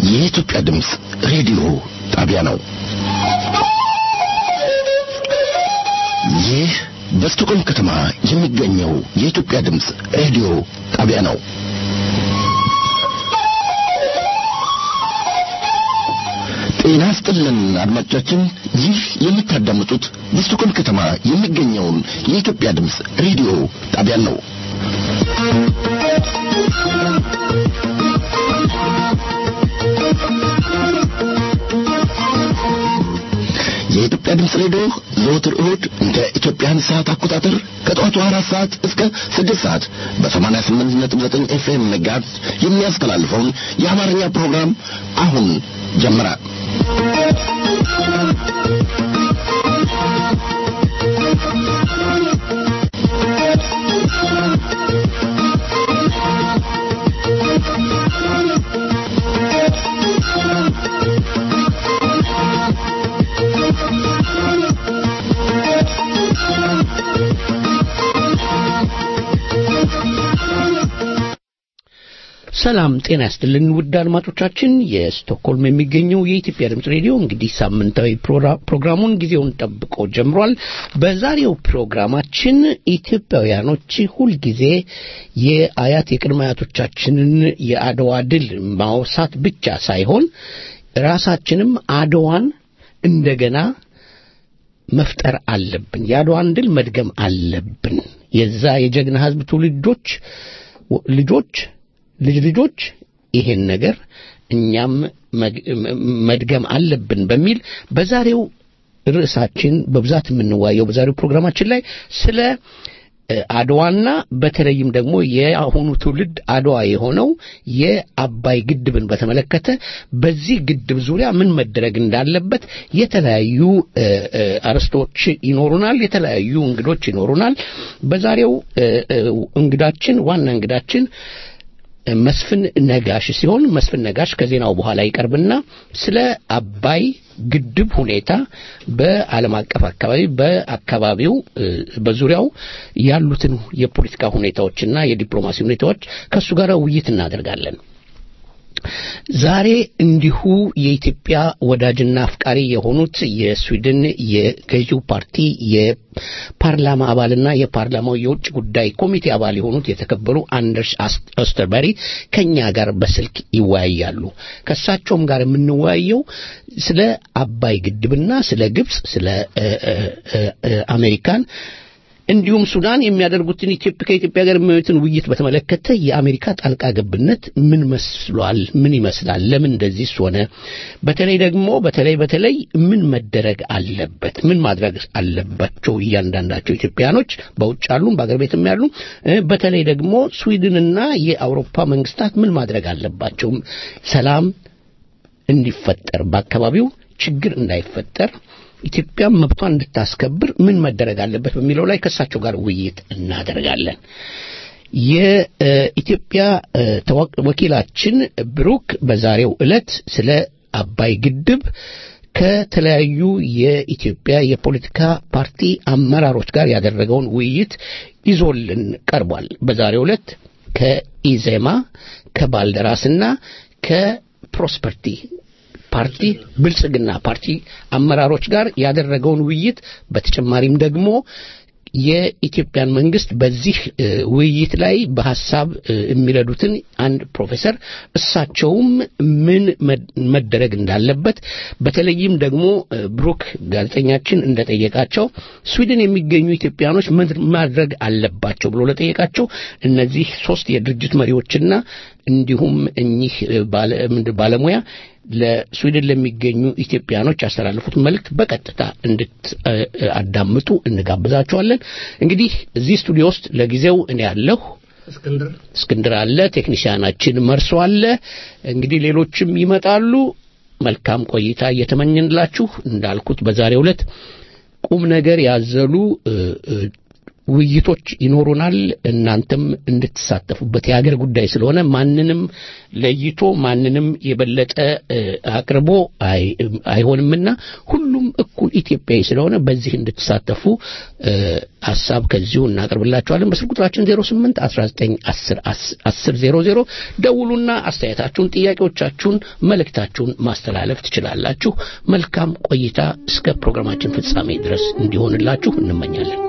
የኢትዮጵያ ድምፅ ሬዲዮ ጣቢያ ነው። ይህ በስቶኮልም ከተማ የሚገኘው የኢትዮጵያ ድምፅ ሬዲዮ ጣቢያ ነው። ጤና ስጥልን አድማጮቻችን፣ ይህ የምታዳምጡት በስቶኮልም ከተማ የሚገኘውን የኢትዮጵያ ድምፅ ሬዲዮ ጣቢያን ነው። የኢትዮጵያ ድምፅ ሬዲዮ ዘወትር እሁድ እንደ ኢትዮጵያን ሰዓት አቆጣጠር ከጠዋቱ አራት ሰዓት እስከ ስድስት ሰዓት በሰማንያ ስምንት ነጥብ ዘጠኝ ኤፍኤም መጋዝ የሚያስተላልፈውን የአማርኛ ፕሮግራም አሁን ጀመረ። ሰላም ጤና ያስጥልን ውድ አድማጮቻችን፣ የስቶክሆልም የሚገኘው የኢትዮጵያ ድምፅ ሬዲዮ እንግዲህ ሳምንታዊ ፕሮግራሙን ጊዜውን ጠብቆ ጀምሯል። በዛሬው ፕሮግራማችን ኢትዮጵያውያኖች ሁልጊዜ የአያት የቅድመ አያቶቻችንን የአድዋ ድል ማውሳት ብቻ ሳይሆን ራሳችንም አድዋን እንደገና መፍጠር አለብን። የአድዋን ድል መድገም አለብን። የዛ የጀግና ሕዝብ ትውልዶች ልጆች ልጅ ልጆች ይሄን ነገር እኛም መድገም አለብን በሚል በዛሬው ርዕሳችን በብዛት የምንዋየው በዛሬው ፕሮግራማችን ላይ ስለ አድዋና በተለይም ደግሞ የአሁኑ ትውልድ አድዋ የሆነው የአባይ ግድብን በተመለከተ በዚህ ግድብ ዙሪያ ምን መደረግ እንዳለበት የተለያዩ አርዕስቶች ይኖሩናል። የተለያዩ እንግዶች ይኖሩናል። በዛሬው እንግዳችን ዋና እንግዳችን መስፍን ነጋሽ ሲሆን መስፍን ነጋሽ ከዜናው በኋላ ይቀርብና ስለ አባይ ግድብ ሁኔታ በዓለም አቀፍ አካባቢ በአካባቢው በዙሪያው ያሉትን የፖለቲካ ሁኔታዎችና የዲፕሎማሲ ሁኔታዎች ከእሱ ጋር ውይይት እናደርጋለን። ዛሬ እንዲሁ የኢትዮጵያ ወዳጅና አፍቃሪ የሆኑት የስዊድን የገዢው ፓርቲ የፓርላማ አባልና የፓርላማው የውጭ ጉዳይ ኮሚቴ አባል የሆኑት የተከበሩ አንደርስ ኦስተርበሪ ከኛ ጋር በስልክ ይወያያሉ። ከእሳቸውም ጋር የምንወያየው ስለ አባይ ግድብና ስለ ግብፅ፣ ስለ አሜሪካን እንዲሁም ሱዳን የሚያደርጉትን ኢትዮጵያ ከኢትዮጵያ ጋር የሚያዩትን ውይይት በተመለከተ የአሜሪካ ጣልቃ ገብነት ምን መስሏል? ምን ይመስላል? ለምን እንደዚህ ሆነ? በተለይ ደግሞ በተለይ በተለይ ምን መደረግ አለበት? ምን ማድረግ አለባቸው እያንዳንዳቸው ኢትዮጵያኖች በውጭ ያሉም በአገር ቤትም ያሉ በተለይ ደግሞ ስዊድንና የአውሮፓ መንግስታት ምን ማድረግ አለባቸው? ሰላም እንዲፈጠር በአካባቢው ችግር እንዳይፈጠር ኢትዮጵያ መብቷን እንድታስከብር ምን መደረግ አለበት በሚለው ላይ ከእሳቸው ጋር ውይይት እናደርጋለን። የኢትዮጵያ ወኪላችን ብሩክ በዛሬው ዕለት ስለ አባይ ግድብ ከተለያዩ የኢትዮጵያ የፖለቲካ ፓርቲ አመራሮች ጋር ያደረገውን ውይይት ይዞልን ቀርቧል። በዛሬው ዕለት ከኢዜማ ከባልደራስና ከፕሮስፐርቲ ፓርቲ ብልጽግና ፓርቲ አመራሮች ጋር ያደረገውን ውይይት በተጨማሪም ደግሞ የኢትዮጵያን መንግስት በዚህ ውይይት ላይ በሐሳብ የሚረዱትን አንድ ፕሮፌሰር እሳቸውም ምን መደረግ እንዳለበት በተለይም ደግሞ ብሩክ ጋዜጠኛችን እንደጠየቃቸው ስዊድን የሚገኙ ኢትዮጵያኖች ምን ማድረግ አለባቸው ብሎ ለጠየቃቸው እነዚህ ሶስት የድርጅት መሪዎችና እንዲሁም እኚህ ባለሙያ ለስዊድን ለሚገኙ ኢትዮጵያኖች ያስተላለፉት መልእክት በቀጥታ እንድታዳምጡ እንጋብዛቸዋለን። እንግዲህ እዚህ ስቱዲዮ ውስጥ ለጊዜው እኔ ያለሁ እስክንድር እስክንድር አለ፣ ቴክኒሽያናችን መርሶ አለ። እንግዲህ ሌሎችም ይመጣሉ። መልካም ቆይታ እየተመኘንላችሁ እንዳልኩት በዛሬው ዕለት ቁም ነገር ያዘሉ ውይይቶች ይኖሩናል። እናንተም እንድትሳተፉበት የሀገር ጉዳይ ስለሆነ ማንንም ለይቶ ማንንም የበለጠ እ፣ አቅርቦ አይ- አይሆንምና ሁሉም እኩል ኢትዮጵያዊ ስለሆነ በዚህ እንድትሳተፉ እ፣ ሀሳብ ከዚሁ እናቀርብላችኋለን። በስልክ ቁጥራችን 08 19 10 10 00 ደውሉና አስተያየታችሁን፣ ጥያቄዎቻችሁን፣ መልእክታችሁን ማስተላለፍ ትችላላችሁ። መልካም ቆይታ እስከ ፕሮግራማችን ፍጻሜ ድረስ እንዲሆንላችሁ እንመኛለን።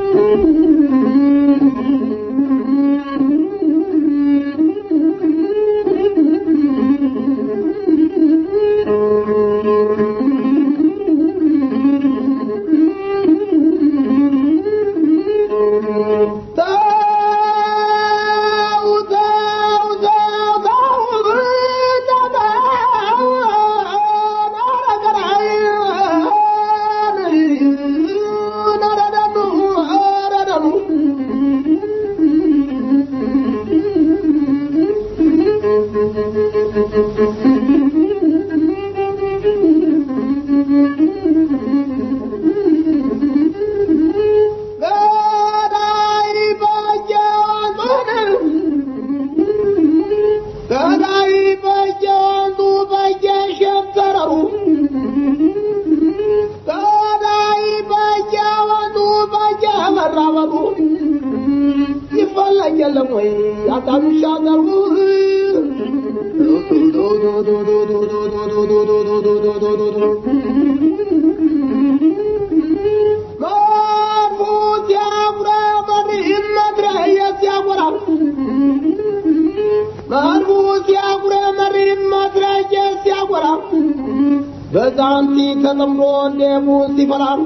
ገዳይ በየወንዙ በየሸንተረሩ ገዳይ በየወንዙ በየመራበሩ ይፈለግ የለም ወይ ያጣሉ ሻገሩ መርፉት ያጉረ መሪም መትረየት ያጎራል መርቡስ ያጉረ መሪም መትረየት ሲያጎራ በዛንቲ ተጠምዶ እንደ ሙስ ይፈራል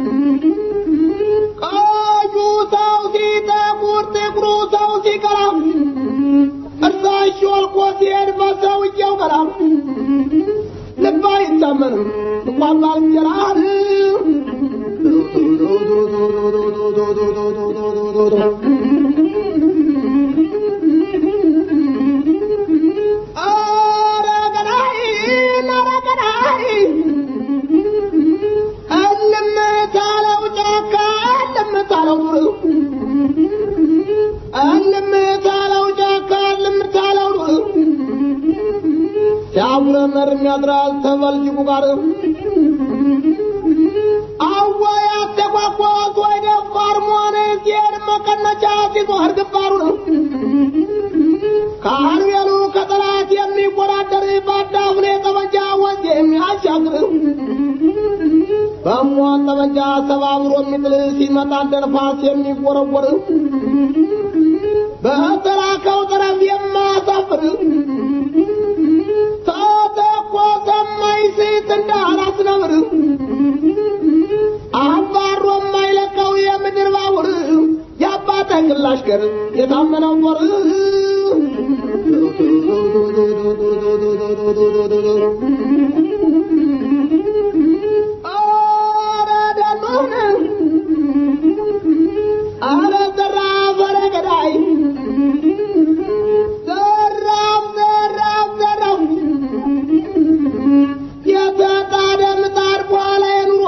ቀዩ ሰው ሲጠቁር ጥቁሩ ሰው ሲቀራ እርሳሽ ወልቆ ሲሄድ በሰውየው ቀራ ልብ አይታመንም እንኳን ባልንጀራህ ኧረ ገዳይ ኧረ ገዳይ እልም ታለው ጫካ እልም ታለው ዱር እልም ታለው ጫካ እልም ታለው ዱር ሲያጉረመርም ያድራል ተበልጅጉ ጋር አወይ አተጓጓዝ ወይ ደፋር መሆን ሲሄድ መቀነቻ ሲዞር ግንባሩ ነው ከአርቤሉ ከጠላት የሚወዳደር በአዳፍኔ ጠመንጃ ወንዝ የሚያሻግር በሟን ጠመንጃ ሰባብሮ የሚጥል ሲመጣ እንደ ነፋስ የሚወረወር በተላከው ጠረፍ የማያሳፍር ተተኮሰ የማይስት እንዳላስነብር አባሮ የማይለቀው የምድር ባቡር የአባተ ግላሽ ገር የታመነው ጦር ኧረ ደኑን ኧረ ዘራፍ ኧረ ገዳይ ዘራፍ ዘራፍ ዘራፍ የተጣደ ምጣድ በኋላ የኑሮ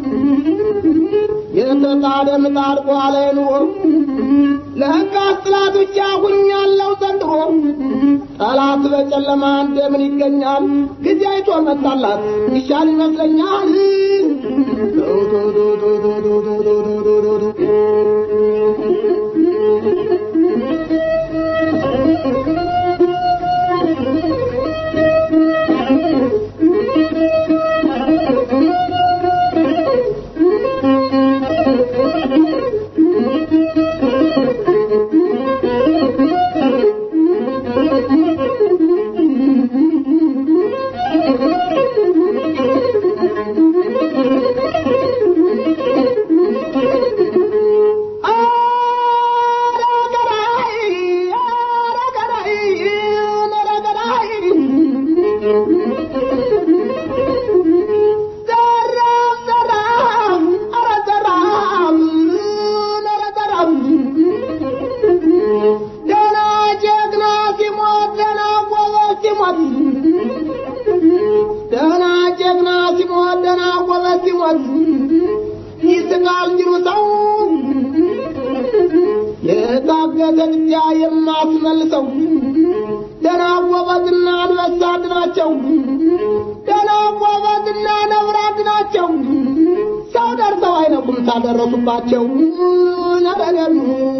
የተጣደ ምጣድ በኋላ የኑሮ ለሕጋስ ጠላት ብቻ ሁኛለሁ ዘንድሮ ጠላት በጨለማ እንደምን ይገኛል ጊዜ አይቶ መጣላት ይሻል ይመስለኛል ደና ጀግና ሲሞት ደና ጎበዝ ሲሞት ደና ጀግና ሲሞት ደና ጎበዝ ሲሞት ይስቃል እንዲሉ ሰው የታገተ ብቻ የማስመልሰው ደና ጎበዝና አንበሳ ናቸው። ደና ጎበዝና ነብራት ናቸው። ሰው ደርሰው አይነቁም ታደረሱባቸው ነረደኑ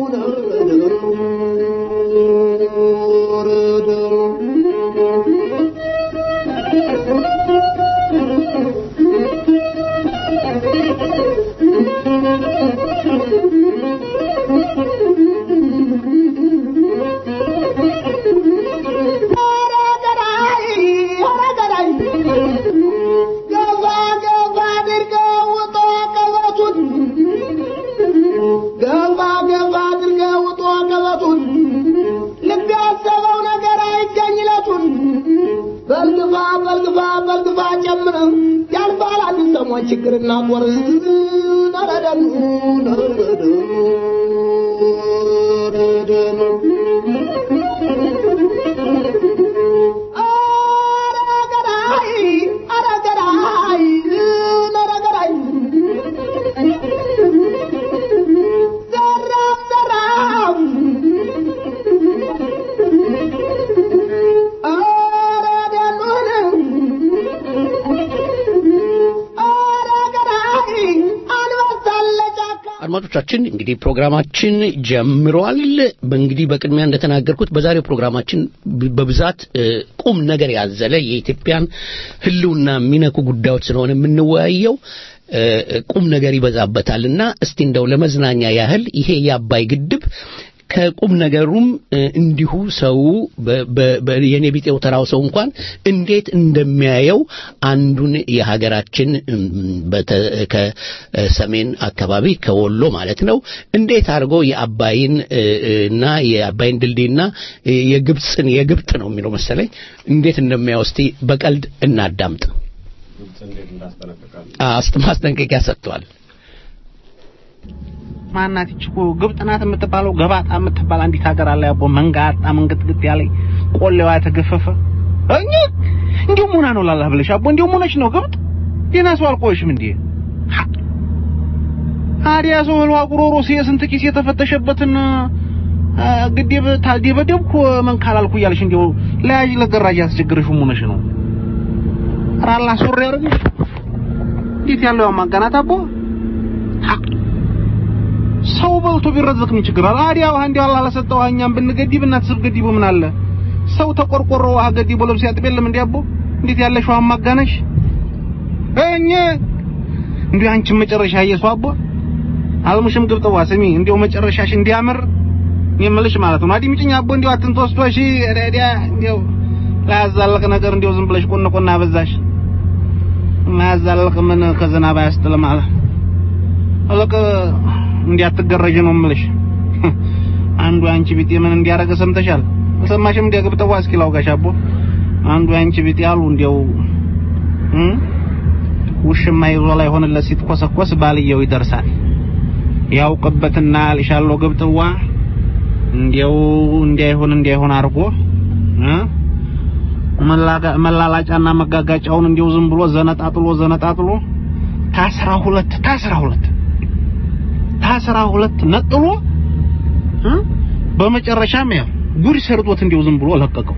ገባ ገባ አድርገው ውጦ ቀበቱን ገባ ገባ አድርገው ውጦ ቀበቱን ልብ ያሰበው ነገር አይገኝለቱን በልግፋ በልግፋ በልግፋ ጨምር ያልፋል አንድ ሰሞን ችግርና ጦር ነረደኑ ነረደኑ አረገራይ አረገራይ ነረገራይ ዘራፍ ዘራፍ አረደኑን አረገራይ አንበሳለ ጫካ አድማጮቻችን እንግዲህ ፕሮግራማችን ጀምሯል። በእንግዲህ በቅድሚያ እንደተናገርኩት በዛሬው ፕሮግራማችን ብ- በብዛት እ፣ ቁም ነገር ያዘለ የኢትዮጵያን ሕልውና የሚነኩ ጉዳዮች ስለሆነ የምንወያየው እ፣ ቁም ነገር ይበዛበታልና እስቲ እንደው ለመዝናኛ ያህል ይሄ የአባይ ግድብ ከቁም ነገሩም እ፣ እንዲሁ ሰው በ- በ- በ- የኔ ቢጤው ተራው ሰው እንኳን እንዴት እንደሚያየው አንዱን የሀገራችን እም፣ በተ- ከሰሜን አካባቢ ከወሎ ማለት ነው እንዴት አድርጎ የአባይን እ፣ እ፣ እና የአባይን ድልድይና እ፣ የግብፅን የግብጥ ነው የሚለው መሰለኝ እንዴት እንደሚያየው እስቲ በቀልድ እናዳምጥ። አስት ማስጠንቀቂያ ሰጥቷል። ማናት ይቺ እኮ ግብጽ ናት የምትባለው ገባጣ የምትባል አንዲት ሀገር አለ ያቦ መንጋጣ መንግጥግጥ ያለ ቆሌዋ የተገፈፈ እኛ እንዲሁ ሙና ነው ላላህ ብለሽ አቦ እንዲሁ ሙነች ነው ግብጥ ደህና ሰው አልቆየሽም እንዴ ሀ! ታዲያ ሰው ህልዋ ጉሮሮ የስንት ኪስ የተፈተሸበትን አ፣ ግዴብ ታልደበደብኩ መንካላልኩ እያልሽ እንዲሁ ለያዥ ለገራጅ ያስቸግርሽ ሙነሽ ነው ራላ ሱሪ ያርግሽ እንዴት ያለው ማጋናት አቦ ሀ! ሰው በልቶ ቢረዘቅ ምን ችግር አለ? አዲያ ውሃ እንዲያው አላህ ለሰጠው ውሃ እኛም ብንገዲብ እናትስብ ገዲቡ ምን አለ? ሰው ተቆርቆሮ ውሃ ገዲቦ ልብስ ያጥብ የለም እንዲያቦ እንዴት ያለሽ ውሃ ማጋነሽ እኛ እንዲሁ አንቺን መጨረሻ እየሱ አቦ አልሙሽም ግብጥዋ ስሚ እንዲያው መጨረሻሽ እንዲያምር የምልሽ ማለት ነው። አዲምጭኝ አቦ እንዲያው አትንተወስቶ እሺ ረዲያ እንዲያው ላያዛልቅ ነገር እንዲያው ዝም ብለሽ ቆነ ቆና አበዛሽ ማያዛልቅ ምን ከዝናብ አያስጥልም አለ አለቀ እንዲያትገረጅ ነው የምልሽ። አንዱ አንቺ ቢጤ ምን እንዲያረገ ሰምተሻል? ሰማሽም? እንዲያ ግብጠዋ እስኪ ላውጋሽ አቦ አንዱ አንቺ ቢጤ አሉ እንዲያው እ ውሽማ ይዞ ላይ ሆነለት ሲትኮሰኮስ ባልየው ይደርሳል ያውቅበትና ልሻለው ግብጥዋ እንዲያው እንዲያይሆን እንዲያይሆን አድርጎ እ መላጋ- መላላጫና መጋጋጫውን እንዲያው ዝም ብሎ ዘነጣጥሎ ዘነጣጥሎ ታስራ ሁለት ታስራ ሁለት ታስራ ሁለት ነጥሎ እ በመጨረሻም ያው ጉድ ሰርቶት እንዲያው ዝም ብሎ ለቀቀው።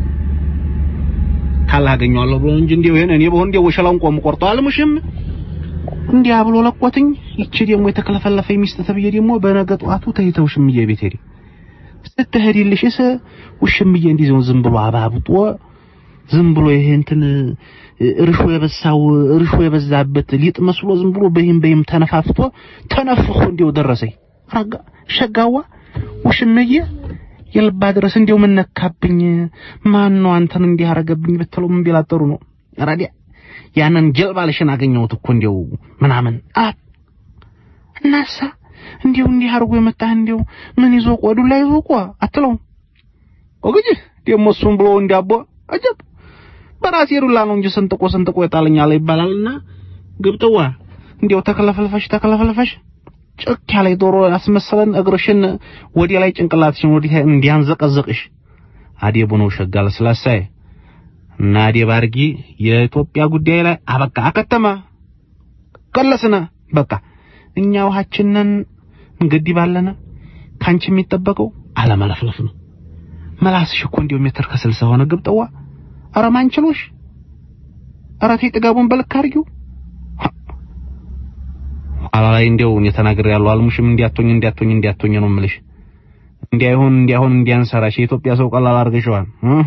ካላገኘዋለሁ ብሎ እንጂ እንዲያው ይሄን እኔ በሆን እንዲያው ወሸላውን ቆም ቆርጦ አልሙሽም እንዲያ ብሎ ለቆትኝ። ይቺ ደግሞ የተከለፈለፈ ሚስት ተብዬ ደግሞ በነገ ጠዋቱ ተይተው ሽምዬ ቤት ሄዲ ስትሄድልሽስ ውሽምዬ እንዲህ ዝም ብሎ አባብጦ ዝም ብሎ ይሄ እንትን እርሾ የበሳው እርሾ የበዛበት ሊጥ መስሎ ዝም ብሎ በይም በይም ተነፋፍቶ ተነፍፎ እንዲው ደረሰኝ። ረጋ ሸጋዋ ውሽምዬ የልባ ድረስ እንዲው ምን ነካብኝ? ማን ነው አንተን እንዲህ አረገብኝ ብትለው ምን ቢላጠሩ ነው? ራዲያ ያንን ጀልባልሽን አገኘሁት እኮ እንዲው ምናምን አ እናሳ እንዲው እንዲህ አርጎ የመጣህ እንዲው ምን ይዞ ቆዱ ላይ ይዞ ቆ አትለው ወግጅ ደግሞ እሱም ብሎ እንዲያቦ አጀብ በራሴ ዱላ ነው እንጂ ሰንጥቆ ሰንጥቆ ይጣለኛል ይባላልና ግብጥዋ እንዲያው ተከለፈልፈሽ ተከለፈልፈሽ ጭክ ያለ ዶሮ ያስመሰለን እግርሽን ወዲያ ላይ ጭንቅላትሽን ወዲያ እንዲያንዘቀዘቅሽ አዴቡ ነው ሸጋለ ስላሳይ እና አዴብ አርጊ የኢትዮጵያ ጉዳይ ላይ አበቃ አከተመ ቀለስነ በቃ እኛ ውሃችንን እንግዲህ ባለነ ካንቺ የሚጠበቀው አለመለፍለፍ ነው። መላስሽ እኮ እንዲሁ ሜትር ከስልሳ ሆነ ግብጠዋ። ኧረ ማንችሎሽ፣ ኧረ ተይ ጥጋቡን በልክ አድርጊው። ኋላ ላይ እንዲያው እኔ ተናግሬያለሁ። አልሙሽም እንዲያቶኝ እንዲያቶኝ እንዲያቶኝ ነው የምልሽ። እንዲያይሆን እንዲያሆን እንዲያንሰራሽ የኢትዮጵያ ሰው ቀላል አድርገሽዋል።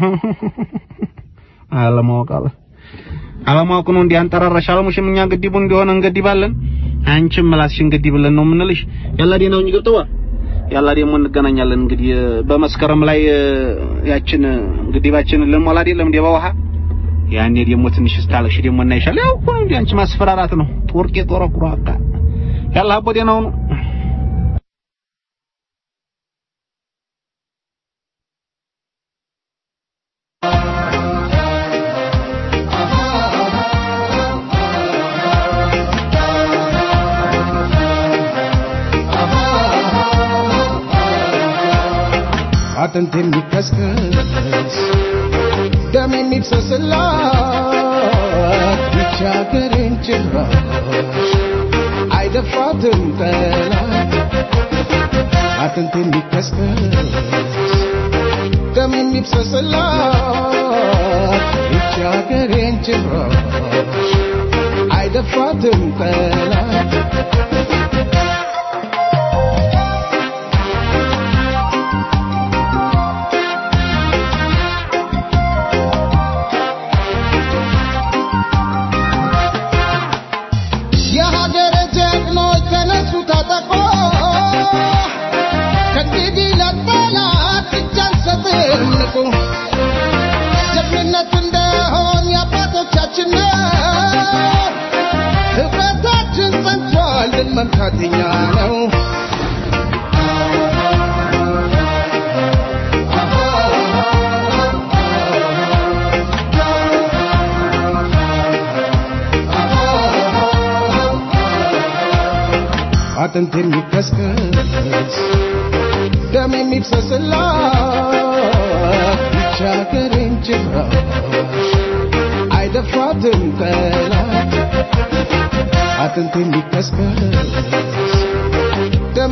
አለማወቅ አለ አለማወቅ ነው እንዲያንጠራራሽ። አልሙሽም እኛ ግዲቡ እንዲሆን እንገዲባለን፣ አንቺም ምላስሽን ገዲብለን ነው የምንልሽ። ያላ ዴናውኝ ግብጠዋ ያላ ደግሞ እንገናኛለን። እንግዲህ በመስከረም ላይ ያችን ግዲባችንን ልንሞላ አይደለም እንደ በውሃ ያኔ ደግሞ ትንሽ ስታለሽ ደግሞ እናይሻል። ያው እኮ ነው እንዴ አንቺ ማስፈራራት ነው። ጦርቄ ጦረቁሮ አካ ያላ አቦ ዴናው ነው አጥንት የሚከስከስ ደም የሚፍሰስላት ብቻ ሀገሬን ጭራሽ አይደፍራትም ጠላት አጥንት የሚከስከስ ደም የሚፍሰስላት ብቻ ሀገሬን ጭራሽ አይደፍራትም ጠላት የሀገር ጀግኖች ተነሱ ታጠቆ ከእንግዲህ ለጠላት እጅ አንሰጥም ንቁ ጀግንነት እንደሆን የአባቶቻችን ነው ህብረታችን ጸንቷል ድል መምታት የኛ ነው አጥንት የሚከስከስ ደም የሚፍሰስላት ብቻ ሀገሬን ጭራሽ አይደፍራትም ጠላት አጥንት የሚከስከስ ደም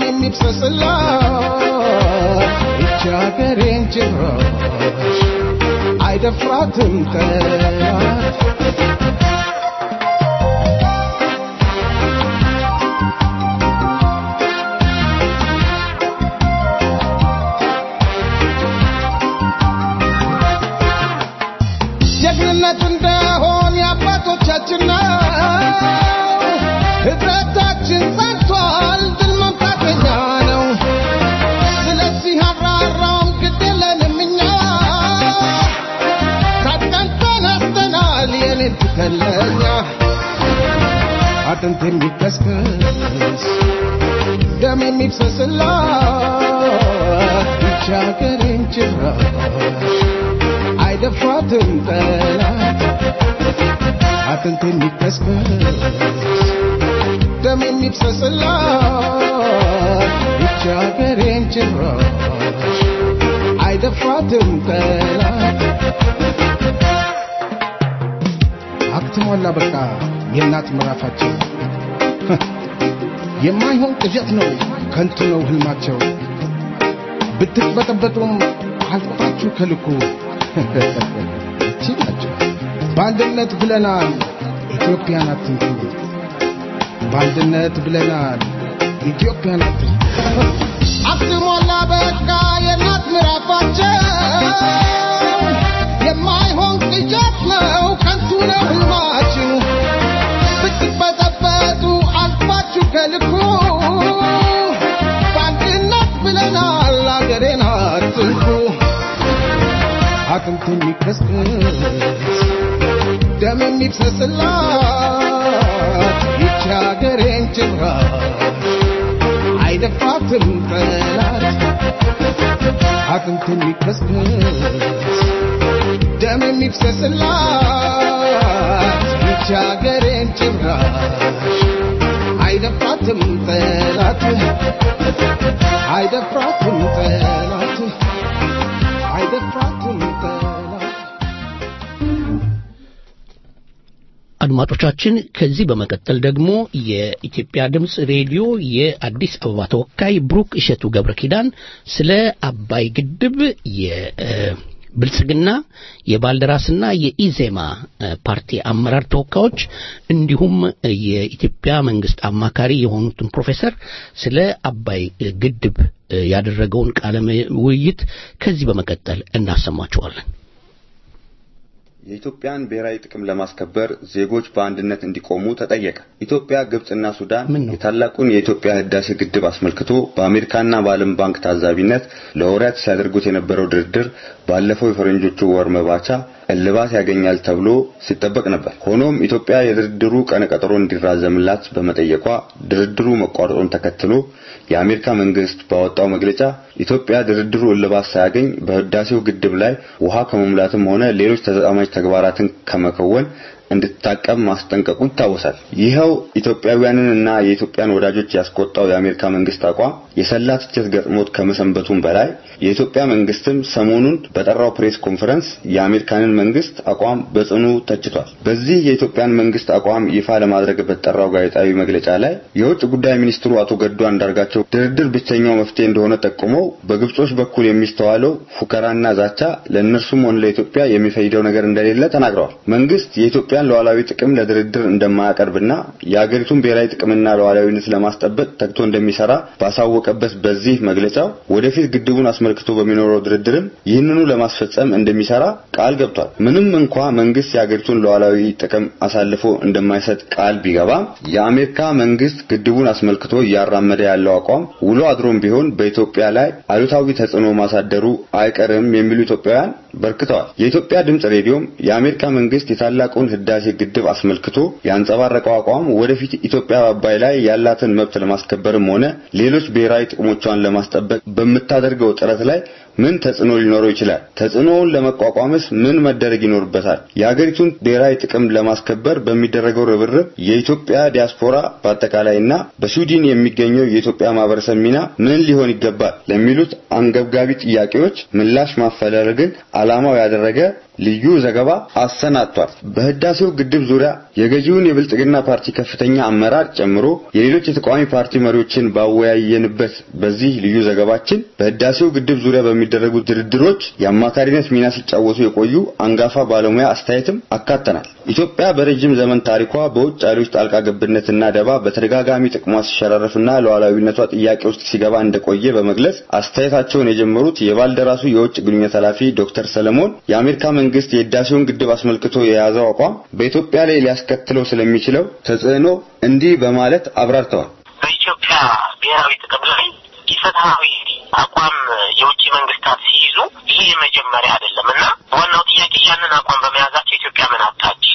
የሚፍሰስላት ብቻ ሀገሬን ጭራሽ አይደፍራትም ጠላት ጀግንነት እንደሆን የአባቶቻችን ነው ህብረታችን ጸንቷል ድል መምታት የኛ ነው ስለዚህ አራራም ግድ የለንም እኛ ታጥቀን ተነስተናል የኔ ትከለኛ አጥንት የሚከስከስ ደም የሚፍሰስላት ብቻ ሀገሬን ጭራሽ አይደፍራትም ጠላት አጥንት የሚከስከስ ደም የሚፍሰስላት ብቻ ሀገሬን ጭራሽ አይደፍራትም ጠላት አክትሟላ በቃ የእናት ምዕራፋቸው የማይሆን ቅዠት ነው ከንቱ ነው ህልማቸው ብትበጠበጡም አልፋችሁ ከልኩ እቺ ናቸው በአንድነት ብለናል ኢትዮጵያን አትንኩ በአንድነት ብለናል ኢትዮጵያን አትንኩ አክትሟላ በቃ የእናት ምዕራፋቸው የማይሆን ቅዠት ነው ከንቱ ነው ህልማችሁ ብትበጠበጡ አልፋችሁ ከልኩ በአንድነት ብለናል አገሬን አትንኩ አጥንት የሚከስከስ ደም የሚፍሰስላት ይቺ ሀገሬን ጭራሽ አይደፍራትም ጠላት አጥንት የሚከስከስ ደም የሚፍሰስላት ይቺ ሀገሬን ጭራሽ አይደፍራትም ጠላት አይደፍራትም ጠላት አይደፍራትም ጠላት አድማጮቻችን ከዚህ በመቀጠል ደግሞ የኢትዮጵያ ድምፅ ሬዲዮ የአዲስ አበባ ተወካይ ብሩክ እሸቱ ገብረ ኪዳን ስለ አባይ ግድብ የብልጽግና የባልደራስና የኢዜማ እ፣ ፓርቲ አመራር ተወካዮች እንዲሁም የኢትዮጵያ መንግስት አማካሪ የሆኑትን ፕሮፌሰር ስለ አባይ እ፣ ግድብ እ፣ ያደረገውን ቃለ ውይይት ከዚህ በመቀጠል እናሰማችኋለን። የኢትዮጵያን ብሔራዊ ጥቅም ለማስከበር ዜጎች በአንድነት እንዲቆሙ ተጠየቀ። ኢትዮጵያ፣ ግብጽና ሱዳን ምን ነው? የታላቁን የኢትዮጵያ ህዳሴ ግድብ አስመልክቶ በአሜሪካና በዓለም ባንክ ታዛቢነት ለወራት ሲያደርጉት የነበረው ድርድር ባለፈው የፈረንጆቹ ወር መባቻ እልባት ያገኛል ተብሎ ሲጠበቅ ነበር። ሆኖም ኢትዮጵያ የድርድሩ ቀነቀጠሮ እንዲራዘምላት በመጠየቋ ድርድሩ መቋረጡን ተከትሎ የአሜሪካ መንግስት ባወጣው መግለጫ ኢትዮጵያ ድርድሩ እልባት ሳያገኝ በህዳሴው ግድብ ላይ ውሃ ከመሙላትም ሆነ ሌሎች ተዛማጅ ተግባራትን ከመከወን እንድትታቀብ ማስጠንቀቁ ይታወሳል። ይኸው ኢትዮጵያውያንን እና የኢትዮጵያን ወዳጆች ያስቆጣው የአሜሪካ መንግስት አቋም የሰላ ትችት ገጥሞት ከመሰንበቱም በላይ የኢትዮጵያ መንግስትም ሰሞኑን በጠራው ፕሬስ ኮንፈረንስ የአሜሪካንን መንግስት አቋም በጽኑ ተችቷል። በዚህ የኢትዮጵያን መንግስት አቋም ይፋ ለማድረግ በተጠራው ጋዜጣዊ መግለጫ ላይ የውጭ ጉዳይ ሚኒስትሩ አቶ ገዱ አንዳርጋቸው ድርድር ብቸኛው መፍትሄ እንደሆነ ጠቁመው በግብጾች በኩል የሚስተዋለው ፉከራና ዛቻ ለእነርሱም ሆነ ለኢትዮጵያ የሚፈይደው ነገር እንደሌለ ተናግረዋል። መንግስት የኢትዮጵያን ሉዓላዊ ጥቅም ለድርድር እንደማያቀርብና የአገሪቱን ብሔራዊ ጥቅምና ሉዓላዊነት ለማስጠበቅ ተግቶ እንደሚሰራ ባሳወቀበት በዚህ መግለጫው ወደፊት ግድቡን አስመልክቶ በሚኖረው ድርድርም ይህንኑ ለማስፈጸም እንደሚሰራ ቃል ገብቷል። ምንም እንኳ መንግስት የአገሪቱን ሉዓላዊ ጥቅም አሳልፎ እንደማይሰጥ ቃል ቢገባም የአሜሪካ መንግስት ግድቡን አስመልክቶ እያራመደ ያለው አቋም ውሎ አድሮም ቢሆን በኢትዮጵያ ላይ አሉታዊ ተጽዕኖ ማሳደሩ አይቀርም የሚሉ ኢትዮጵያውያን በርክተዋል። የኢትዮጵያ ድምጽ ሬዲዮም የአሜሪካ መንግስት የታላቁን ህዳሴ ግድብ አስመልክቶ ያንጸባረቀው አቋም ወደፊት ኢትዮጵያ በአባይ ላይ ያላትን መብት ለማስከበርም ሆነ ሌሎች ብሔራዊ ጥቅሞቿን ለማስጠበቅ በምታደርገው ጥረት ላይ ምን ተጽዕኖ ሊኖረው ይችላል? ተጽዕኖውን ለመቋቋምስ ምን መደረግ ይኖርበታል? የሀገሪቱን ብሔራዊ ጥቅም ለማስከበር በሚደረገው ርብርብ የኢትዮጵያ ዲያስፖራ በአጠቃላይና በስዊድን የሚገኘው የኢትዮጵያ ማህበረሰብ ሚና ምን ሊሆን ይገባል? ለሚሉት አንገብጋቢ ጥያቄዎች ምላሽ ማፈላለግን ዓላማው ያደረገ ልዩ ዘገባ አሰናድቷል። በህዳሴው ግድብ ዙሪያ የገዢውን የብልጽግና ፓርቲ ከፍተኛ አመራር ጨምሮ የሌሎች የተቃዋሚ ፓርቲ መሪዎችን ባወያየንበት በዚህ ልዩ ዘገባችን በህዳሴው ግድብ ዙሪያ በሚደረጉ ድርድሮች የአማካሪነት ሚና ሲጫወቱ የቆዩ አንጋፋ ባለሙያ አስተያየትም አካተናል። ኢትዮጵያ በረጅም ዘመን ታሪኳ በውጭ ኃይሎች ጣልቃ ገብነትና ደባ በተደጋጋሚ ጥቅሟ ሲሸራረፍና ሉዓላዊነቷ ጥያቄ ውስጥ ሲገባ እንደቆየ በመግለጽ አስተያየታቸውን የጀመሩት የባልደራሱ የውጭ ግንኙነት ኃላፊ ዶክተር ሰለሞን የአሜሪካ መንግስት የህዳሴውን ግድብ አስመልክቶ የያዘው አቋም በኢትዮጵያ ላይ ሊያስከትለው ስለሚችለው ተጽዕኖ እንዲህ በማለት አብራርተዋል። በኢትዮጵያ ብሔራዊ ጥቅም ላይ ኢፍትሐዊ አቋም የውጭ መንግስታት ሲይዙ ይሄ የመጀመሪያ አይደለም እና ዋናው ጥያቄ ያንን አቋም በመያዛቸው ኢትዮጵያ ምን አጣች፣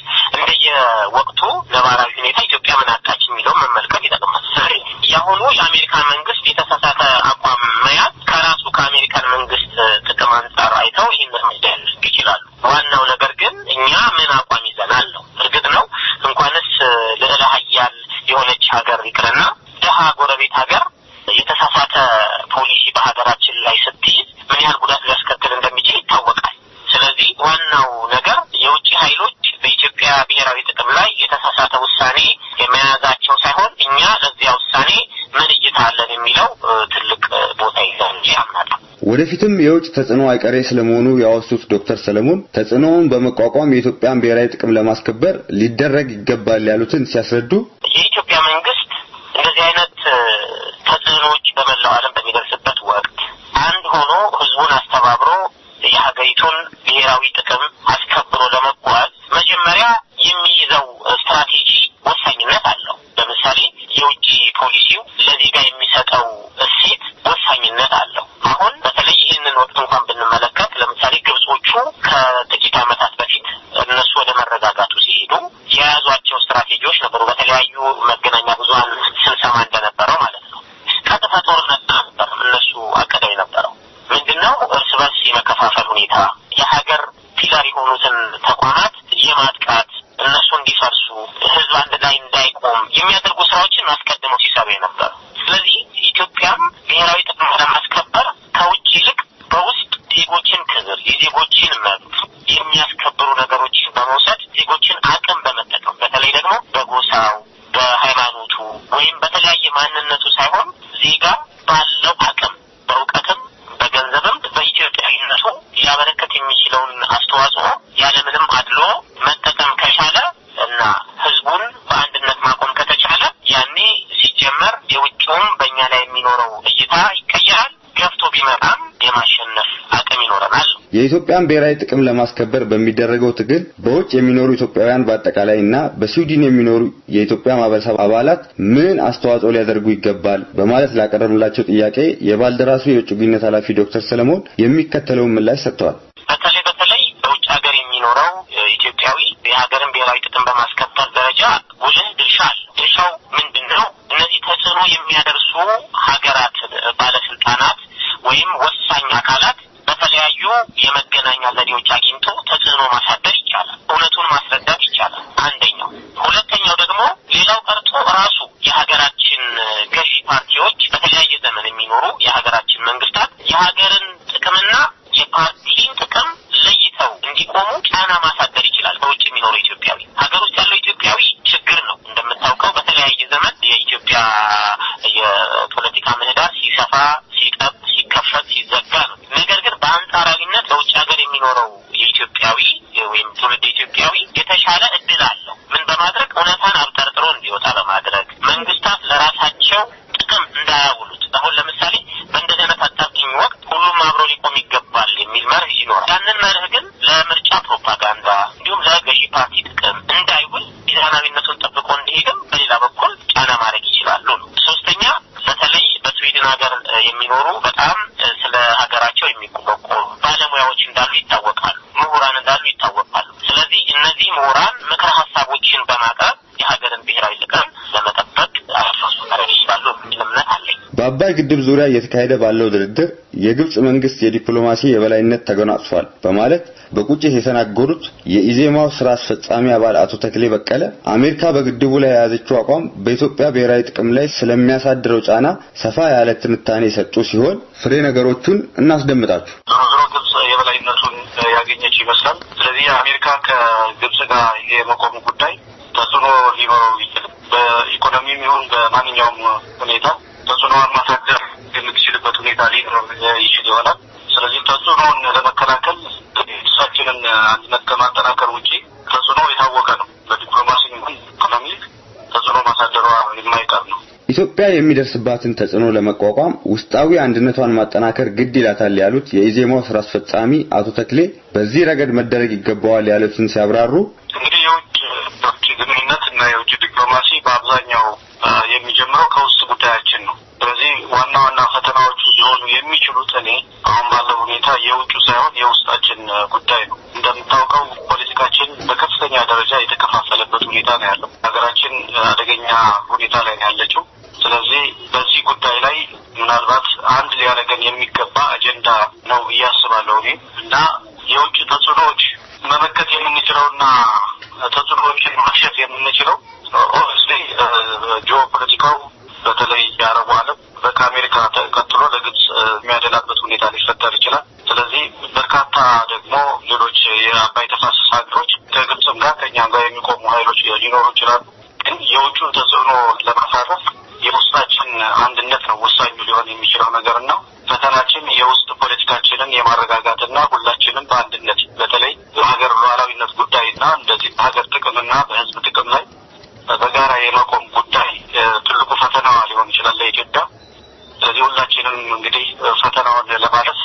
እንደየወቅቱ ነባራዊ ሁኔታ ኢትዮጵያ ምን አጣች የሚለውን መመልከት ይጠቅማል። የአሁኑ የአሜሪካን መንግስት የተሳሳተ አቋም መያዝ ከራሱ ከአሜሪካን መንግስት ጥቅም አንጻር አይተው ይህን እርምጃ ሊወስዱ ይችላሉ። ዋናው ነገር ግን እኛ ምን አቋም ይዘናል ነው። እርግጥ ነው እንኳንስ ልዕለ ሀያል የሆነች ሀገር ይቅርና ድሀ ጎረቤት ሀገር የተሳሳተ ፖሊሲ በሀገራችን ላይ ስትይዝ ምን ያህል ጉዳት ሊያስከትል እንደሚችል ይታወቃል። ስለዚህ ዋናው ነገር የውጭ ኃይሎች በኢትዮጵያ ብሔራዊ ጥቅም ላይ የተሳሳተ ውሳኔ የመያዛቸው ሳይሆን እኛ ለዚያ ውሳኔ ምን እይታ አለን የሚለው እ፣ ትልቅ እ፣ ቦታ ይዛል እንጂ አምናለሁ። ወደፊትም የውጭ ተጽዕኖ አይቀሬ ስለመሆኑ ያወሱት ዶክተር ሰለሞን ተጽዕኖውን በመቋቋም የኢትዮጵያን ብሔራዊ ጥቅም ለማስከበር ሊደረግ ይገባል ያሉትን ሲያስረዱ የኢትዮጵያ መንግስት እንደዚህ አይነት እ፣ ተጽዕኖዎች በመላው ዓለም በሚደርስበት ወቅት አንድ ሆኖ ህዝቡን አስተባብሮ የሀገሪቱን ብሔራዊ ጥቅም አስከብሮ ለመጓዝ መጀመሪያ የሚይዘው እ፣ ስትራቴጂ ወሳኝነት አለው። ለምሳሌ የውጭ ፖሊሲው ለዜጋ የሚሰጠው እሴት ወሳኝነት አለው። አሁን በተለይ ይህንን ወቅት እንኳን ብንመለከት ለምሳሌ ግብጾቹ ከጥቂት ዓመታት በፊት እነሱ ወደ መረጋጋቱ ሲሄዱ የያዟቸው ስትራቴጂዎች ነበሩ። በተለያዩ መገናኛ ብዙኃን ስንሰማ እንደነበረው ማለት ነው። ቀጥታ ጦርነት ነበር እነሱ አቅደው የነበረው ምንድነው? እርስ በርስ የመከፋፈል ሁኔታ፣ የሀገር ፒላር የሆኑትን ተቋማት የማጥቃት እነሱ እንዲፈርሱ፣ ህዝብ አንድ ላይ እንዳይቆም የሚያደርጉ ስራዎችን አስቀድመው ሲሰሩ የነበሩ። ስለዚህ ኢትዮጵያም ብሔራዊ ጥቅም ለማስከበር ከውጭ ይልቅ በውስጥ ዜጎችን ክብር፣ የዜጎችን መብት የሚያስከብሩ ነገሮችን በመውሰድ ዜጎችን አቅም በመጠቀም በተለይ የኢትዮጵያን ብሔራዊ ጥቅም ለማስከበር በሚደረገው ትግል በውጭ የሚኖሩ ኢትዮጵያውያን በአጠቃላይ እና በስዊድን የሚኖሩ የኢትዮጵያ ማህበረሰብ አባላት ምን አስተዋጽኦ ሊያደርጉ ይገባል በማለት ላቀረብላቸው ጥያቄ የባልደራሱ የውጭ ግንኙነት ኃላፊ ዶክተር ሰለሞን የሚከተለውን ምላሽ ሰጥተዋል። በተለይ በተለይ በውጭ ሀገር የሚኖረው ኢትዮጵያዊ የሀገርን ብሔራዊ ጥቅም በማስከበር ደረጃ ጉልህ ድርሻ አለ። ድርሻው ምንድን ነው? እነዚህ ተጽዕኖ የሚያደርሱ ሀገራት ባለስልጣናት ወይም ወሳኝ አካላት በተለያዩ የመገናኛ ዘዴዎች አግኝቶ ተጽዕኖ ማሳደር ይቻላል። እውነቱን ማስረዳት ይቻላል። አንደኛው። ሁለተኛው ደግሞ ሌላው ቀርቶ ራሱ የሀገራችን ገዢ ፓርቲዎች በተለያየ ዘመን የሚኖሩ የሀገራችን መንግስታት የሀገርን ጥቅምና የፓርቲን ጥቅም ለይተው እንዲቆሙ ጫና ማሳደር ይችላል። በውጭ የሚኖሩ ኢትዮጵያዊ ሀገር ውስጥ ያለው ኢትዮጵያዊ ችግር ነው። እንደምታውቀው በተለያየ ዘመን የኢትዮጵያ የፖለቲካ ምህዳር ሲሰፋ፣ ሲጠብ፣ ሲከፈት፣ ሲዘጋ ነው። ነገር ግን በአንጻራዊነት በውጭ ሀገር የሚኖረው የኢትዮጵያዊ ወይም ትውልድ ኢትዮጵያዊ የተሻለ እድል አለው። ምን በማድረግ እውነታን አብጠርጥሮ እንዲወጣ በማድረግ መንግስታት ለራሳቸው ጥቅም እንዳያውሉት። አሁን ለምሳሌ በእንደዚህ አይነት አጣብቂኝ ወቅት ሁሉም አብሮ ሊቆም ይገባል የሚል መርህ ይኖራል። ያንን መርህ ግን ለምርጫ ፕሮፓጋንዳ እንዲሁም ለገዢ ፓርቲ ጥቅም እንዳይውል ሚዛናዊነቱን ጠብቆ እንዲሄድም በሌላ በኩል ጫና ማድረግ ይችላሉ ነው። ሶስተኛ በተለይ በስዊድን ሀገር የሚኖሩ በጣም ስለ ሀገራቸው የሚቆረቆሩ ባለሙያዎች እንዳሉ ይታወቃሉ። ምሁራን እንዳሉ ይታወቃሉ። ስለዚህ እነዚህ ምሁራን ምክረ ሀሳቦችን በማቅረብ የሀገርን ብሔራዊ ጥቅም ለመጠበቅ አስተዋጽኦ ማድረግ ይችላሉ የሚል እምነት አለኝ። በአባይ ግድብ ዙሪያ እየተካሄደ ባለው ድርድር የግብጽ መንግስት የዲፕሎማሲ የበላይነት ተጎናጽፏል በማለት በቁጭት የተናገሩት የኢዜማው ስራ አስፈጻሚ አባል አቶ ተክሌ በቀለ አሜሪካ በግድቡ ላይ የያዘችው አቋም በኢትዮጵያ ብሔራዊ ጥቅም ላይ ስለሚያሳድረው ጫና ሰፋ ያለ ትንታኔ የሰጡ ሲሆን ፍሬ ነገሮቹን እናስደምጣችሁ። ዞሮ ዞሮ ግብጽ የበላይነቱን ያገኘች ይመስላል። ስለዚህ አሜሪካ ከግብጽ ጋር የመቆሙ ጉዳይ ተጽዕኖ ሊኖረው ይችላል። በኢኮኖሚም ይሁን በማንኛውም ሁኔታ ተጽዕኖውን ማሳደር የምትችልበት ሁኔታ ሊኖር ይችል ይሆናል። ስለዚህ ተጽዕኖውን ለመከላከል እሳችንን አንድነት ከማጠናከር ውጪ ተጽዕኖ የታወቀ ነው። በዲፕሎማሲ ይሁን ኢኮኖሚ ተጽዕኖ ማሳደሯ የማይቀር ነው። ኢትዮጵያ የሚደርስባትን ተጽዕኖ ለመቋቋም ውስጣዊ አንድነቷን ማጠናከር ግድ ይላታል ያሉት የኢዜማው ስራ አስፈጻሚ አቶ ተክሌ በዚህ ረገድ መደረግ ይገባዋል ያሉትን ሲያብራሩ እንግዲህ የውጭ የውጭ ግንኙነት እና የውጭ ዲፕሎማሲ በአብዛኛው የሚጀምረው ከውስጥ ጉዳያችን ነው። ስለዚህ ዋና ዋና ፈተናዎቹ ሊሆኑ የሚችሉት እኔ አሁን ባለው ሁኔታ የውጩ ሳይሆን የውስጣችን ጉዳይ ነው። እንደምታውቀው ፖለቲካችን በከፍተኛ ደረጃ የተከፋፈለበት ሁኔታ ነው ያለው። ሀገራችን አደገኛ ሁኔታ ላይ ነው ያለችው። ስለዚህ በዚህ ጉዳይ ላይ ምናልባት አንድ ሊያደርገን የሚገባ አጀንዳ ነው ብዬ አስባለሁ እኔ እና የውጭ ተጽዕኖዎች መመከት የምንችለውና ተጽዕኖዎችን ማክሸፍ የምንችለው ኦብቪስሊ ጂኦ ፖለቲካው በተለይ የአረቡ ዓለም ከአሜሪካ ተቀጥሎ ለግብጽ የሚያደላበት ሁኔታ ሊፈጠር ይችላል። ስለዚህ በርካታ ደግሞ ሌሎች የአባይ ተፋሰስ ሀገሮች ከግብጽም ጋር ከእኛም ጋር የሚቆሙ ሀይሎች ሊኖሩ ይችላሉ። ግን የውጩን ተጽዕኖ ለማሳረፍ የውስጣችን አንድነት ነው ወሳኙ ሊሆን የሚችለው ነገር እና ፈተናችን የውስጥ ፖለቲካችንን የማረጋጋትና ሁላችንም በአንድነት በተለይ በሀገር ሉዓላዊነት ጉዳይና እንደዚህ በሀገር ጥቅምና በሕዝብ ጥቅም ላይ በጋራ የመቆም ጉዳይ ትልቁ ፈተናዋ ሊሆን ይችላል ለኢትዮጵያ። ስለዚህ ሁላችንም እንግዲህ ፈተናውን ለማለፍ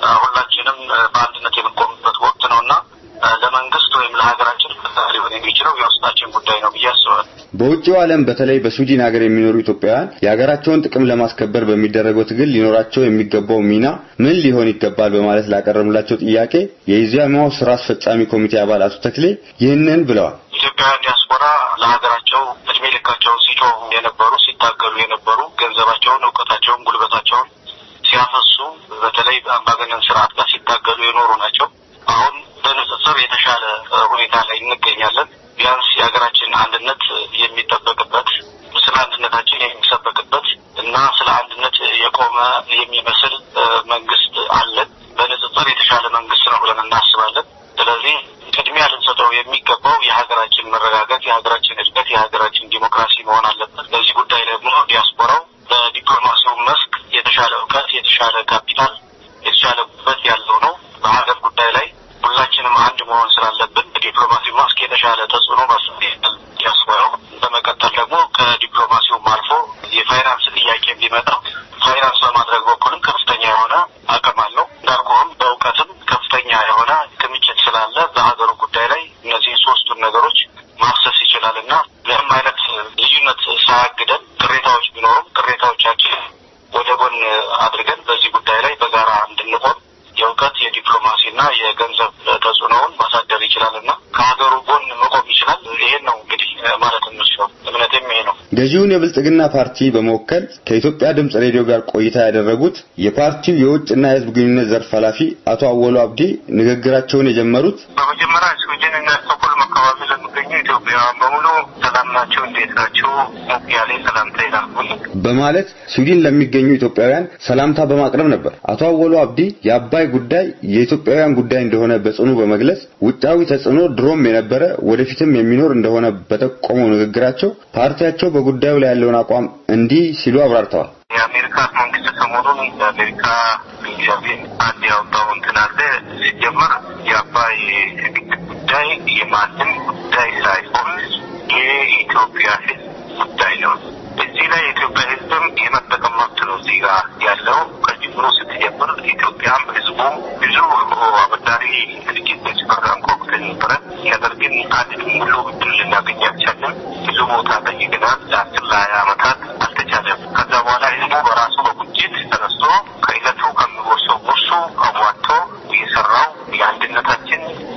ሁላችንም በአንድነት የምንቆምበት ወቅት ነው እና ለመንግስት ወይም ለሀገራችን ፈተና ሊሆን የሚችለው የውስጣችን ጉዳይ ነው ብዬ አስባለሁ። በውጭው ዓለም በተለይ በስዊድን ሀገር የሚኖሩ ኢትዮጵያውያን የሀገራቸውን ጥቅም ለማስከበር በሚደረገው ትግል ሊኖራቸው የሚገባው ሚና ምን ሊሆን ይገባል በማለት ላቀረብላቸው ጥያቄ የኢዜማው ስራ አስፈጻሚ ኮሚቴ አባል አቶ ተክሌ ይህንን ብለዋል። ኢትዮጵያውያን ዲያስፖራ ለሀገራቸው እድሜ ልካቸውን ሲጮሁ የነበሩ ሲታገሉ የነበሩ ገንዘባቸውን፣ እውቀታቸውን፣ ጉልበታቸውን ሲያፈሱ በተለይ አምባገነን ስርዓት ጋር ሲታገሉ የኖሩ ናቸው። አሁን በንጽጽር የተሻለ ሁኔታ ላይ እንገኛለን። ቢያንስ የሀገራችን አንድነት የሚጠበቅበት ስለ አንድነታችን የሚሰበክበት እና ስለ አንድነት የቆመ የሚመስል መንግስት አለን። በንጽጽር የተሻለ መንግስት ነው ብለን እናስባለን። ስለዚህ ቅድሚያ ልንሰጠው የሚገባው የሀገራችን መረጋጋት፣ የሀገራችን እድገት፣ የሀገራችን ዲሞክራሲ መሆን አለበት። በዚህ ጉዳይ ደግሞ ዲያስፖራው በዲፕሎማሲው መስክ የተሻለ እውቀት፣ የተሻለ ካፒታል፣ የተሻለ ጉልበት ያለው ነው። በሀገር ጉዳይ ላይ ሁላችንም አንድ መሆን ስላለብን በዲፕሎማሲው መስክ የተሻለ ተጽዕኖ ማስያል ዲያስፖራው። በመቀጠል ደግሞ ከዲፕሎማሲውም አልፎ የፋይናንስ ጥያቄ ቢመጣ ፋይናንስ በማድረግ በኩልም ከፍተኛ የሆነ አቅም አለው። እንዳልኩህም በእውቀትም ከፍተኛ ይችላል እና ምንም አይነት ልዩነት ሳያግደን ቅሬታዎች ቢኖሩም ቅሬታዎቻችን ወደ ጎን አድርገን በዚህ ጉዳይ ላይ በጋራ እንድንቆም የእውቀት የዲፕሎማሲና የገንዘብ ተጽዕኖውን ማሳደር ይችላል እና ከሀገሩ ጎን መቆም ይችላል። ይሄን ነው እንግዲህ ማለት የምችለው እምነቴም ይሄ ነው። ገዢውን የብልጽግና ፓርቲ በመወከል ከኢትዮጵያ ድምፅ ሬዲዮ ጋር ቆይታ ያደረጉት የፓርቲው የውጭና የሕዝብ ግንኙነት ዘርፍ ኃላፊ አቶ አወሉ አብዲ ንግግራቸውን የጀመሩት በመጀመሪያ ስዊድን እና ስቶክሆልም አካባቢ ለሚገኙ ኢትዮጵያውያን በሙሉ ሰላም ናቸው፣ እንዴት ናቸው? ሞቅ ያለ ሰላምታ ይላኩልኝ በማለት ስዊድን ለሚገኙ ኢትዮጵያውያን ሰላምታ በማቅረብ ነበር። አቶ አወሉ አብዲ የአባይ ጉዳይ የኢትዮጵያውያን ጉዳይ እንደሆነ በጽኑ በመግለጽ ውጫዊ ተጽዕኖ ድሮም የነበረ ወደፊትም የሚኖር እንደሆነ በጠቆመው ንግግራቸው ፓርቲያቸው በጉዳዩ ላይ ያለውን አቋም እንዲህ ሲሉ አብራርተዋል። የአሜሪካ መንግስት ሰሞኑን የአሜሪካ እግዚአብሔር አንድ ያወጣው እንትን አለ። ሲጀመር የአባይ ግድብ ጉዳይ የማንም ጉዳይ ሳይሆን የኢትዮጵያ ሕዝብ ጉዳይ ነው። እዚህ ላይ የኢትዮጵያ ሕዝብም የመጠቀም መብት ነው እዚህ ጋር ያለው። ከጅምሮ ስትጀምር ኢትዮጵያም ሕዝቡም ብዙ አበዳሪ ድርጅቶች ፕሮግራም ኮክተን ነበረ። ነገር ግን አንድ ሙሉ ብድር ልናገኝ አልቻለም። ብዙ ቦታ ጠይቀናል። ለአስር ለሀያ ዓመታት አልተቻለም። ከዛ በኋላ ሕዝቡ በራሱ በቁጭት ተነስቶ ከዕለቱ ከሚጎርሰው ጉርሱ አሟቶ የሰራው የአንድነታችን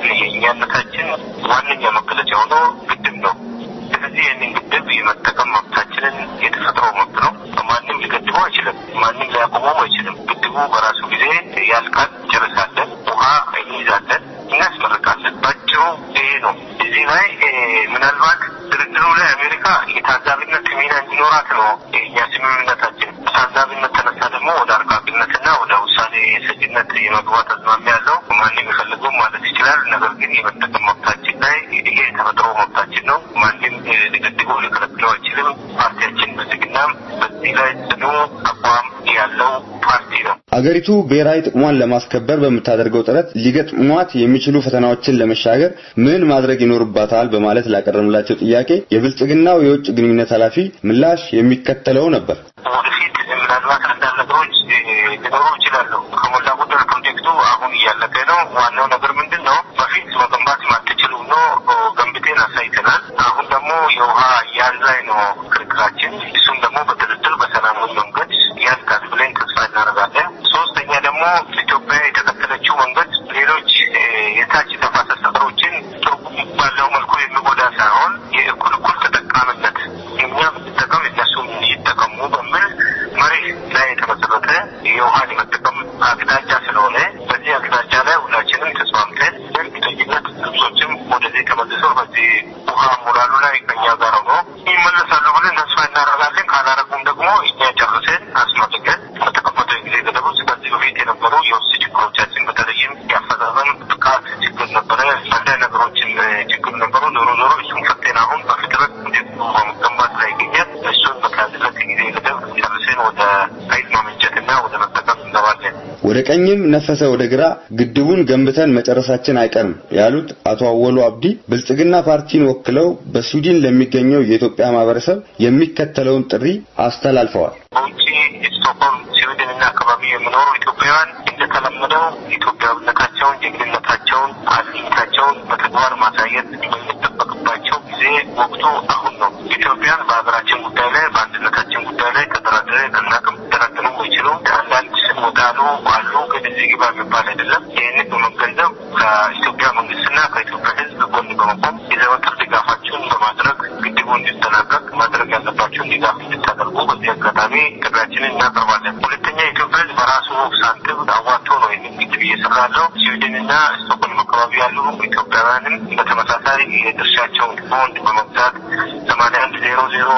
የእኛነታችን ዋነኛ መገለጫ ሆኖ ግድብ ነው። ስለዚህ ይህንን ግድብ የመጠቀም መብታችንን የተፈጥሮ መብት ነው። ማንም ሊገድበው አይችልም። ማንም ሊያቆመው አይችልም። ግድቡ በራሱ ጊዜ ያልቃል። ጨርሳለን፣ ውሃ እንይዛለን፣ እናስመርቃለን። ባጭሩ ይሄ ነው። እዚህ ላይ ምናልባት ድርድሩ ላይ አሜሪካ የታዛቢነት ሚና እንዲኖራት ነው የእኛ ስምምነታችን። ታዛቢነት ተነሳ ደግሞ ወደ አርቃቂነትና ወደ ውሳኔ ሰጭነት የመግባት አዝማሚያ ያለው ማንም የፈለገው ማለት ይችላል። ነገር ግን የመጠቀም መብታችን ላይ ይሄ የተፈጥሮ መብታችን ነው። ማንም ሊገድበው ሊከለክለው አይችልም። ፓርቲያችን ብልጽግናም በዚህ ላይ ጽኑ አቋም ያለው ፓርቲ ነው። አገሪቱ ብሔራዊ ጥቅሟን ለማስከበር በምታደርገው ጥረት ሊገጥሟት የሚችሉ ፈተናዎችን ለመሻገር ምን ማድረግ ይኖርባታል በማለት ላቀረብላቸው ጥያቄ የብልጽግናው የውጭ ግንኙነት ኃላፊ ምላሽ የሚከተለው ነበር። ወደፊት ምናልባት አንዳንድ ነገሮች ሊኖሩ ይችላሉ። ከሞላ ጎደል ፕሮጀክቱ አሁን እያለቀ ነው። ዋናው ነገር ምንድን ነው? በፊት መገንባት የማትችሉ ነው ገንብቴን አሳይተናል። አሁን ደግሞ የውሃ አያያዝ ላይ ነው ክርክራችን። እሱም ደግሞ በድርድር በሰላማዊ መንገድ ያልቃል ብለን ተስፋ እናደርጋለን። ሶስተኛ ደግሞ ኢትዮጵያ የተከተለችው መንገድ ሌሎች የታች ተፋሰስ ሀገሮችን ትርጉም ባለው መልኩ የሚጎዳ ሳይሆን የእኩል እኩል ተጠቃሚነት እኛ ብንጠቀም እነሱም ይጠቀሙ በሚል መሬት ላይ የተመሰረተ የውሃን የመጠቀም አቅጣጫ ስለሆነ በዚህ አቅጣጫ ላይ ሁላችንም ተስማምተን በእርግጠኝነት ግብጾችም ወደዚህ ተመልሰው በዚህ ውሃ ሞራሉ ላይ ከኛ ጋር ሆኖ ይመለሳሉ ብለን ተስፋ እናደርጋለን። ካላረጉም ደግሞ እኛ ጨርሰን አስመልከን በተቀመጠው ጊዜ ገደብ ውስጥ ከዚህ በፊት የነበሩ የውስጥ ችግሮቻችን በተለይም የአፈጻጸም ብቃት ችግር ነበረ። አንዳንድ ነገሮችን ችግር ነበሩ። ዞሮ ዞሮ እሱን ፈተን አሁን በፍጥነት ፕሮጀክቱ በመገንባት ላይ ይገኛል። እሱን በተያዘለት ጊዜ ገደብ ጨርሰን ወደ ኃይል ማመንጨትና ወደ መጠቀም እንገባለን። ወደ ቀኝም ነፈሰ ወደ ግራ ግድቡን ገንብተን መጨረሳችን አይቀርም ያሉት አቶ አወሉ አብዲ ብልጽግና ፓርቲን ወክለው በስዊድን ለሚገኘው የኢትዮጵያ ማህበረሰብ የሚከተለውን ጥሪ አስተላልፈዋል። በውጭ ስቶክሆልም፣ ስዊድን እና አካባቢ የሚኖሩ ኢትዮጵያውያን እንደተለመደው ኢትዮጵያዊነታቸውን፣ ጀግንነታቸውን፣ አለኝታቸውን በተግባር ማሳየት የሚጠበቅባቸው ጊዜ ወቅቱ አሁን ነው። ኢትዮጵያን በሀገራችን ጉዳይ ላይ በአንድነታችን ጉዳይ ላይ ተደራድረ ከናቅም ሊደራደሩ የሚችሉ አንዳንድ ወዳሉ አሉ፣ ግን እዚህ ግባ የሚባል አይደለም። ይህንን በመገንዘብ ከኢትዮጵያ መንግስትና ከኢትዮጵያ ሕዝብ ጎን በመቆም የዘወትር ድጋፋችሁን በማድረግ ግድቡ እንዲጠናቀቅ ማድረግ ያለባችሁን ድጋፍ እንድታደርጉ በዚህ አጋጣሚ ጥሪያችንን እናቀርባለን። ሁለተኛ የኢትዮጵያ ሕዝብ በራሱ ሳንቲም አዋጥቶ ነው ይህንን ግድብ እየሰራ ያለው። ስዊድንና ስቶክሆልም አካባቢ ያሉ ኢትዮጵያውያንም በተመሳሳይ የድርሻቸውን ቦንድ በመግዛት ሰማንያ አንድ ዜሮ ዜሮ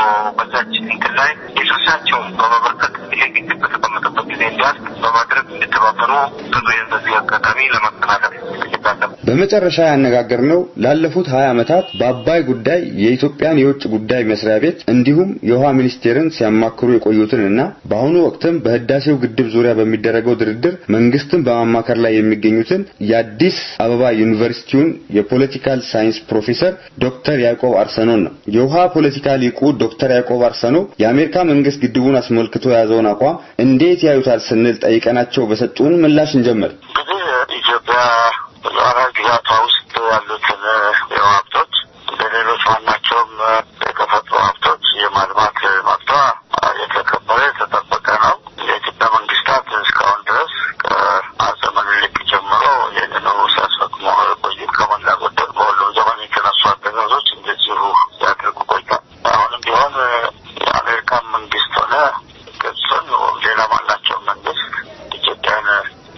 በዛች እንትን ላይ የድርሻቸውን በመበርከት ይሄ ግድብ በተቀመጠበት ጊዜ እንዲያልቅ በማድረግ እንዲተባበሩ ጥሪዬን በዚህ አጋጣሚ ለማስተላለፍ እፈልጋለሁ። በመጨረሻ ያነጋገርነው ላለፉት 20 ዓመታት በአባይ ጉዳይ የኢትዮጵያን የውጭ ጉዳይ መስሪያ ቤት እንዲሁም የውሃ ሚኒስቴርን ሲያማክሩ የቆዩትንና በአሁኑ ወቅትም በህዳሴው ግድብ ዙሪያ በሚደረገው ድርድር መንግስትን በማማከር ላይ የሚገኙትን የአዲስ አበባ ዩኒቨርሲቲውን የፖለቲካል ሳይንስ ፕሮፌሰር ዶክተር ያዕቆብ አርሰኖን ነው። የውሃ ፖለቲካ ሊቁ ዶክተር ያዕቆብ አርሰኖ የአሜሪካ መንግስት ግድቡን አስመልክቶ የያዘውን አቋም እንዴት ያዩታል ስንል ጠይቀናቸው በሰጡን ምላሽ እንጀምር። እንግዲህ ኢትዮጵያ በሉዓላዊ ግዛቷ ውስጥ ያሉትን የውሃ ሀብቶች ለሌሎች ማናቸው የተፈጥሮ ሀብቶች የማልማት መብቷ የተከበረ የተጠበቀ ነው። የኢትዮጵያ መንግስታት እስካሁን ድረስ ከአፄ ምኒልክ ጀምሮ ይህንኑ ሲያስፈጽሙ የቆዩት ከሞላ ጎደል በሁሉም ዘመን የተነሱ አገዛዞች እንደዚሁ ሲያደርጉ ቆይቷል። አሁንም ቢሆን የአሜሪካን መንግስት ሆነ ግብፅን ሌላ ማናቸው መንግስት ኢትዮጵያን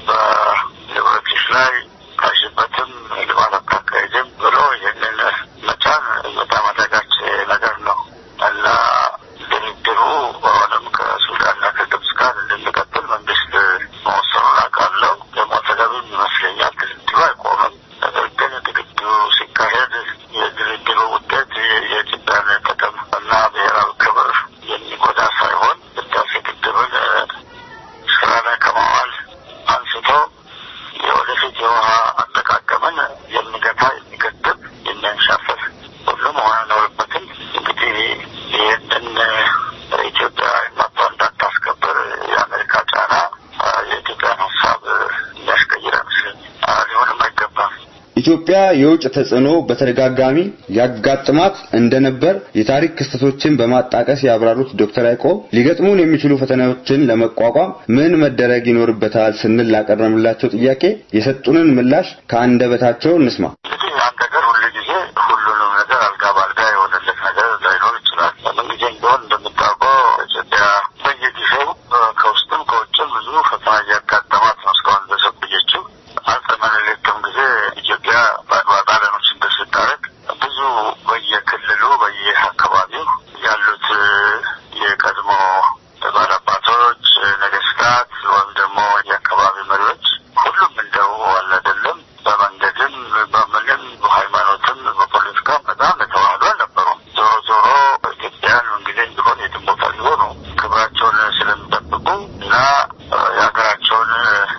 በንብረትሽ ላይ ካሽበትም ልማት አታካሂድም ብሎ ይህንን መጫን በጣም አዳጋች ነገር ነው እና ድርድሩ አሁንም ከሱዳንና ከግብፅ ጋር እንድንቀጥል መንግስት መወሰኑን አውቃለሁ። ደግሞ ተገቢም ይመስለኛል። ድርድሩ አይቆምም። ነገር ግን ድርድሩ ሲካሄድ የድርድሩ ውጤት የኢትዮጵያን ጥቅም እና ብሔራዊ ክብር የሚጎዳ ሳይሆን ህዳሴ ግድብን ስራ ላይ ከማዋል አንስቶ የወደፊት የውሃ አጠቃቀምን የሚገታ የሚገድብ የሚያንሻፍር ሁሉ መሆን አይኖርበትም። እንግዲህ ይህንን ኢትዮጵያ መጥቶ እንዳታስከብር የአሜሪካ ጫና የኢትዮጵያን ሀሳብ የሚያስቀይር አይመስለኝም። ሊሆንም አይገባም። ኢትዮጵያ የውጭ ተጽዕኖ በተደጋጋሚ ያጋጥማት እንደነበር የታሪክ ክስተቶችን በማጣቀስ ያብራሩት ዶክተር ያዕቆብ ሊገጥሙን የሚችሉ ፈተናዎችን ለመቋቋም ምን መደረግ ይኖርበታል ስንል ላቀረብንላቸው ጥያቄ የሰጡንን ምላሽ ከአንደበታቸው እንስማ። እንግዲህ አንድ ነገር ሁሉ ጊዜ ሁሉንም ነገር አልጋ ባልጋ የሆነለት ነገር ላይኖር ይችላል። ምን ጊዜም ቢሆን እንደምታውቀው ኢትዮጵያ በየጊዜው ከውስጥም ከውጭም ብዙ ፈተና እያጋጠማት ነው እስካሁን ድረስ የቆየችው። አፄ ምኒልክም ጊዜ ኢትዮጵያ በጣሊያኖች እንደ ስታረግ ብዙ በየክልሉ በየአካባቢው ያሉት የቀድሞ ባላባቶች፣ ነገስታት ወይም ደግሞ የአካባቢ መሪዎች ሁሉም እንደው አለ አይደለም በመንገድም በምንም በሃይማኖትም በፖለቲካም በጣም የተዋህዱ አልነበሩም። ዞሮ ዞሮ ኢትዮጵያን እንግዲህ ቢሆን የትም ቦታ ሊሆኑ ክብራቸውን ስለሚጠብቁ እና የሀገራቸውን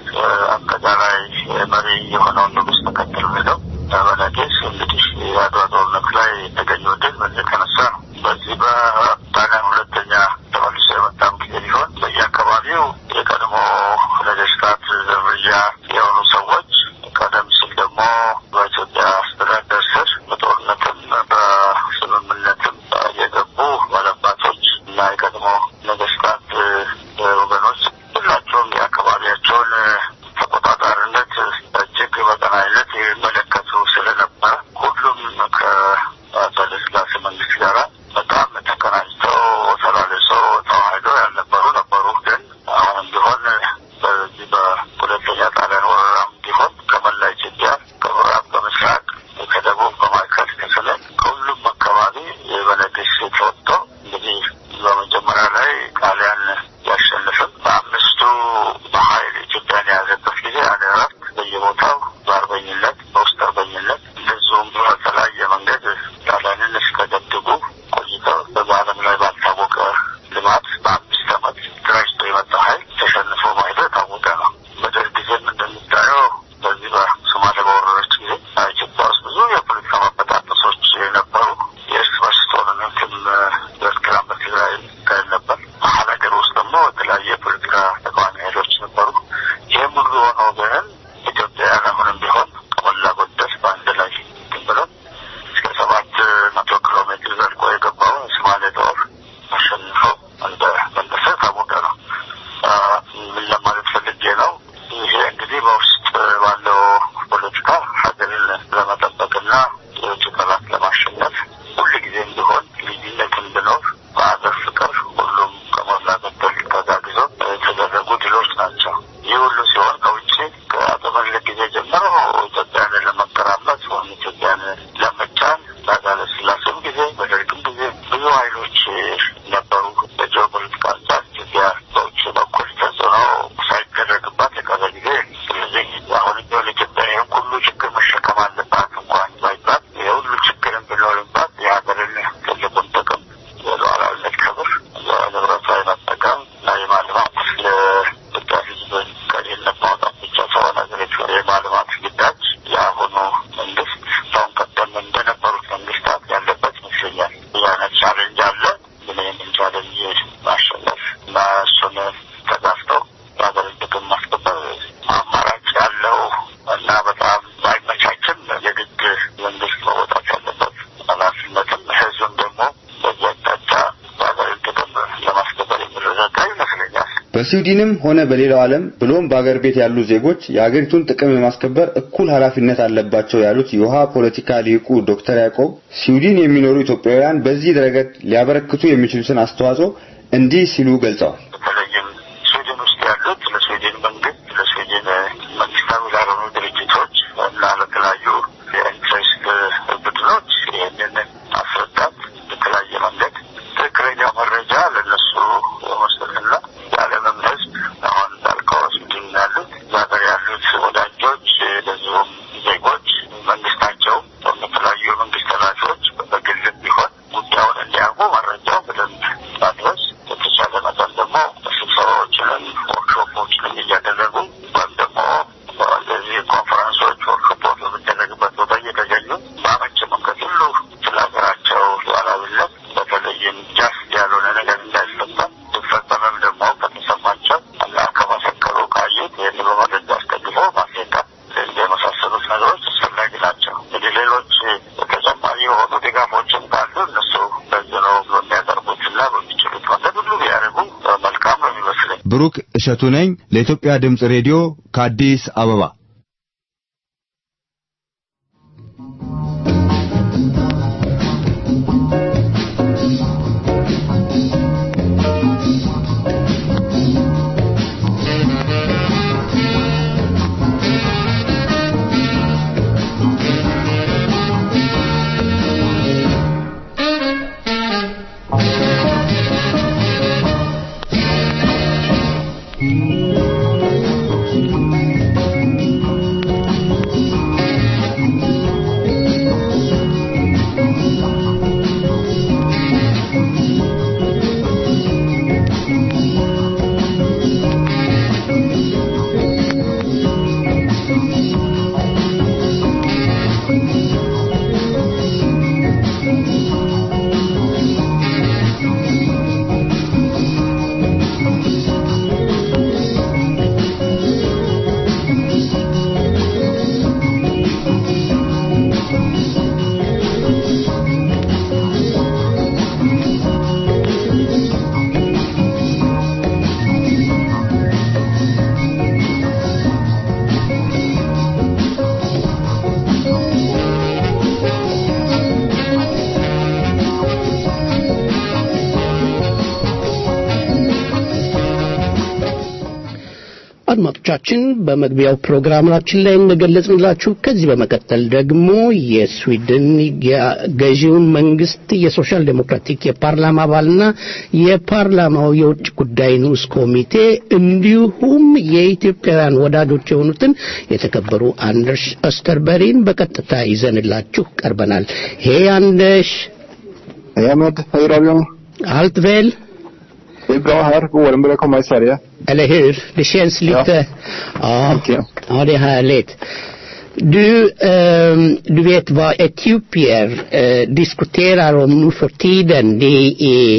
አጠቃላይ መሪ የሆነውን ንጉሥ ተከትሎ ሄደው በነጌስ እንግዲህ የአድዋ ጦርነት ላይ የተገኘው ድል በዚህ የተነሳ ነው። በዚህ በጣሊያን ሁለተኛ ተመልሶ የመጣም ጊዜ ቢሆን በየአካባቢው የቀድሞ ነገስታት ዝርያ የሆኑ ሰዎች ቀደም ሲል ደግሞ በኢትዮጵያ አስተዳደር ስር በጦርነትም በስምምነትም የገቡ ባለአባቶች እና የቀድሞ ነገስታት ወገኖች ሁላቸውም የአካባቢያቸውን ተቆጣጣሪነት እጅግ በቀናይነት ይመለከቱ ስለነበረ ሁሉም ከአፄ ኃይለሥላሴ መንግስት ጋር በጣም ተቀናጅተው ተላልሰው ተዋህደው ያልነበሩ ነበሩ። ግን አሁንም ቢሆን በዚህ በሁለተኛ ጣሊያን ወረራም ቢሆን ከመላ ኢትዮጵያ ከምዕራብ፣ በምስራቅ፣ ከደቡብ፣ በማዕከል፣ ከሰሜን ከሁሉም አካባቢ በነገስ ተወጥቶ እንግዲህ በመጀመሪያ ላይ ጣሊያን ያሸንፍም በአምስቱ በኃይል ኢትዮጵያን የያዘበት ጊዜ ያለ እረፍት በየቦታው በአርበኝነት በውስጥ አርበኝነት እንደዚሁም በተለያየ መንገድ ጣሊያንን እስከ ደብድቡ በስዊድንም ሆነ በሌላው ዓለም ብሎም በአገር ቤት ያሉ ዜጎች የአገሪቱን ጥቅም የማስከበር እኩል ኃላፊነት አለባቸው ያሉት የውሃ ፖለቲካ ሊቁ ዶክተር ያዕቆብ ስዊድን የሚኖሩ ኢትዮጵያውያን በዚህ ረገድ ሊያበረክቱ የሚችሉትን አስተዋጽኦ እንዲህ ሲሉ ገልጸዋል። በተለይም ስዊድን ውስጥ ያሉት ለስዊድን መንግስት፣ ለስዊድን መንግስታዊ ላልሆኑ ድርጅቶች እና ለተለያዩ የኢንትረስት ቡድኖች ይህንን ማስረዳት በተለያየ መንገድ ትክክለኛ መረጃ ለነሱ መስጠትና የዓለምም ሕዝብ አሁን እንዳልከው ስዊድን ያሉት ዛገር ያሉት ወዳጆች ለዚሁም ዜጎች መንግስታቸው የተለያዩ የመንግስት ኃላፊዎች በግልም ቢሆን ጉዳዩን እንዲያውቁ መረጃው በደንብ ማድረስ የተቻለ መጠን ደግሞ ስብሰባዎችንም ወርክሾፖችንም እያደረጉ ወይም ደግሞ እንደዚህ ኮንፈረንሶች ወርክሾፖች በሚደረግበት ቦታ እየተገኙ በአመች መንገድ ሁሉ ስለ ሀገራቸው ሉዓላዊነት በተለይም ጃስት ያልሆነ ነገር እንዳይፈጸም ሲፈጸምም ደግሞ ከተሰማቸው እና ከመሰከሩ ካዩት ይህን በመረጃ አስደግፎ ማስረዳት እንደ የመሳሰሉት ነገሮች አስፈላጊ ናቸው። እንግዲህ ሌሎች ተጨማሪ የሆኑ ድጋፎችም ካሉ እነሱ በዚህ ነው በሚያቀርቡትና በሚችሉት መንገድ ሁሉ ቢያደርጉ መልካም ነው የሚመስለኝ። ብሩክ እሸቱ ነኝ ለኢትዮጵያ ድምፅ ሬዲዮ ከአዲስ አበባ። አድማጮቻችን በመግቢያው ፕሮግራማችን ላይ እንደገለጽንላችሁ ከዚህ በመቀጠል ደግሞ የስዊድን ገዢውን መንግስት የሶሻል ዴሞክራቲክ የፓርላማ አባልና የፓርላማው የውጭ ጉዳይ ንዑስ ኮሚቴ እንዲሁም የኢትዮጵያውያን ወዳጆች የሆኑትን የተከበሩ አንደርስ ኦስተርበሪን በቀጥታ ይዘንላችሁ ቀርበናል። ሄ አንደርስ Hej Ahmed, hej radion. allt väl? Det är bra här, våren börjar komma i Sverige. Eller hur? Det känns lite... Ja, Okej. ja det är härligt. Du, ehm, du vet vad etiopier eh, diskuterar om nu för tiden. Det är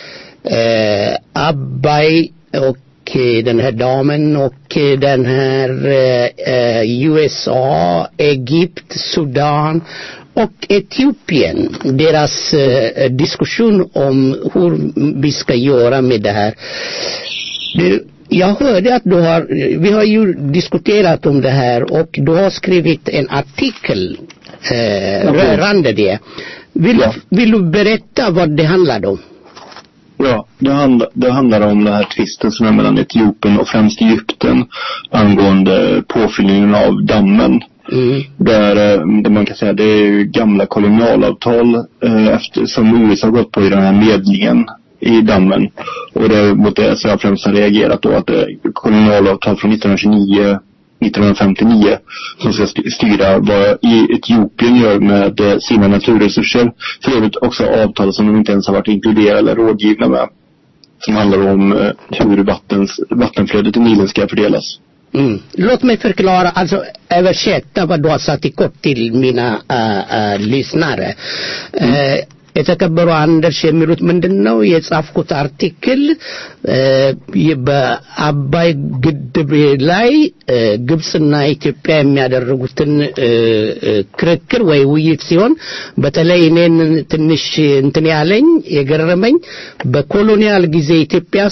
eh, Abbay och eh, den här damen och eh, den här eh, eh, USA, Egypt, Sudan och Etiopien. Deras eh, diskussion om hur vi ska göra med det här. Du, jag hörde att du har, vi har ju diskuterat om det här och du har skrivit en artikel eh, rörande det. Vill, Ja. vill du berätta vad det handlade om? Ja, det, handla, det handlar om den här tvisten som är mellan Etiopien och främst Egypten angående påfyllningen av dammen. Mm. Där, eh, där man kan säga det är ju gamla kolonialavtal eh, efter, som USA har gått på i den här medlingen i dammen. Och det är mot det så jag främst har reagerat då att det är kolonialavtal från 1929 1959 som ska st- styra vad i Etiopien gör med eh, sina naturresurser. För övrigt också avtal som de inte ens har varit inkluderade eller rådgivna med. Som handlar om eh, hur vattens, vattenflödet i Nilen ska fördelas. Mm. Låt mig förklara, alltså översätta vad du har sagt i kort till mina äh, äh, lyssnare. äh, የተከበሩ አንደርስ የሚሉት ምንድን ነው የጻፍኩት አርቲክል እ፣ በአባይ ግድብ ላይ እ፣ ግብፅና ኢትዮጵያ የሚያደርጉትን እ፣ እ፣ ክርክር ወይ ውይይት ሲሆን በተለይ እኔን ትንሽ እንትን ያለኝ የገረመኝ በኮሎኒያል ጊዜ ኢትዮጵያ ሳት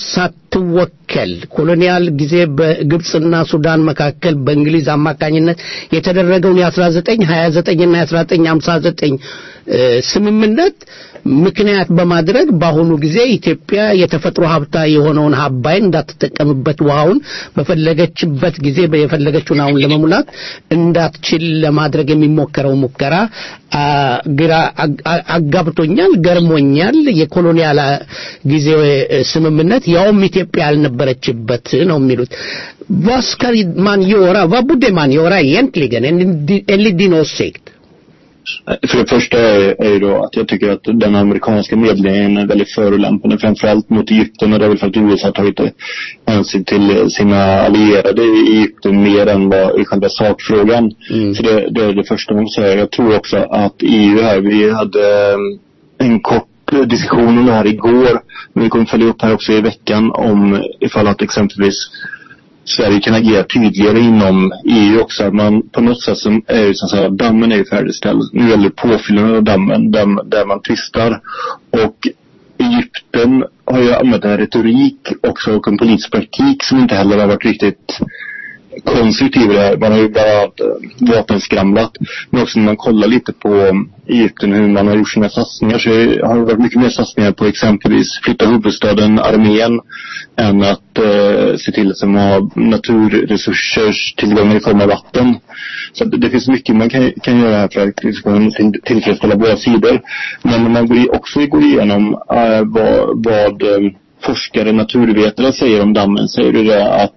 እንድትወከል ኮሎኒያል ጊዜ በግብፅና ሱዳን መካከል በእንግሊዝ አማካኝነት የተደረገውን የ1929 እና የ1959 ስምምነት ምክንያት በማድረግ በአሁኑ ጊዜ ኢትዮጵያ የተፈጥሮ ሀብታ የሆነውን አባይን እንዳትጠቀምበት ውሃውን በፈለገችበት ጊዜ የፈለገችውን አሁን ለመሙላት እንዳትችል ለማድረግ የሚሞከረው ሙከራ ግራ አጋብቶኛል፣ ገርሞኛል። የኮሎኒያል ጊዜ ስምምነት ያውም ኢትዮጵያ ያልነበረችበት ነው የሚሉት vad ska man göra? Vad borde man göra egentligen enligt din åsikt? För det första är, är ju då att jag tycker att den amerikanska medlingen är väldigt förolämpande, framförallt mot Egypten och det är väl för att USA har tagit hänsyn till sina allierade i Egypten mer än vad i själva sakfrågan. Mm. Så det, det är det första man måste säga. Jag tror också att EU här, vi hade en kort diskussion om det här igår, men vi kommer följa upp här också i veckan om ifall att exempelvis Sverige kan agera tydligare inom EU också. Att man på något sätt som är ju så att säga, dammen är ju färdigställd. Nu gäller det påfyllnaden av dammen där, där man tvistar. Och Egypten har ju använt en retorik också och en politisk praktik som inte heller har varit riktigt konstruktiv i det här. Man har ju bland annat äh, vapenskramlat. Men också när man kollar lite på Egypten hur man har gjort sina satsningar så har det varit mycket mer satsningar på exempelvis flytta huvudstaden, armén än att äh, se till att man har naturresursers tillgångar i form av vatten. Så det, det finns mycket man kan, kan göra här för att liksom, till, tillfredsställa båda sidor. Men när man går, också går igenom äh, vad, vad forskare, naturvetare säger om dammen så är det det att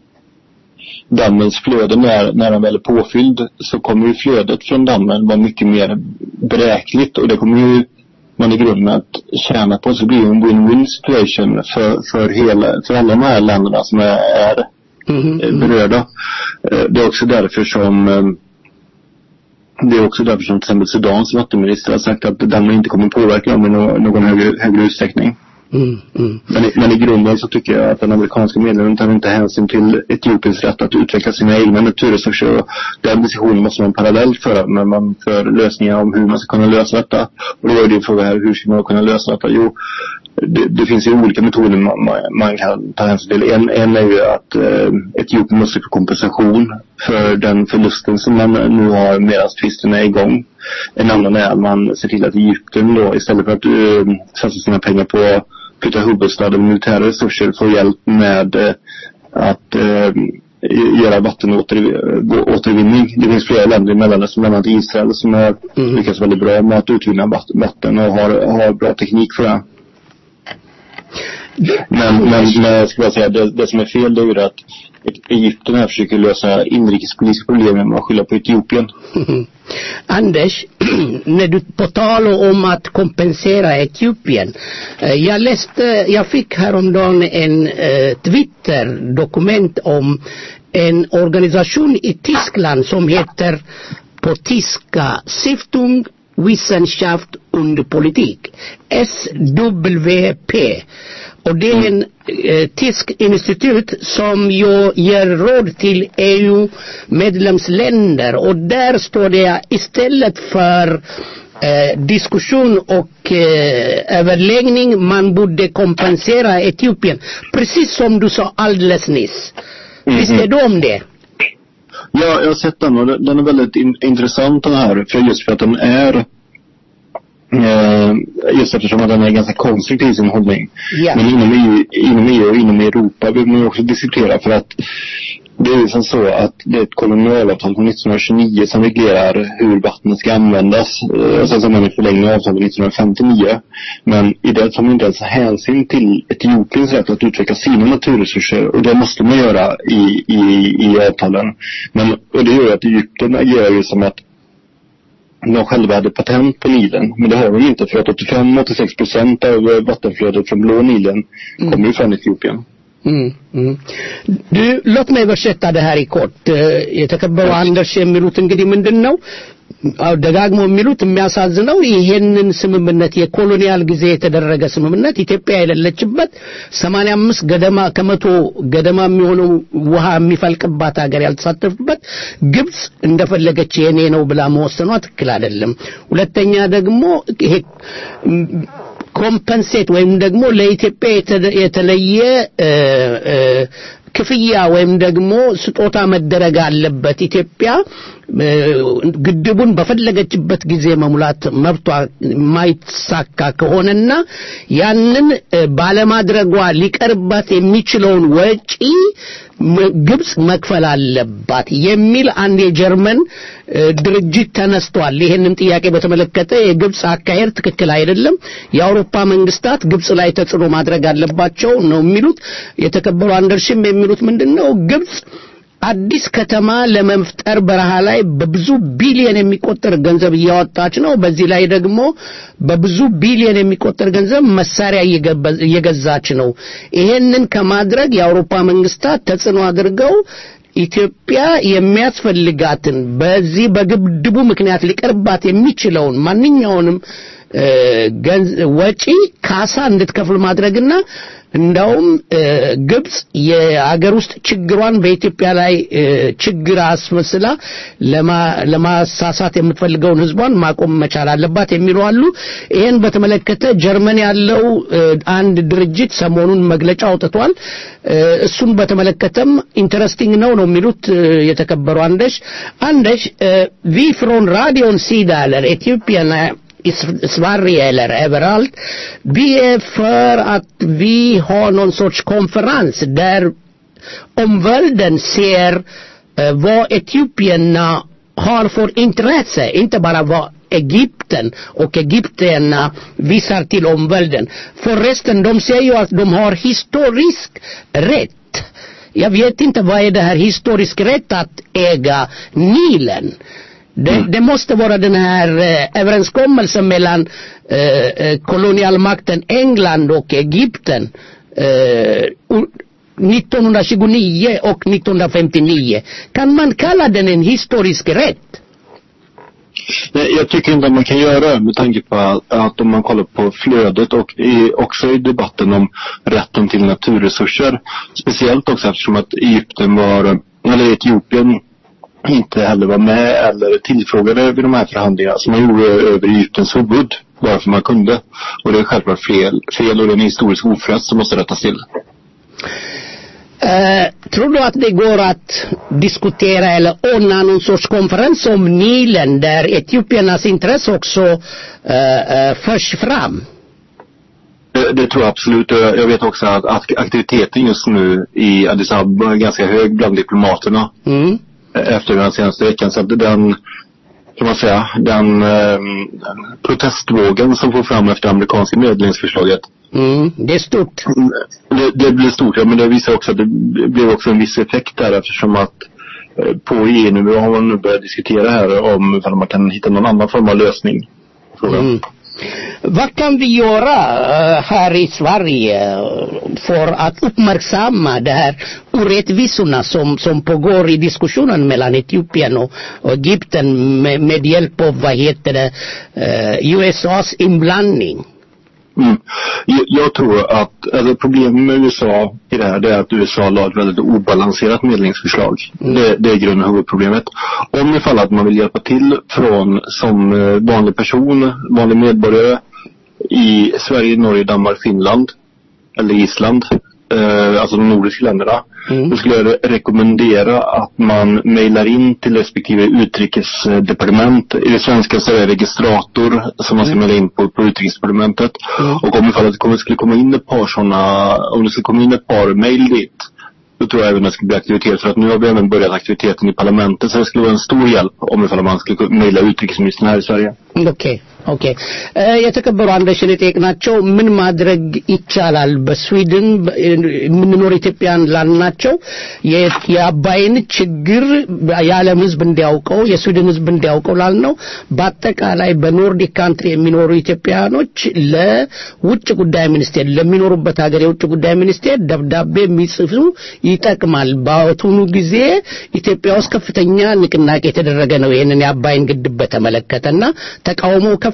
dammens flöde när, när den väl är påfylld så kommer ju flödet från dammen vara mycket mer beräkligt och det kommer ju man i grunden att tjäna på så det blir en win-win situation för, för, hela, för alla de här länderna som är, är mm. berörda. Det är också därför som det är också därför som till exempel Sudans vattenminister har sagt att dammen inte kommer påverka dem i någon, någon högre, högre utsträckning. Mm, mm. Men, i, men i grunden så tycker jag att den amerikanska medlemmen tar inte hänsyn till Etiopiens rätt att utveckla sina egna naturresurser. Och den diskussionen måste man parallellt föra när man för lösningar om hur man ska kunna lösa detta. Och då är din fråga här, hur ska man kunna lösa detta? Jo, det, det finns ju olika metoder man, man, man kan ta hänsyn till. En, en är ju att eh, Etiopien måste få kompensation för den förlusten som man nu har medan tvisten är igång. En annan är att man ser till att Egypten då istället för att eh, satsa sina pengar på flytta huvudstaden och militära resurser får hjälp med eh, att eh, göra vattenåtervinning. Det finns flera länder i Mellanöstern, bland annat Israel, som har mm. lyckats väldigt bra med att utvinna vatten och har, har bra teknik för det. Men, men, men jag skulle bara säga, det, det som är fel det är ju att Egypten här försöker lösa inrikespolitiska problem genom att skylla på Etiopien. Anders, när du på tal om att kompensera Etiopien. Jag läste, jag fick häromdagen en eh, Twitter-dokument om en organisation i Tyskland som heter på tyska Stiftung Wissenschaft und Politik. SWP. Och det är en eh, tysk institut som ju ger råd till EU-medlemsländer och där står det istället för eh, diskussion och eh, överläggning man borde kompensera Etiopien. Precis som du sa alldeles nyss. Mm -hmm. Visst är du om det? Ja, jag har sett den och den är väldigt in intressant den här. För just för att den är Eh, just eftersom att den är ganska konstruktiv i sin hållning. Yeah. Men inom EU, inom EU och inom Europa vill man ju också diskutera för att det är ju som så att det är ett kolonialavtal från 1929 som reglerar hur vattnet ska användas. Eh, och sen så har man en förlängning av avtalet 1959. Men i det tar man inte ens hänsyn till Etiopiens rätt att utveckla sina naturresurser. Och det måste man göra i, i, i avtalen. Men, och det gör ju att Egypten agerar ju som att de själva hade patent på Nilen. Men det har de inte för att 85-86 procent av vattenflödet från Blå Nilen mm. kommer ju från Etiopien. Mm, mm. Du, låt mig översätta det här i kort. የተከበሩ አንደርስ የሚሉት እንግዲህ ምንድን ነው ደጋግሞ የሚሉት የሚያሳዝነው ይሄንን ስምምነት የኮሎኒያል ጊዜ የተደረገ ስምምነት ኢትዮጵያ የሌለችበት 85 ገደማ ከመቶ ገደማ የሚሆነው ውሃ የሚፈልቅባት ሀገር ያልተሳተፍበት ግብጽ እንደፈለገች የኔ ነው ብላ መወሰኗ ትክክል አይደለም። ሁለተኛ ደግሞ ይሄ ኮምፐንሴት ወይም ደግሞ ለኢትዮጵያ የተ- የተለየ እ፣ እ፣ ክፍያ ወይም ደግሞ ስጦታ መደረግ አለበት። ኢትዮጵያ እ፣ ግድቡን በፈለገችበት ጊዜ መሙላት መብቷ የማይሳካ ከሆነና ያንን እ፣ ባለማድረጓ ሊቀርባት የሚችለውን ወጪ ም- ግብጽ መክፈል አለባት የሚል አንድ የጀርመን እ፣ ድርጅት ተነስቷል። ይህንን ጥያቄ በተመለከተ የግብጽ አካሄድ ትክክል አይደለም፣ የአውሮፓ መንግስታት ግብጽ ላይ ተጽዕኖ ማድረግ አለባቸው ነው የሚሉት። የተከበሩ አንደርሽም የሚሉት ምንድን ነው? ግብጽ አዲስ ከተማ ለመፍጠር በረሃ ላይ በብዙ ቢሊዮን የሚቆጠር ገንዘብ እያወጣች ነው። በዚህ ላይ ደግሞ በብዙ ቢሊዮን የሚቆጠር ገንዘብ መሳሪያ እየገበ- እየገዛች ነው። ይሄንን ከማድረግ የአውሮፓ መንግስታት ተጽዕኖ አድርገው ኢትዮጵያ የሚያስፈልጋትን በዚህ በግድቡ ምክንያት ሊቀርባት የሚችለውን ማንኛውንም እ፣ ገንዝ- ወጪ ካሳ እንድትከፍል ማድረግና እንዳውም እ፣ ግብጽ የአገር ውስጥ ችግሯን በኢትዮጵያ ላይ እ፣ ችግር አስመስላ ለማ- ለማሳሳት የምትፈልገውን ህዝቧን ማቆም መቻል አለባት የሚሉ አሉ። ይህን በተመለከተ ጀርመን ያለው እ፣ አንድ ድርጅት ሰሞኑን መግለጫ አውጥቷል። እ፣ እሱን በተመለከተም ኢንተረስቲንግ ነው ነው የሚሉት እ፣ የተከበሩ አንደሽ አንደሽ ቪ ፍሮን ራዲዮን ሲዳለር ኢትዮጵያና i Sverige eller överallt. Vi är för att vi har någon sorts konferens där omvärlden ser eh, vad etiopierna har för intresse, inte bara vad Egypten och egyptierna visar till omvärlden. Förresten, de säger ju att de har historisk rätt. Jag vet inte vad är det här historisk rätt att äga Nilen. Det, det måste vara den här eh, överenskommelsen mellan eh, eh, kolonialmakten England och Egypten eh, o- 1929 och 1959. Kan man kalla den en historisk rätt? Nej, jag tycker inte att man kan göra det med tanke på att, att om man kollar på flödet och i, också i debatten om rätten till naturresurser. Speciellt också eftersom att Egypten var, eller Etiopien inte heller var med eller tillfrågade vid de här förhandlingarna. Så man gjorde över Egyptens huvud bara för man kunde. Och det är självklart fel, fel och det är en historisk oförrätt som måste rättas till. Eh, tror du att det går att diskutera eller ordna någon sorts konferens om Nilen där etiopiernas intresse också eh, eh, förs fram? Det, det tror jag absolut. Och Jag jag vet också att, att aktiviteten just nu i Addis Abeba är ganska hög bland diplomaterna. Mm. efter den senaste veckan. Så att den, kan man säga, den, eh, den protestvågen som får fram efter amerikanska medlingsförslaget. Mm. Det är stort. Det, det blir stort, ja, men det visar också att det blev också en viss effekt där eftersom att eh, på EU-nivå har man nu börjat diskutera här om ifall man kan hitta någon annan form av lösning. på Frågan. Mm. Vad kan vi göra eh, här i Sverige eh, för att uppmärksamma de här orättvisorna som, som pågår i diskussionen mellan Etiopien och, och Egypten med, med hjälp av, vad heter det, eh, USAs inblandning? Mm. Jag, jag tror att alltså, problemet med USA i det här det är att USA la ett väldigt obalanserat medlingsförslag. Det, det är grunden och huvudproblemet. Om ifall att man vill hjälpa till från som eh, vanlig person, vanlig medborgare i Sverige, Norge, Danmark, Finland eller Island, eh, alltså de nordiska länderna. Mm. Då skulle jag re- rekommendera att man mejlar in till respektive utrikesdepartement. I det svenska så är det registrator som man ska mejla in på, på utrikesdepartementet. Och om ifall att det kommer, skulle komma in ett par sådana, om det skulle komma in ett par mejl dit. Då tror jag även att det skulle bli aktivitet. För att nu har vi även börjat aktiviteten i parlamentet. Så det skulle vara en stor hjälp om ifall man skulle kunna mejla utrikesministern här i Sverige. ኦኬ ኦኬ እ፣ የተከበሩ አንደሽን የጠየቅናቸው ምን ማድረግ ይቻላል በስዊድን በ- የምንኖር ኢትዮጵያን ላልናቸው የ- የአባይን ችግር የዓለም ሕዝብ እንዲያውቀው የስዊድን ሕዝብ እንዲያውቀው ላልነው በአጠቃላይ በኖርዲክ ካንትሪ የሚኖሩ ኢትዮጵያኖች ለውጭ ጉዳይ ሚኒስቴር ለሚኖሩበት ሀገር የውጭ ጉዳይ ሚኒስቴር ደብዳቤ የሚጽፉ ይጠቅማል። በአሁኑ ጊዜ ኢትዮጵያ ውስጥ ከፍተኛ ንቅናቄ የተደረገ ነው። ይህንን የአባይን ግድብ በተመለከተና ተቃውሞ ከፍ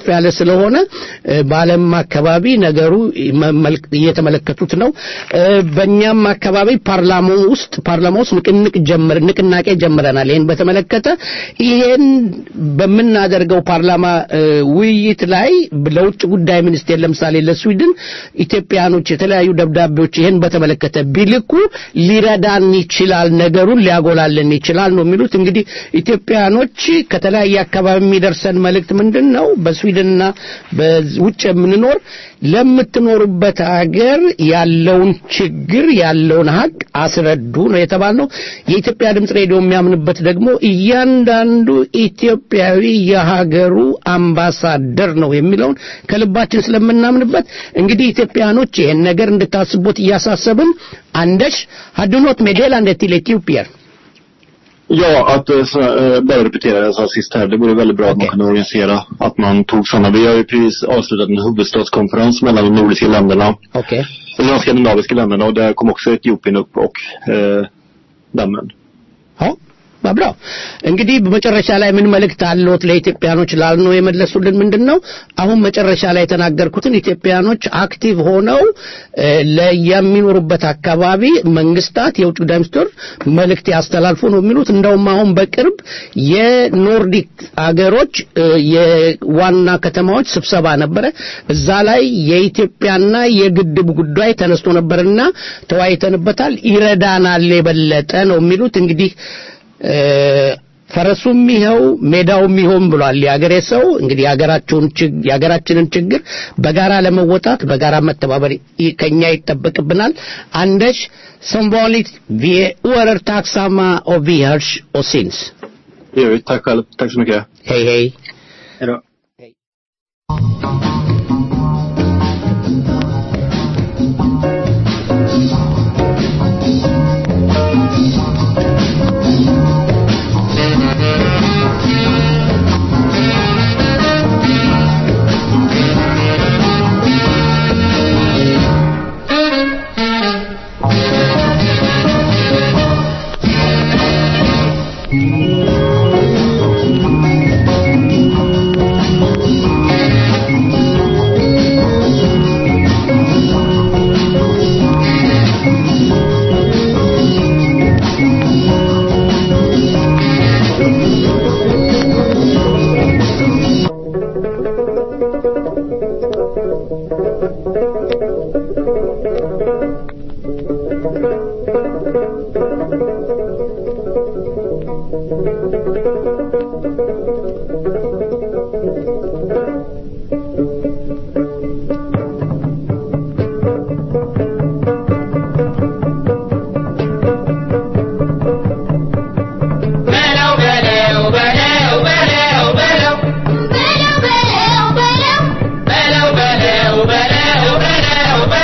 ከፍ ያለ ስለሆነ እ፣ በዓለም አካባቢ ነገሩ መመልክ- እየተመለከቱት ነው። እ፣ በእኛም አካባቢ ፓርላማው ውስጥ ፓርላማ ውስጥ ንቅንቅ ጀምር ንቅናቄ ጀምረናል። ይህን በተመለከተ ይሄን በምናደርገው ፓርላማ እ፣ ውይይት ላይ ለውጭ ጉዳይ ሚኒስቴር ለምሳሌ ለስዊድን ኢትዮጵያኖች የተለያዩ ደብዳቤዎች ይህን በተመለከተ ቢልኩ ሊረዳን ይችላል፣ ነገሩን ሊያጎላልን ይችላል ነው የሚሉት። እንግዲህ ኢትዮጵያኖች ከተለያየ አካባቢ የሚደርሰን መልእክት ምንድን ነው? በስዊድንና በውጭ የምንኖር ለምትኖሩበት ሀገር ያለውን ችግር ያለውን ሀቅ አስረዱ ነው የተባልነው። የኢትዮጵያ ድምፅ ሬዲዮ የሚያምንበት ደግሞ እያንዳንዱ ኢትዮጵያዊ የሀገሩ አምባሳደር ነው የሚለውን ከልባችን ስለምናምንበት እንግዲህ ኢትዮጵያኖች ይህን ነገር እንድታስቡት እያሳሰብን አንደሽ ሀድኖት ሜዴላንደ till Etiopien. Ja, att eh, så, eh, bara repetera det jag sa sist här. Det vore väldigt bra att man kunde organisera att man tog sådana. Vi har ju precis avslutat en huvudstadskonferens mellan de nordiska länderna. Okej. Eller de skandinaviska länderna och där kom också Etiopien upp och eh, dammen. Ja, vad bra. እንግዲህ በመጨረሻ ላይ ምን መልእክት አለዎት ለኢትዮጵያኖች ላልነው የመለሱልን ምንድን ነው? አሁን መጨረሻ ላይ የተናገርኩትን ኢትዮጵያኖች አክቲቭ ሆነው እ፣ ለየሚኖሩበት አካባቢ መንግስታት የውጭ ጉዳይ ሚኒስትር መልእክት ያስተላልፉ ነው የሚሉት። እንደውም አሁን በቅርብ የኖርዲክ አገሮች እ፣ የዋና ከተማዎች ስብሰባ ነበረ። እዛ ላይ የኢትዮጵያና የግድብ ጉዳይ ተነስቶ ነበርና ተወያይተንበታል። ይረዳናል የበለጠ ነው የሚሉት እንግዲህ እ፣ ፈረሱም ይኸው ሜዳውም ይሆን ብሏል የአገሬ ሰው። እንግዲህ የሀገራቸውን ችግ- የሀገራችንን ችግር በጋራ ለመወጣት በጋራ መተባበር ይ- ከኛ ይጠበቅብናል። አንደሽ som vanligt, vi är oerhört tacksamma och vi hörs och syns. Det gör vi. Tack själv. Tack så mycket. Hej hej. Hej då. በለው በለው በለው በለው በለው በለው በለው በለው በለው በለው በለው በለው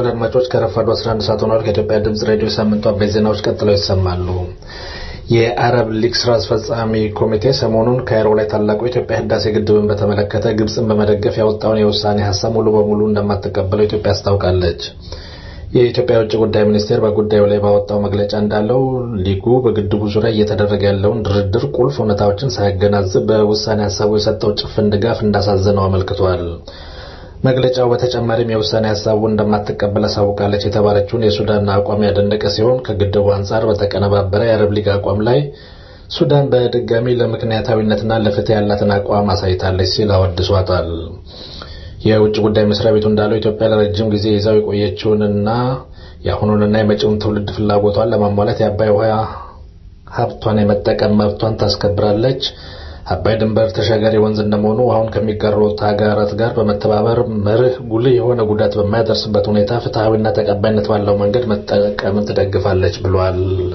እንደምናመሻችኋል አድማጮች። ከረፋዱ 11 ሰዓት ሆኗል። ከኢትዮጵያ ድምፅ ሬዲዮ ሳምንቱ አበይት ዜናዎች ቀጥለው ይሰማሉ። የአረብ ሊግ ስራ አስፈጻሚ ኮሚቴ ሰሞኑን ካይሮ ላይ ታላቁ የኢትዮጵያ ህዳሴ ግድብን በተመለከተ ግብፅን በመደገፍ ያወጣውን የውሳኔ ሀሳብ ሙሉ በሙሉ እንደማትቀበለው ኢትዮጵያ አስታውቃለች። የኢትዮጵያ የውጭ ጉዳይ ሚኒስቴር በጉዳዩ ላይ ባወጣው መግለጫ እንዳለው ሊጉ በግድቡ ዙሪያ እየተደረገ ያለውን ድርድር ቁልፍ እውነታዎችን ሳያገናዝብ በውሳኔ ሀሳቡ የሰጠው ጭፍን ድጋፍ እንዳሳዘነው አመልክቷል። መግለጫው በተጨማሪም የውሳኔ ሀሳቡን እንደማትቀበል አሳውቃለች የተባለችውን የሱዳን አቋም ያደነቀ ሲሆን ከግድቡ አንጻር በተቀነባበረ የአረብ ሊግ አቋም ላይ ሱዳን በድጋሚ ለምክንያታዊነትና ለፍትህ ያላትን አቋም አሳይታለች ሲል አወድሷታል። የውጭ ጉዳይ መስሪያ ቤቱ እንዳለው ኢትዮጵያ ለረጅም ጊዜ ይዛው የቆየችውንና የአሁኑንና የመጪውን ትውልድ ፍላጎቷን ለማሟላት የአባይ ውሃ ሀብቷን የመጠቀም መብቷን ታስከብራለች። አባይ ድንበር ተሻጋሪ ወንዝ እንደመሆኑ ውሃውን ከሚጋሩት ሀገራት ጋር በመተባበር መርህ ጉልህ የሆነ ጉዳት በማያደርስበት ሁኔታ ፍትሐዊና ተቀባይነት ባለው መንገድ መጠቀምን ትደግፋለች ብሏል።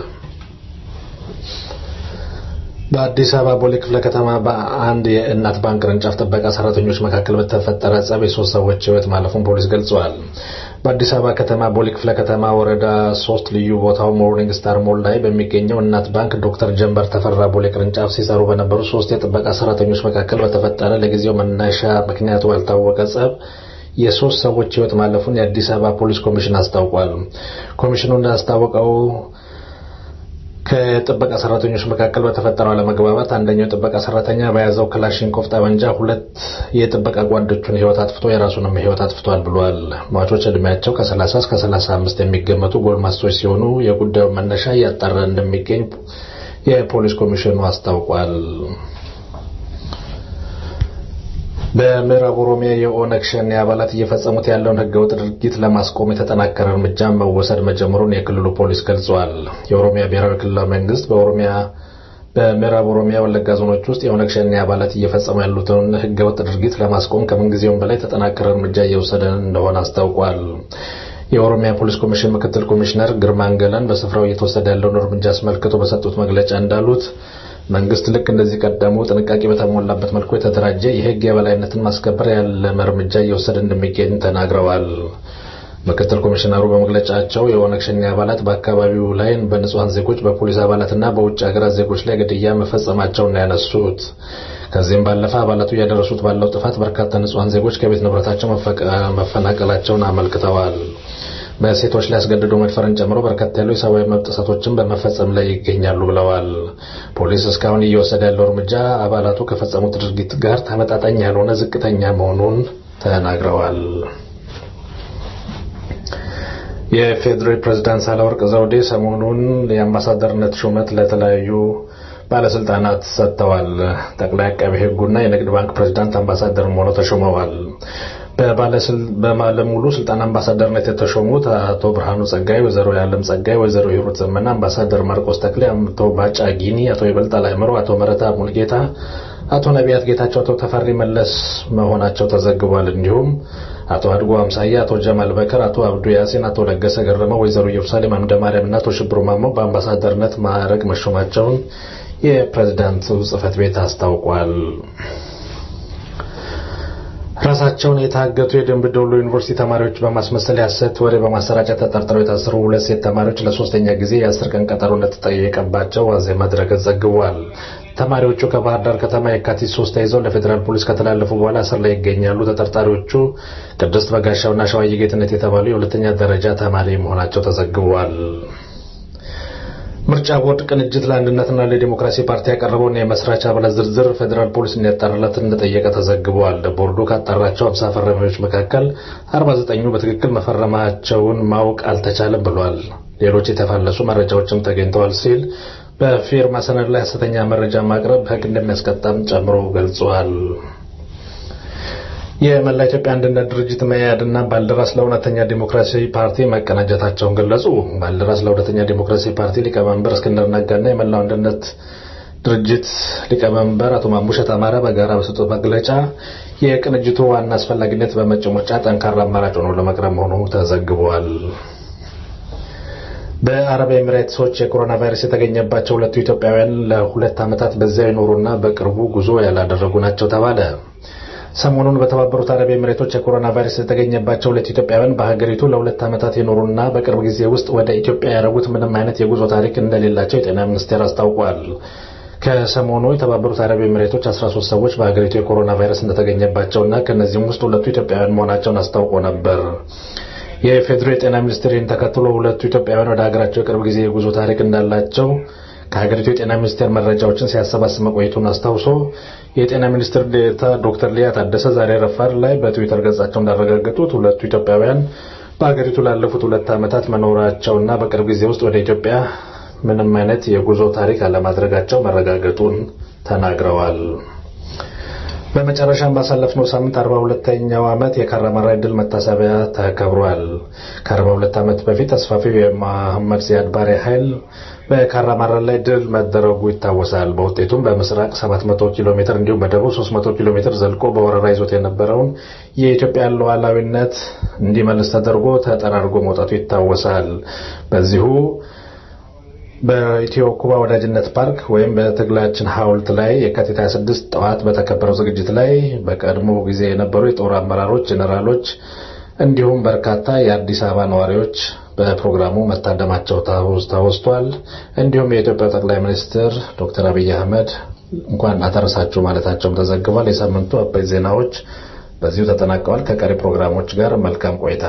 በአዲስ አበባ ቦሌ ክፍለ ከተማ በአንድ የእናት ባንክ ቅርንጫፍ ጥበቃ ሰራተኞች መካከል በተፈጠረ ጸብ የሶስት ሰዎች ሕይወት ማለፉን ፖሊስ ገልጿል። በአዲስ አበባ ከተማ ቦሌ ክፍለ ከተማ ወረዳ ሶስት ልዩ ቦታው ሞርኒንግ ስታር ሞል ላይ በሚገኘው እናት ባንክ ዶክተር ጀንበር ተፈራ ቦሌ ቅርንጫፍ ሲሰሩ በነበሩ ሶስት የጥበቃ ሰራተኞች መካከል በተፈጠረ ለጊዜው መነሻ ምክንያቱ ባልታወቀ ጸብ የሶስት ሰዎች ሕይወት ማለፉን የአዲስ አበባ ፖሊስ ኮሚሽን አስታውቋል። ኮሚሽኑ እንዳስታወቀው ከጥበቃ ሰራተኞች መካከል በተፈጠረው አለመግባባት አንደኛው ጥበቃ ሰራተኛ በያዘው ክላሽንኮቭ ጠመንጃ ሁለት የጥበቃ ጓዶቹን ሕይወት አጥፍቶ የራሱንም ሕይወት አጥፍቷል ብሏል። ሟቾች ዕድሜያቸው ከ30 እስከ 35 የሚገመቱ ጎልማሶች ሲሆኑ የጉዳዩን መነሻ እያጣራ እንደሚገኝ የፖሊስ ኮሚሽኑ አስታውቋል። በምዕራብ ኦሮሚያ የኦነግ ሸኔ አባላት እየፈጸሙት ያለውን ህገወጥ ድርጊት ለማስቆም የተጠናከረ እርምጃ መወሰድ መጀመሩን የክልሉ ፖሊስ ገልጿል። የኦሮሚያ ብሔራዊ ክልላዊ መንግስት በኦሮሚያ በምዕራብ ኦሮሚያ ወለጋ ዞኖች ውስጥ የኦነግ ሸኔ አባላት እየፈጸሙ ያሉትን ህገወጥ ድርጊት ለማስቆም ከምንጊዜውም በላይ የተጠናከረ እርምጃ እየወሰደ እንደሆነ አስታውቋል። የኦሮሚያ ፖሊስ ኮሚሽን ምክትል ኮሚሽነር ግርማ አንገላን በስፍራው እየተወሰደ ያለውን እርምጃ አስመልክቶ በሰጡት መግለጫ እንዳሉት መንግስት ልክ እንደዚህ ቀደሙ ጥንቃቄ በተሞላበት መልኩ የተደራጀ የህግ የበላይነትን ማስከበር ያለመ እርምጃ እየወሰደ እንደሚገኝ ተናግረዋል። ምክትል ኮሚሽነሩ በመግለጫቸው የኦነግ ሸኔ አባላት በአካባቢው ላይ በንጹሐን ዜጎች በፖሊስ አባላትና በውጭ ሀገራት ዜጎች ላይ ግድያ መፈጸማቸውን ነው ያነሱት። ከዚህም ባለፈ አባላቱ እያደረሱት ባለው ጥፋት በርካታ ንጹሐን ዜጎች ከቤት ንብረታቸው መፈናቀላቸውን አመልክተዋል። በሴቶች ላይ አስገድዶ መድፈርን ጨምሮ በርከት ያሉ የሰብአዊ መብት ጥሰቶችን በመፈጸም ላይ ይገኛሉ ብለዋል። ፖሊስ እስካሁን እየወሰደ ያለው እርምጃ አባላቱ ከፈጸሙት ድርጊት ጋር ተመጣጣኝ ያልሆነ ዝቅተኛ መሆኑን ተናግረዋል። የፌዴራል ፕሬዝዳንት ሳህለወርቅ ዘውዴ ሰሞኑን የአምባሳደርነት ሹመት ለተለያዩ ባለስልጣናት ሰጥተዋል። ጠቅላይ አቃቤ ሕጉና የንግድ ባንክ ፕሬዝዳንት አምባሳደር ሆነው ተሾመዋል። በባለሙሉ ስልጣን አምባሳደርነት የተሾሙት አቶ ብርሃኑ ጸጋይ፣ ወይዘሮ የዓለም ጸጋይ፣ ወይዘሮ ሂሩት ዘመና፣ አምባሳደር ማርቆስ ተክሌ፣ አቶ ባጫ ጊኒ፣ አቶ ይበልጣል አእምሮ፣ አቶ መረታ ሙልጌታ፣ አቶ ነቢያት ጌታቸው፣ አቶ ተፈሪ መለስ መሆናቸው ተዘግቧል። እንዲሁም አቶ አድጎ አምሳያ፣ አቶ ጀማል በከር፣ አቶ አብዱ ያሲን፣ አቶ ለገሰ ገረመው፣ ወይዘሮ ኢየሩሳሌም አምደ ማርያም እና አቶ ሽብሩ ማሞ በአምባሳደርነት ማዕረግ መሾማቸውን የፕሬዝዳንቱ ጽህፈት ቤት አስታውቋል። ራሳቸውን የታገቱ የደንብ ዶሎ ዩኒቨርሲቲ ተማሪዎች በማስመሰል የሐሰት ወሬ በማሰራጨት ተጠርጥረው የታሰሩ ሁለት ሴት ተማሪዎች ለሶስተኛ ጊዜ የአስር ቀን ቀጠሮ እንደተጠየቀባቸው ዋዜማ ድረገጽ ዘግቧል። ተማሪዎቹ ከባህር ዳር ከተማ የካቲት ሶስት ተይዘው ለፌዴራል ፖሊስ ከተላለፉ በኋላ እስር ላይ ይገኛሉ። ተጠርጣሪዎቹ ቅድስት በጋሻውና ሸዋዬ ጌትነት የተባሉ የሁለተኛ ደረጃ ተማሪ መሆናቸው ተዘግቧል። ምርጫ ቦርድ ቅንጅት ለአንድነትና ለዲሞክራሲ ፓርቲ ያቀረበውን የመስራች አባላት ዝርዝር ፌዴራል ፖሊስ እንዲያጣራለት እንደጠየቀ ተዘግቧል። ቦርዱ ካጣራቸው 50 ፈራሚዎች መካከል 49ኙ በትክክል መፈረማቸውን ማወቅ አልተቻለም ብሏል። ሌሎች የተፋለሱ መረጃዎችም ተገኝተዋል ሲል በፊርማ ሰነድ ላይ ሐሰተኛ መረጃ ማቅረብ ሕግ እንደሚያስቀጣም ጨምሮ ገልጿል። የመላ ኢትዮጵያ አንድነት ድርጅት መያድና ባልደራስ ለእውነተኛ ዲሞክራሲ ፓርቲ መቀናጀታቸውን ገለጹ። ባልደራስ ለእውነተኛ ዲሞክራሲ ፓርቲ ሊቀመንበር እስክንድር ነጋና የመላው አንድነት ድርጅት ሊቀመንበር አቶ ማሙሸት አማረ በጋራ በሰጡት መግለጫ የቅንጅቱ ዋና አስፈላጊነት በመጪው ምርጫ ጠንካራ አማራጭ ሆኖ ለመቅረብ መሆኑ ተዘግቧል። በአረብ ኤሚሬትሶች የኮሮና ቫይረስ የተገኘባቸው ሁለቱ ኢትዮጵያውያን ለሁለት ዓመታት በዚያ ይኖሩና በቅርቡ ጉዞ ያላደረጉ ናቸው ተባለ። ሰሞኑን በተባበሩት አረብ ኤምሬቶች የኮሮና ቫይረስ የተገኘባቸው ሁለት ኢትዮጵያውያን በሀገሪቱ ለሁለት ዓመታት የኖሩና በቅርብ ጊዜ ውስጥ ወደ ኢትዮጵያ ያደረጉት ምንም አይነት የጉዞ ታሪክ እንደሌላቸው የጤና ሚኒስቴር አስታውቋል። ከሰሞኑ የተባበሩት አረብ ኤምሬቶች 13 ሰዎች በሀገሪቱ የኮሮና ቫይረስ እንደተገኘባቸውና ከእነዚህም ውስጥ ሁለቱ ኢትዮጵያውያን መሆናቸውን አስታውቆ ነበር። የፌዴራል የጤና ሚኒስቴር ይህን ተከትሎ ሁለቱ ኢትዮጵያውያን ወደ ሀገራቸው የቅርብ ጊዜ የጉዞ ታሪክ እንዳላቸው ከሀገሪቱ የጤና ሚኒስቴር መረጃዎችን ሲያሰባስብ መቆየቱን አስታውሶ የጤና ሚኒስትር ዴኤታ ዶክተር ሊያ ታደሰ ዛሬ ረፋድ ላይ በትዊተር ገጻቸው እንዳረጋገጡት ሁለቱ ኢትዮጵያውያን በሀገሪቱ ላለፉት ሁለት ዓመታት መኖራቸውና በቅርብ ጊዜ ውስጥ ወደ ኢትዮጵያ ምንም አይነት የጉዞ ታሪክ አለማድረጋቸው መረጋገጡን ተናግረዋል። በመጨረሻም ባሳለፍነው ሳምንት አርባ ሁለተኛው ዓመት የካራማራ ድል መታሰቢያ ተከብሯል። ከአርባ ሁለት ዓመት በፊት ተስፋፊው የመሐመድ ዚያድ ባሬ ኃይል በካራማራ ላይ ድል መደረጉ ይታወሳል። በውጤቱም በምስራቅ 700 ኪሎ ሜትር እንዲሁም በደቡብ 300 ኪሎ ሜትር ዘልቆ በወረራ ይዞት የነበረውን የኢትዮጵያ ሉዓላዊነት እንዲመልስ ተደርጎ ተጠራርጎ መውጣቱ ይታወሳል። በዚሁ በኢትዮ ኩባ ወዳጅነት ፓርክ ወይም በትግላችን ሐውልት ላይ የካቲት 26 ጠዋት በተከበረው ዝግጅት ላይ በቀድሞ ጊዜ የነበሩ የጦር አመራሮች፣ ጄኔራሎች እንዲሁም በርካታ የአዲስ አበባ ነዋሪዎች በፕሮግራሙ መታደማቸው ተወስቷል። እንዲሁም የኢትዮጵያ ጠቅላይ ሚኒስትር ዶክተር አብይ አህመድ እንኳን አደረሳችሁ ማለታቸውም ተዘግቧል። የሳምንቱ አበይት ዜናዎች በዚሁ ተጠናቀዋል። ከቀሪ ፕሮግራሞች ጋር መልካም ቆይታ።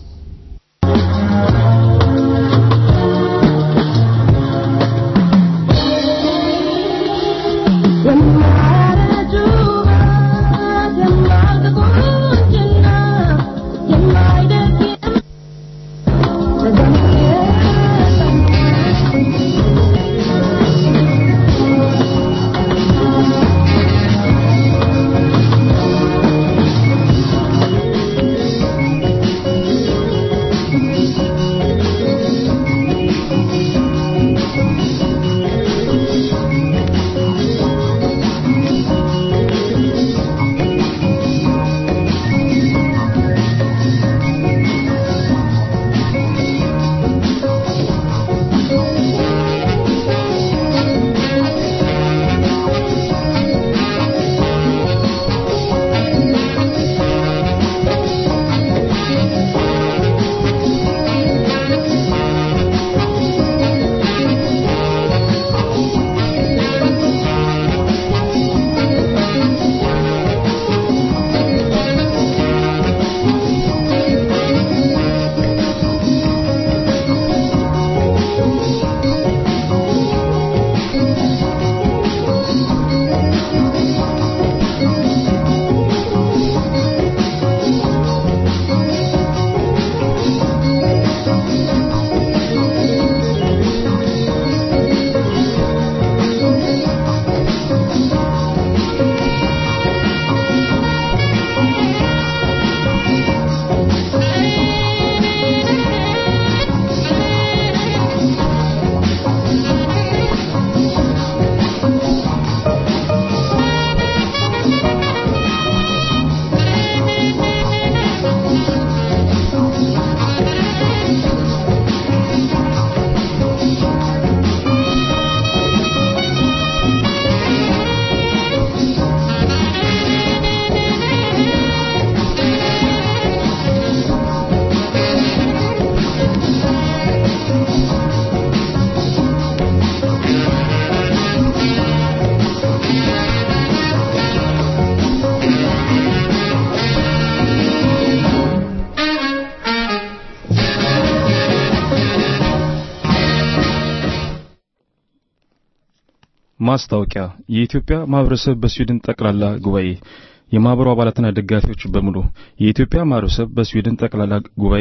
ማስታወቂያ የኢትዮጵያ ማህበረሰብ በስዊድን ጠቅላላ ጉባኤ የማህበሩ አባላትና ደጋፊዎች በሙሉ የኢትዮጵያ ማህበረሰብ በስዊድን ጠቅላላ ጉባኤ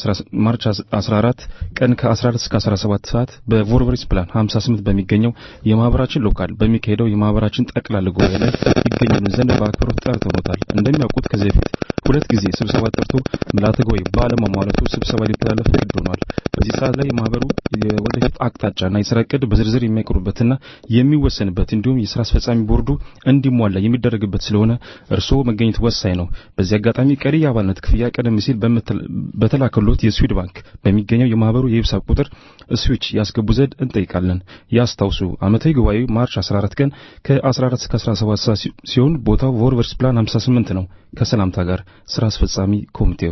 ማርች 14 ቀን ከ14 እስከ 17 ሰዓት በቮርቨሪስ ፕላን 58 በሚገኘው የማህበራችን ሎካል በሚካሄደው የማህበራችን ጠቅላላ ጉባኤ ላይ ይገኙ ዘንድ በአክብሮት ጠርተውታል። እንደሚያውቁት ከዚህ በፊት ሁለት ጊዜ ስብሰባ ጠርቶ ምልዓተ ጉባኤ ባለመሟላቱ ስብሰባ ሊተላለፍ ግድ ሆኗል። በዚህ ሰዓት ላይ የማህበሩ የወደፊት አቅጣጫና የስራ እቅድ በዝርዝር የሚያቀርቡበትና የሚወሰንበት እንዲሁም የስራ አስፈጻሚ ቦርዱ እንዲሟላ የሚደረግበት ስለሆነ እርስዎ መገኘት ወሳኝ ነው። በዚህ አጋጣሚ ቀሪ የአባልነት ክፍያ ቀደም ሲል በተላከሎት የስዊድ ባንክ በሚገኘው የማህበሩ የሂሳብ ቁጥር ስዊች ያስገቡ ዘንድ እንጠይቃለን። ያስታውሱ፣ ዓመታዊ ጉባኤው ማርች 14 ቀን ከ14 እስከ 17 ሰዓት ሲሆን ቦታው ቮርቨርስ ፕላን 58 ነው። ከሰላምታ ጋር ስራ አስፈጻሚ ኮሚቴው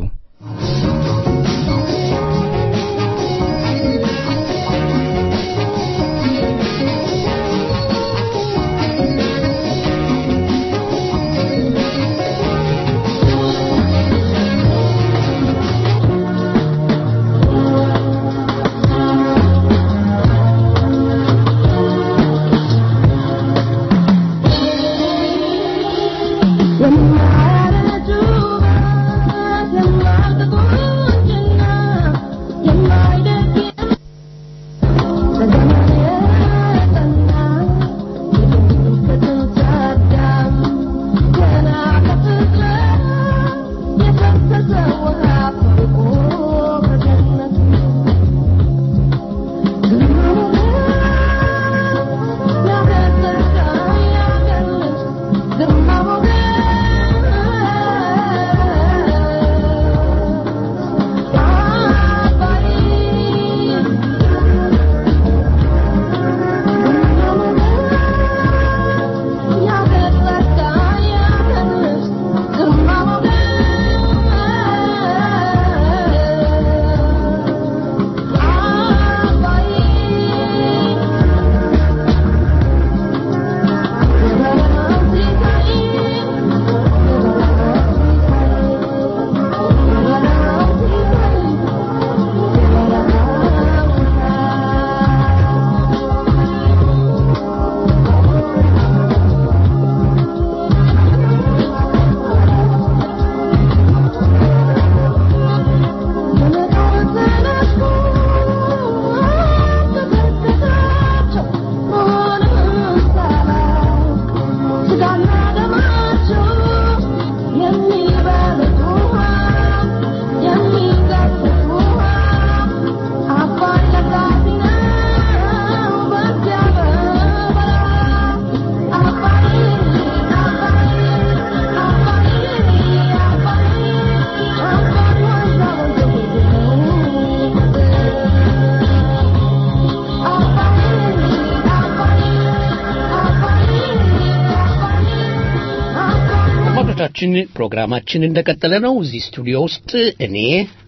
አድማጮቻችን ፕሮግራማችን እንደቀጠለ ነው። እዚህ ስቱዲዮ ውስጥ እኔ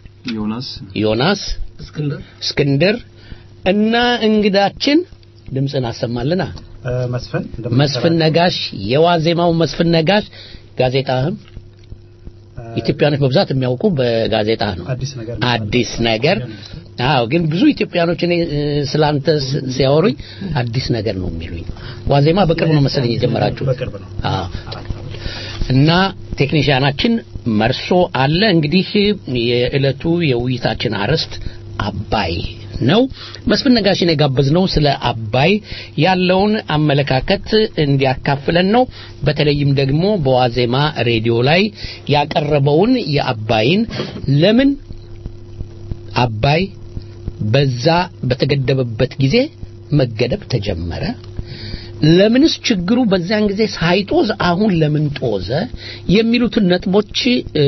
ዮናስ ዮናስ እስክንድር እስክንድር እና እንግዳችን ድምፅን አሰማልና መስፍን መስፍን ነጋሽ የዋዜማው መስፍን ነጋሽ ጋዜጣህም ኢትዮጵያኖች በብዛት የሚያውቁ በጋዜጣ ነው። አዲስ ነገር አዲስ ነገር አዎ። ግን ብዙ ኢትዮጵያኖች እኔ ስላንተ ሲያወሩኝ አዲስ ነገር ነው የሚሉኝ። ዋዜማ በቅርብ ነው መሰለኝ የጀመራችሁ። በቅርብ ነው። አዎ። እና ቴክኒሽያናችን መርሶ አለ። እንግዲህ የዕለቱ የውይይታችን አርዕስት አባይ ነው። መስፍን ነጋሽን የጋበዝነው ስለ አባይ ያለውን አመለካከት እንዲያካፍለን ነው። በተለይም ደግሞ በዋዜማ ሬዲዮ ላይ ያቀረበውን የአባይን ለምን አባይ በዛ በተገደበበት ጊዜ መገደብ ተጀመረ? ለምንስ ችግሩ በዚያን ጊዜ ሳይጦዝ አሁን ለምን ጦዘ? የሚሉትን ነጥቦች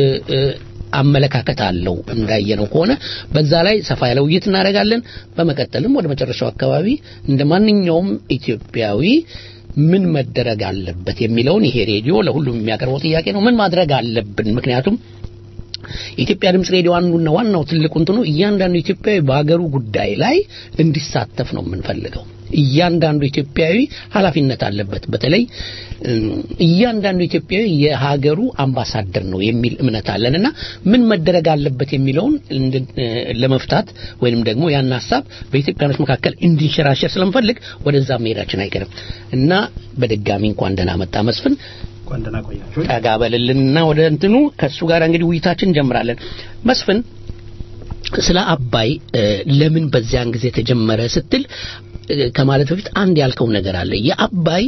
አመለካከት አለው እንዳየነው ከሆነ በዛ ላይ ሰፋ ያለ ውይይት እናደርጋለን። በመቀጠልም ወደ መጨረሻው አካባቢ እንደ ማንኛውም ኢትዮጵያዊ ምን መደረግ አለበት የሚለውን ይሄ ሬዲዮ ለሁሉም የሚያቀርበው ጥያቄ ነው። ምን ማድረግ አለብን? ምክንያቱም የኢትዮጵያ ድምፅ ሬዲዮ አንዱና ዋናው ትልቁ እንትኑ እያንዳንዱ ኢትዮጵያዊ በሀገሩ ጉዳይ ላይ እንዲሳተፍ ነው የምንፈልገው። እያንዳንዱ ኢትዮጵያዊ ኃላፊነት አለበት። በተለይ እያንዳንዱ ኢትዮጵያዊ የሀገሩ አምባሳደር ነው የሚል እምነት አለን እና ምን መደረግ አለበት የሚለውን ለመፍታት ወይንም ደግሞ ያን ሀሳብ በኢትዮጵያኖች መካከል እንዲንሸራሸር ስለምፈልግ ወደዛ መሄዳችን አይቀርም እና በድጋሚ እንኳን ደህና መጣ መስፍን። እንኳን ደህና ቆያችሁ። ጠጋ በልልንና ወደ እንትኑ ከእሱ ጋር እንግዲህ ውይይታችን እንጀምራለን። መስፍን ስለ አባይ ለምን በዚያን ጊዜ ተጀመረ ስትል ከማለት በፊት አንድ ያልከው ነገር አለ። የአባይ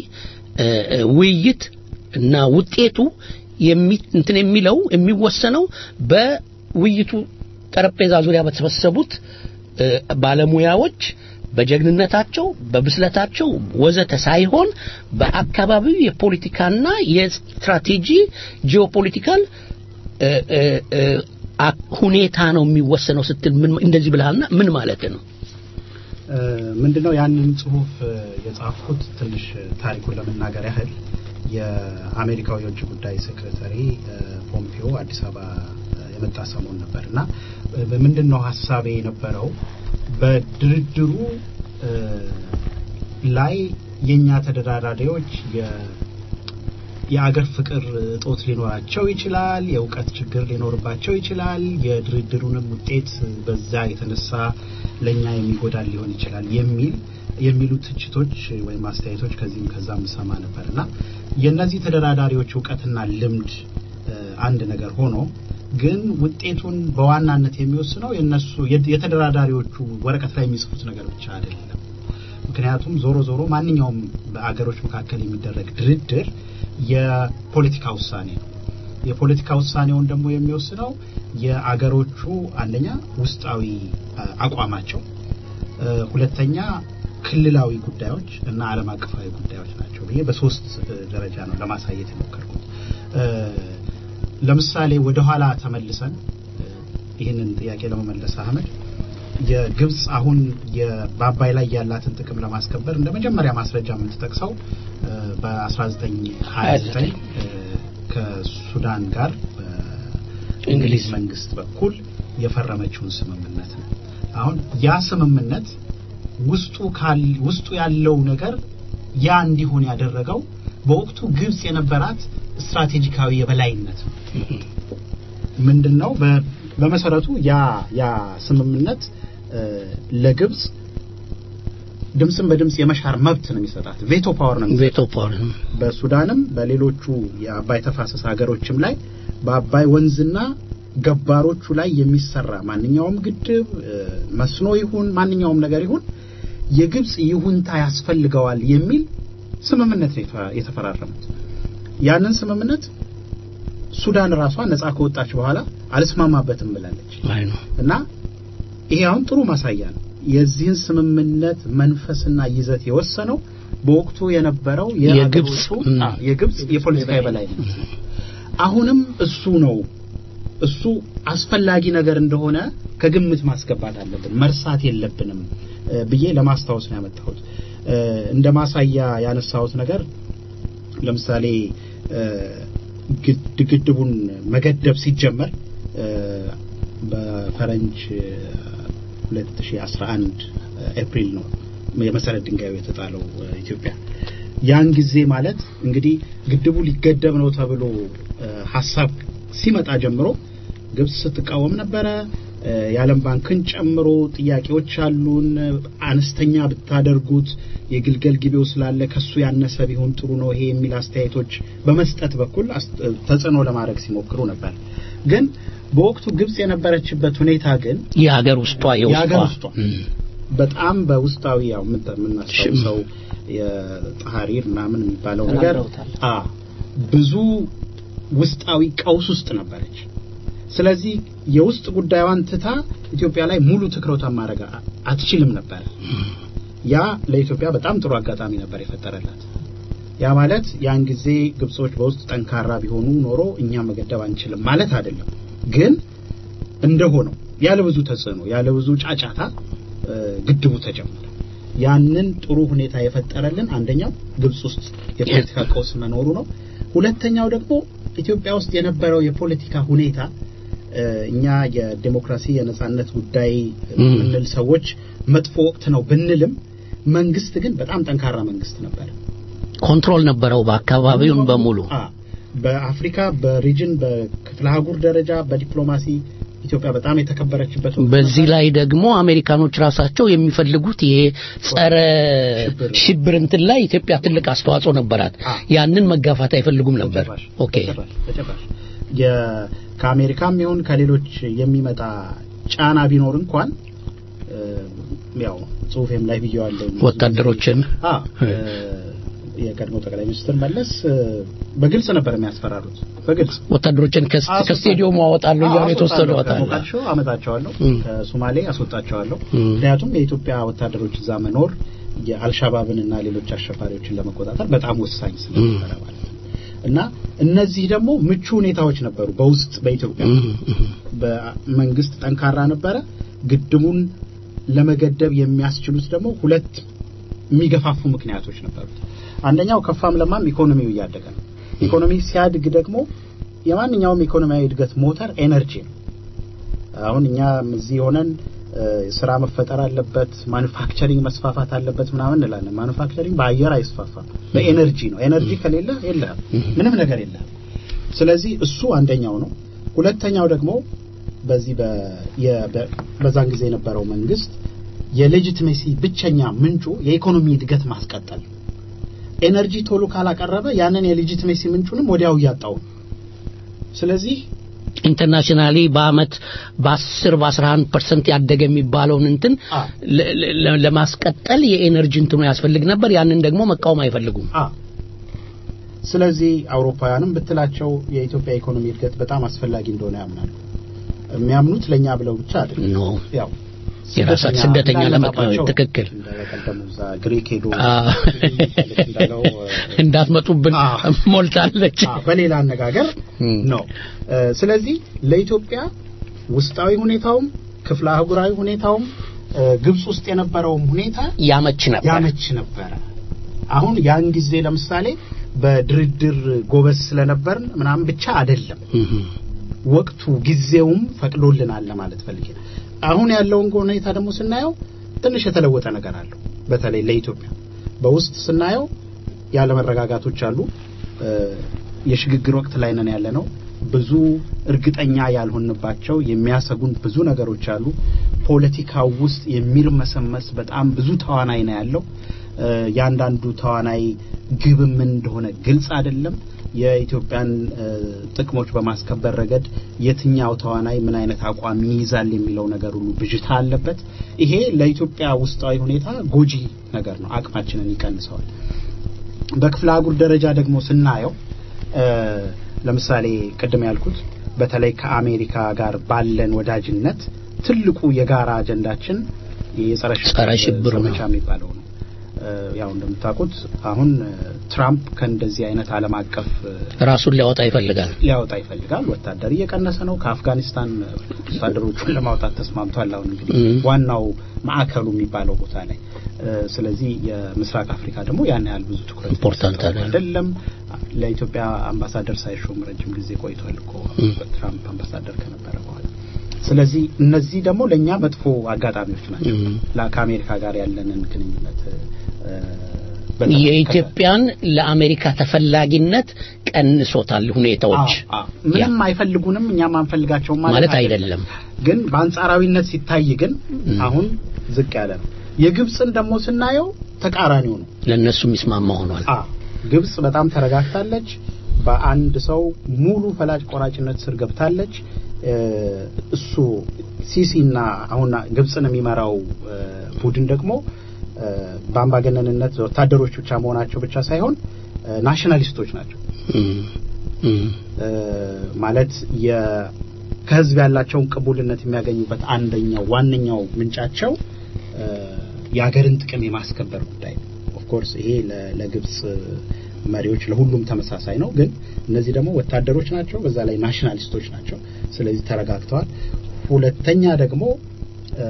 ውይይት እና ውጤቱ እንትን የሚለው የሚወሰነው በውይይቱ ጠረጴዛ ዙሪያ በተሰበሰቡት ባለሙያዎች በጀግንነታቸው በብስለታቸው ወዘተ ሳይሆን በአካባቢው የፖለቲካና የስትራቴጂ ጂኦፖለቲካል እ፣ እ፣ እ፣ አ- ሁኔታ ነው የሚወሰነው ስትል ምን እንደዚህ ብለሃልና ምን ማለት ነው? እ፣ ምንድነው ያንን ጽሁፍ እ፣ የጻፍኩት ትንሽ እ፣ ታሪኩን ለመናገር ያህል የአሜሪካው የውጭ ጉዳይ ሴክሬታሪ እ፣ ፖምፒዮ አዲስ አበባ እ፣ የመጣ ሰሞን ነበር እና እ፣ ምንድን ነው ሀሳቤ የነበረው በድርድሩ እ፣ ላይ የእኛ ተደራዳሪዎች የ- የአገር ፍቅር እጦት ሊኖራቸው ይችላል። የእውቀት ችግር ሊኖርባቸው ይችላል። የድርድሩንም ውጤት በዛ የተነሳ ለኛ የሚጎዳል ሊሆን ይችላል የሚል የሚሉ ትችቶች ወይም አስተያየቶች ከዚህም ከዛም ሰማ ነበር እና የእነዚህ ተደራዳሪዎች እውቀትና ልምድ እ፣ አንድ ነገር ሆኖ ግን ውጤቱን በዋናነት የሚወስነው የነሱ የተደራዳሪዎቹ ወረቀት ላይ የሚጽፉት ነገር ብቻ አይደለም። ምክንያቱም ዞሮ ዞሮ ማንኛውም በአገሮች መካከል የሚደረግ ድርድር የፖለቲካ ውሳኔ ነው። የፖለቲካ ውሳኔውን ደግሞ የሚወስነው የአገሮቹ አንደኛ ውስጣዊ አ, አቋማቸው፣ እ፣ ሁለተኛ ክልላዊ ጉዳዮች እና ዓለም አቀፋዊ ጉዳዮች ናቸው ብዬ በሶስት እ, ደረጃ ነው ለማሳየት የሞከርኩት። እ፣ ለምሳሌ ወደኋላ ተመልሰን እ፣ ይህንን ጥያቄ ለመመለስ አህመድ የግብጽ አሁን የ- በአባይ ላይ ያላትን ጥቅም ለማስከበር እንደ መጀመሪያ ማስረጃ የምትጠቅሰው እ፣ በ1929 እ፣ ከሱዳን ጋር በእንግሊዝ መንግስት በኩል የፈረመችውን ስምምነት ነው። አሁን ያ ስምምነት ውስጡ ካል ውስጡ ያለው ነገር ያ እንዲሆን ያደረገው በወቅቱ ግብጽ የነበራት ስትራቴጂካዊ የበላይነት ነው። ምንድነው በ- በመሰረቱ ያ ያ ስምምነት እ፣ ለግብጽ ድምፅን በድምፅ የመሻር መብት ነው የሚሰጣት ቬቶ ፓወር ነው ቬቶ ፓወር በሱዳንም በሌሎቹ የአባይ ተፋሰስ ሀገሮችም ላይ በአባይ ወንዝና ገባሮቹ ላይ የሚሰራ ማንኛውም ግድብ እ፣ መስኖ ይሁን ማንኛውም ነገር ይሁን የግብጽ ይሁንታ ያስፈልገዋል የሚል ስምምነት ነው የተፈ- የተፈራረሙት። ያንን ስምምነት ሱዳን ራሷ ነጻ ከወጣች በኋላ አልስማማበትም ብላለች አይ ነው እና ይሄ አሁን ጥሩ ማሳያ ነው። የዚህን ስምምነት መንፈስና ይዘት የወሰነው በወቅቱ የነበረው የግብጽ የአገሮቹ- አ፣ የግብጽ የፖለቲካ የበላይነት ነው። አሁንም እሱ ነው እሱ አስፈላጊ ነገር እንደሆነ ከግምት ማስገባት አለብን፣ መርሳት የለብንም እ፣ ብዬ ለማስታወስ ነው ያመጣሁት። እ፣ እንደ ማሳያ ያነሳሁት ነገር ለምሳሌ እ፣ ግድ- ግድቡን መገደብ ሲጀመር እ፣ በፈረንጅ እ፣ 2011 ኤፕሪል ነው የመሰረት ድንጋዩ የተጣለው እ፣ ኢትዮጵያ ያን ጊዜ ማለት እንግዲህ ግድቡ ሊገደብ ነው ተብሎ እ፣ ሀሳብ ሲመጣ ጀምሮ ግብጽ ስትቃወም ነበረ። እ፣ የዓለም ባንክን ጨምሮ ጥያቄዎች አሉን፣ አነስተኛ ብታደርጉት የግልገል ጊቤው ስላለ ከሱ ያነሰ ቢሆን ጥሩ ነው ይሄ የሚል አስተያየቶች በመስጠት በኩል አስ- ተጽዕኖ ለማድረግ ሲሞክሩ ነበር። ግን በወቅቱ ግብጽ የነበረችበት ሁኔታ ግን የሀገር ውስጧ የሀገር የውስጧ ውስጧ በጣም በውስጣዊ ያው ምን የምናስታውሰው የጣሃሪር ምናምን የሚባለው ነገር ተናግረውታል። አ ብዙ ውስጣዊ ቀውስ ውስጥ ነበረች። ስለዚህ የውስጥ ጉዳዩን ትታ ኢትዮጵያ ላይ ሙሉ ትኩረቷን ማድረግ አ- አትችልም ነበር። ያ ለኢትዮጵያ በጣም ጥሩ አጋጣሚ ነበር የፈጠረላት። ያ ማለት ያን ጊዜ ግብጾች በውስጥ ጠንካራ ቢሆኑ ኖሮ እኛ መገደብ አንችልም ማለት አይደለም። ግን እንደሆነው ያለ ብዙ ተጽዕኖ ያለ ብዙ ጫጫታ እ፣ ግድቡ ተጀመረ። ያንን ጥሩ ሁኔታ የፈጠረልን አንደኛው ግብጽ ውስጥ የፖለቲካ ቀውስ መኖሩ ነው። ሁለተኛው ደግሞ ኢትዮጵያ ውስጥ የነበረው የፖለቲካ ሁኔታ እ፣ እኛ የዴሞክራሲ የነጻነት ጉዳይ የምንል ሰዎች መጥፎ ወቅት ነው ብንልም መንግስት ግን በጣም ጠንካራ መንግስት ነበር። ኮንትሮል ነበረው በአካባቢውን በሙሉ አ በአፍሪካ በሪጅን በክፍለ አህጉር ደረጃ በዲፕሎማሲ ኢትዮጵያ በጣም የተከበረችበት ወቅት በዚህ ላይ ደግሞ አሜሪካኖች ራሳቸው የሚፈልጉት ይሄ ጸረ ሽብር እንትን ላይ ኢትዮጵያ ትልቅ አስተዋጽኦ ነበራት። ያንን መጋፋት አይፈልጉም ነበር። ኦኬ በጭራሽ በጭራሽ የ- ከአሜሪካም ይሁን ከሌሎች የሚመጣ ጫና ቢኖር እንኳን እ፣ ያው ጽሁፌም ላይ ብየዋለሁ ወታደሮችን አ እ፣ የቀድሞ ጠቅላይ ሚኒስትር መለስ እ፣ በግልጽ ነበር የሚያስፈራሩት። በግልጽ ወታደሮችን ከስ- አስወጣ- ከስቴዲየሙ አወጣለሁ እያሉ አዎ፣ የተወሰዱ አስወጣለሁ። ወጣለ ከሞቃዲሾ አመጣቸዋለሁ፣ እም። ከሶማሌ አስወጣቸዋለሁ። እም። ምክንያቱም የኢትዮጵያ ወታደሮች እዛ መኖር የአልሻባብን እና ሌሎች አሸባሪዎችን ለመቆጣጠር በጣም ወሳኝ ስለነበረ ማለት ነው። እና እነዚህ ደግሞ ምቹ ሁኔታዎች ነበሩ በውስጥ በኢትዮጵያ በመንግስት ጠንካራ ነበረ። ግድቡን ለመገደብ የሚያስችሉት ደግሞ ሁለት የሚገፋፉ ምክንያቶች ነበሩት። አንደኛው ከፋም ለማም ኢኮኖሚው እያደገ ነው። ኢኮኖሚ ሲያድግ ደግሞ የማንኛውም ኢኮኖሚያዊ እድገት ሞተር ኤነርጂ ነው። አሁን እኛ እዚህ ሆነን እ፣ ስራ መፈጠር አለበት፣ ማኑፋክቸሪንግ መስፋፋት አለበት ምናምን እንላለን። ማኑፋክቸሪንግ በአየር አይስፋፋም፣ በኤነርጂ ነው። ኤነርጂ ከሌለ የለህም፣ ምንም ነገር የለህም። ስለዚህ እሱ አንደኛው ነው። ሁለተኛው ደግሞ በዚህ በ የ- በ- በዛን ጊዜ የነበረው መንግስት የሌጂቲሜሲ ብቸኛ ምንጩ የኢኮኖሚ እድገት ማስቀጠል ነው። ኤነርጂ ቶሎ ካላቀረበ ያንን የሌጂቲሜሲ ምንጩንም ወዲያው እያጣው ነው። ስለዚህ ኢንተርናሽናሊ በአመት በ10 በ11 ፐርሰንት ያደገ የሚባለውን እንትን ለ- ለ- ለማስቀጠል የኤነርጂ እንትኑ ያስፈልግ ነበር። ያንን ደግሞ መቃወም አይፈልጉም። አ ስለዚህ አውሮፓውያንም ብትላቸው የኢትዮጵያ ኢኮኖሚ እድገት በጣም አስፈላጊ እንደሆነ ያምናሉ። የሚያምኑት ለኛ ብለው ብቻ አይደለም። ኖ ያው የራሳት ስደተኛ እንዳለባቸው ለመቃወም ትክክል እንደቀደሙ እዛ ግሪክ ሄዶ አ፣ እንዳለው እንዳትመጡብን ሞልታለች። አ፣ በሌላ አነጋገር እም። ነው። እ፣ ስለዚህ ለኢትዮጵያ ውስጣዊ ሁኔታውም ክፍለ አህጉራዊ ሁኔታውም እ፣ ግብጽ ውስጥ የነበረውም ሁኔታ ያመች ነበር። ያመች ነበረ። አሁን ያን ጊዜ ለምሳሌ በድርድር ጎበዝ ስለነበርን ምናምን ብቻ አይደለም ወቅቱ ጊዜውም ፈቅዶልናል ለማለት ፈልጌ ነው። አሁን ያለውን ሁኔታ ደግሞ ስናየው ትንሽ የተለወጠ ነገር አለው። በተለይ ለኢትዮጵያ በውስጥ ስናየው ያለመረጋጋቶች አሉ። እ፣ የሽግግር ወቅት ላይ ነን ያለ ነው። ብዙ እርግጠኛ ያልሆንባቸው የሚያሰጉን ብዙ ነገሮች አሉ። ፖለቲካው ውስጥ የሚርመሰመስ በጣም ብዙ ተዋናይ ነው ያለው። እ፣ ያንዳንዱ ተዋናይ ግብ ምን እንደሆነ ግልጽ አይደለም። የኢትዮጵያን እ፣ ጥቅሞች በማስከበር ረገድ የትኛው ተዋናይ ምን አይነት አቋም ይይዛል የሚለው ነገር ሁሉ ብዥታ አለበት። ይሄ ለኢትዮጵያ ውስጣዊ ሁኔታ ጎጂ ነገር ነው፣ አቅማችንን ይቀንሰዋል። በክፍለ አህጉር ደረጃ ደግሞ ስናየው እ፣ ለምሳሌ ቅድም ያልኩት በተለይ ከአሜሪካ ጋር ባለን ወዳጅነት ትልቁ የጋራ አጀንዳችን የጸረ ጸረ ሽብር ነው። ዘመቻ የሚባለው ነው። እ፣ ያው እንደምታውቁት አሁን እ፣ ትራምፕ ከእንደዚህ አይነት ዓለም አቀፍ እ፣ ራሱን ሊያወጣ ይፈልጋል። ሊያወጣ ይፈልጋል። ወታደር እየቀነሰ ነው። ከአፍጋኒስታን ወታደሮቹን ለማውጣት ተስማምቷል። አሁን እንግዲህ እም። ዋናው ማዕከሉ የሚባለው ቦታ ላይ እ፣ ስለዚህ የምስራቅ አፍሪካ ደግሞ ያን ያህል ብዙ ትኩረት ኢምፖርታንት የሚሰጠው አይደለም። አይደለም። ለኢትዮጵያ አምባሳደር ሳይሾም ረጅም ጊዜ ቆይቷል እኮ እም። ትራምፕ አምባሳደር ከነበረ በኋላ። ስለዚህ እነዚህ ደግሞ ለእኛ መጥፎ አጋጣሚዎች ናቸው። እም። ላ- ከአሜሪካ ጋር ያለንን ግንኙነት እ፣ በተመለከተ የኢትዮጵያን ለአሜሪካ ተፈላጊነት ቀንሶታል ሁኔታዎች አዎ፣ አዎ። ምንም አይፈልጉንም እኛም አንፈልጋቸውም ማለት አይደለም። ግን በአንጻራዊነት ሲታይ ግን አሁን ዝቅ ያለ ነው። የግብፅን ደግሞ ስናየው ተቃራኒው ነው። ለእነሱ የሚስማማ ሆኗል። አ ግብፅ በጣም ተረጋግታለች። በአንድ ሰው ሙሉ ፈላጭ ቆራጭነት ስር ገብታለች። እ፣ እሱ ሲሲና አሁን ግብፅን የሚመራው እ፣ ቡድን ደግሞ እ፣ በአምባገነንነት ወታደሮች ብቻ መሆናቸው ብቻ ሳይሆን እ፣ ናሽናሊስቶች ናቸው። እም፣ እም። እ፣ ማለት የ ከህዝብ ያላቸውን ቅቡልነት የሚያገኙበት አንደኛው ዋነኛው ምንጫቸው እ፣ የሀገርን ጥቅም የማስከበር ጉዳይ ነው። ኦፍኮርስ ይሄ ለ- ለግብፅ መሪዎች ለሁሉም ተመሳሳይ ነው። ግን እነዚህ ደግሞ ወታደሮች ናቸው፣ በዛ ላይ ናሽናሊስቶች ናቸው። ስለዚህ ተረጋግተዋል። ሁለተኛ ደግሞ እ፣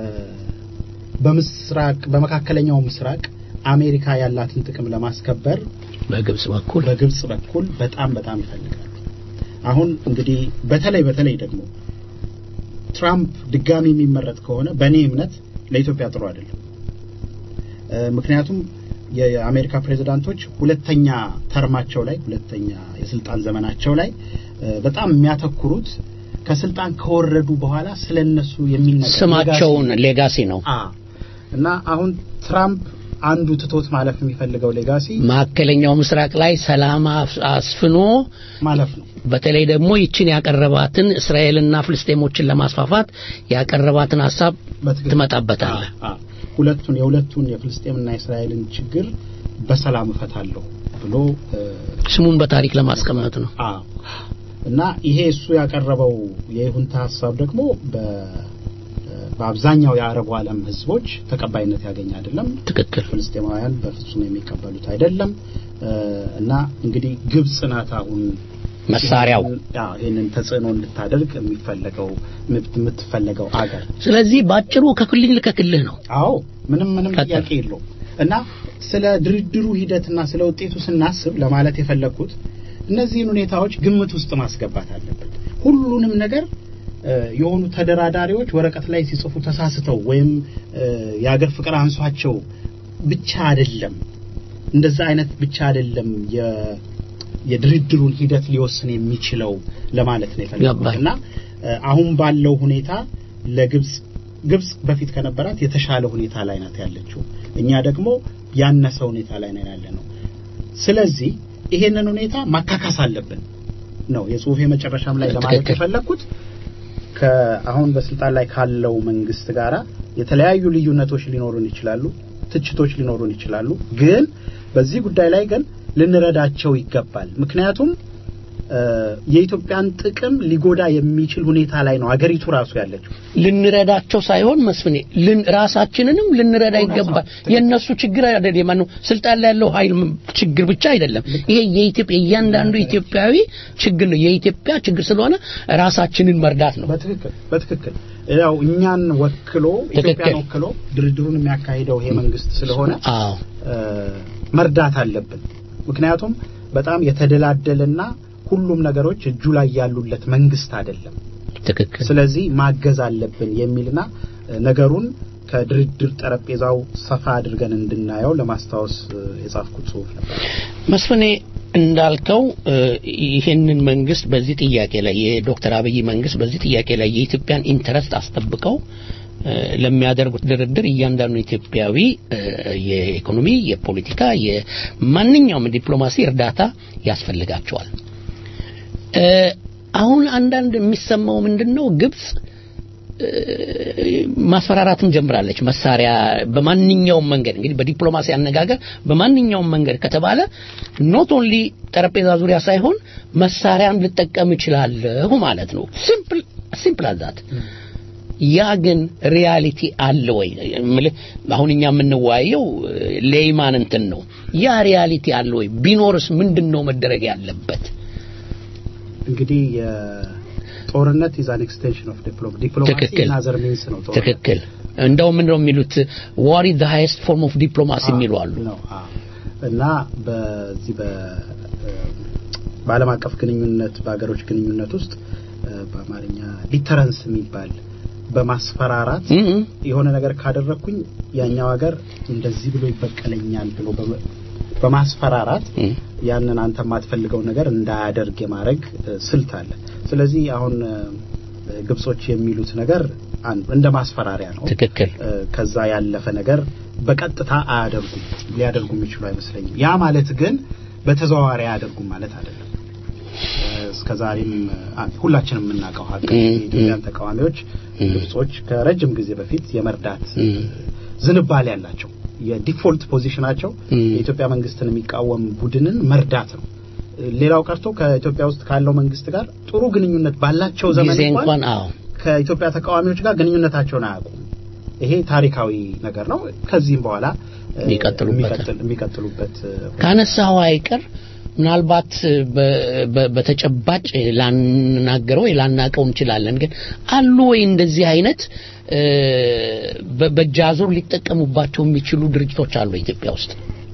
በምስራቅ በመካከለኛው ምስራቅ አሜሪካ ያላትን ጥቅም ለማስከበር በግብጽ በኩል በግብጽ በኩል በጣም በጣም ይፈልጋሉ። አሁን እንግዲህ በተለይ በተለይ ደግሞ ትራምፕ ድጋሚ የሚመረጥ ከሆነ በእኔ እምነት ለኢትዮጵያ ጥሩ አይደለም። እ፣ ምክንያቱም የአሜሪካ ፕሬዝዳንቶች ሁለተኛ ተርማቸው ላይ ሁለተኛ የስልጣን ዘመናቸው ላይ እ፣ በጣም የሚያተኩሩት ከስልጣን ከወረዱ በኋላ ስለነሱ የሚነገር ስማቸውን ሌጋሲ ነው። አ እና አሁን ትራምፕ አንዱ ትቶት ማለፍ የሚፈልገው ሌጋሲ ማዕከለኛው ምስራቅ ላይ ሰላም አፍ- አስፍኖ ማለፍ ነው። በተለይ ደግሞ ይችን ያቀረባትን እስራኤልና ፍልስጤሞችን ለማስፋፋት ያቀረባትን ሀሳብ በትክክል ትመጣበታለህ። አ- አ- ሁለቱን የሁለቱን የፍልስጤምና የእስራኤልን ችግር በሰላም እፈታለሁ ብሎ ስሙን በታሪክ ለማስቀመጥ ነው። አዎ እና ይሄ እሱ ያቀረበው የይሁንታ ሀሳብ ደግሞ በአብዛኛው የአረቡ ዓለም ህዝቦች ተቀባይነት ያገኘ አይደለም። ትክክል። ፍልስጤማውያን በፍጹም የሚቀበሉት አይደለም እና እንግዲህ ግብጽ ናት አሁን መሳሪያው ይህንን ተጽዕኖ እንድታደርግ የሚፈለገው የምትፈለገው አገር። ስለዚህ ባጭሩ ከክልል ከክልህ ነው። አዎ ምንም ምንም ጥያቄ የለውም። እና ስለ ድርድሩ ሂደትና ስለ ውጤቱ ስናስብ ለማለት የፈለግኩት እነዚህን ሁኔታዎች ግምት ውስጥ ማስገባት አለብን። ሁሉንም ነገር የሆኑ ተደራዳሪዎች ወረቀት ላይ ሲጽፉ ተሳስተው ወይም የአገር ፍቅር አንሷቸው ብቻ አይደለም፣ እንደዛ አይነት ብቻ አይደለም የድርድሩን ሂደት ሊወስን የሚችለው ለማለት ነው የፈለኩት እና አሁን ባለው ሁኔታ ለግብጽ ግብጽ በፊት ከነበራት የተሻለ ሁኔታ ላይ ናት ያለችው፣ እኛ ደግሞ ያነሰ ሁኔታ ላይ ነን ያለ ነው። ስለዚህ ይሄንን ሁኔታ ማካካስ አለብን ነው የጽሁፌ መጨረሻም ላይ ለማለት የፈለኩት። ከአሁን በስልጣን ላይ ካለው መንግስት ጋራ የተለያዩ ልዩነቶች ሊኖሩን ይችላሉ፣ ትችቶች ሊኖሩን ይችላሉ። ግን በዚህ ጉዳይ ላይ ግን ልንረዳቸው ይገባል። ምክንያቱም የኢትዮጵያን ጥቅም ሊጎዳ የሚችል ሁኔታ ላይ ነው አገሪቱ ራሱ ያለችው። ልንረዳቸው ሳይሆን መስፍኔ ራሳችንንም ልንረዳ ይገባል። የእነሱ ችግር አይደለም፣ ማነው ስልጣን ላይ ያለው ኃይል ችግር ብቻ አይደለም። ይሄ የኢትዮጵያ እያንዳንዱ ኢትዮጵያዊ ችግር ነው። የኢትዮጵያ ችግር ስለሆነ ራሳችንን መርዳት ነው። በትክክል በትክክል ያው እኛን ወክሎ ኢትዮጵያን ወክሎ ድርድሩን የሚያካሂደው ይሄ መንግስት ስለሆነ አዎ መርዳት አለብን። ምክንያቱም በጣም የተደላደለና ሁሉም ነገሮች እጁ ላይ ያሉለት መንግስት አይደለም። ትክክል። ስለዚህ ማገዝ አለብን የሚልና ነገሩን ከድርድር ጠረጴዛው ሰፋ አድርገን እንድናየው ለማስታወስ የጻፍኩት ጽሁፍ ነበር። መስፍኔ እንዳልከው ይሄንን መንግስት በዚህ ጥያቄ ላይ የዶክተር አብይ መንግስት በዚህ ጥያቄ ላይ የኢትዮጵያን ኢንተረስት አስጠብቀው ለሚያደርጉት ድርድር እያንዳንዱ ኢትዮጵያዊ የኢኮኖሚ፣ የፖለቲካ፣ የማንኛውም ዲፕሎማሲ እርዳታ ያስፈልጋቸዋል። አሁን አንዳንድ የሚሰማው ምንድነው ግብጽ ማስፈራራትም ጀምራለች። መሳሪያ በማንኛውም መንገድ እንግዲህ በዲፕሎማሲ አነጋገር በማንኛውም መንገድ ከተባለ ኖት ኦንሊ ጠረጴዛ ዙሪያ ሳይሆን መሳሪያም ልጠቀም እችላለሁ ማለት ነው። ሲምፕል ሲምፕል አዛት ያ ግን ሪያሊቲ አለ ወይ? አሁን እኛ የምንወያየው ሌይማን እንትን ነው። ያ ሪያሊቲ አለ ወይ? ቢኖርስ ምንድን ነው መደረግ ያለበት? እንግዲህ ጦርነት ኢዝ አን ኤክስቴንሽን ኦፍ ዲፕሎማሲ ዲፕሎማሲ ናዘር ሚንስ ነው ጦርነት ትክክል እንደው ምን ነው የሚሉት ዋር ኢዝ ዘ ሃይስት ፎርም ኦፍ ዲፕሎማሲ የሚሉ አሉ እና በዚህ በዓለም አቀፍ ግንኙነት በሀገሮች ግንኙነት ውስጥ በአማርኛ ዲተረንስ የሚባል በማስፈራራት የሆነ ነገር ካደረግኩኝ ያኛው ሀገር እንደዚህ ብሎ ይበቀለኛል ብሎ በማስፈራራት ያንን አንተ የማትፈልገው ነገር እንዳያደርግ የማድረግ ስልት አለ። ስለዚህ አሁን ግብጾች የሚሉት ነገር እንደ ማስፈራሪያ ነው። ትክክል። ከዛ ያለፈ ነገር በቀጥታ አያደርጉም፣ ሊያደርጉ የሚችሉ አይመስለኝም። ያ ማለት ግን በተዘዋዋሪ አያደርጉም ማለት አይደለም። እስከዛሬም ሁላችንም የምናውቀው ሀቅ የኢትዮጵያን ተቃዋሚዎች ግብጾች ከረጅም ጊዜ በፊት የመርዳት ዝንባሌ ያላቸው የዲፎልት ፖዚሽናቸው የኢትዮጵያ መንግስትን የሚቃወም ቡድንን መርዳት ነው። ሌላው ቀርቶ ከኢትዮጵያ ውስጥ ካለው መንግስት ጋር ጥሩ ግንኙነት ባላቸው ዘመን እንኳን ከኢትዮጵያ ተቃዋሚዎች ጋር ግንኙነታቸውን አያውቁም። ይሄ ታሪካዊ ነገር ነው። ከዚህም በኋላ የሚቀጥሉበት ካነሳው አይቀር ምናልባት በተጨባጭ ላናገረው ወይ ላናቀው እንችላለን። ግን አሉ ወይ እንደዚህ አይነት በእጃዙር ሊጠቀሙባቸው የሚችሉ ድርጅቶች አሉ ኢትዮጵያ ውስጥ?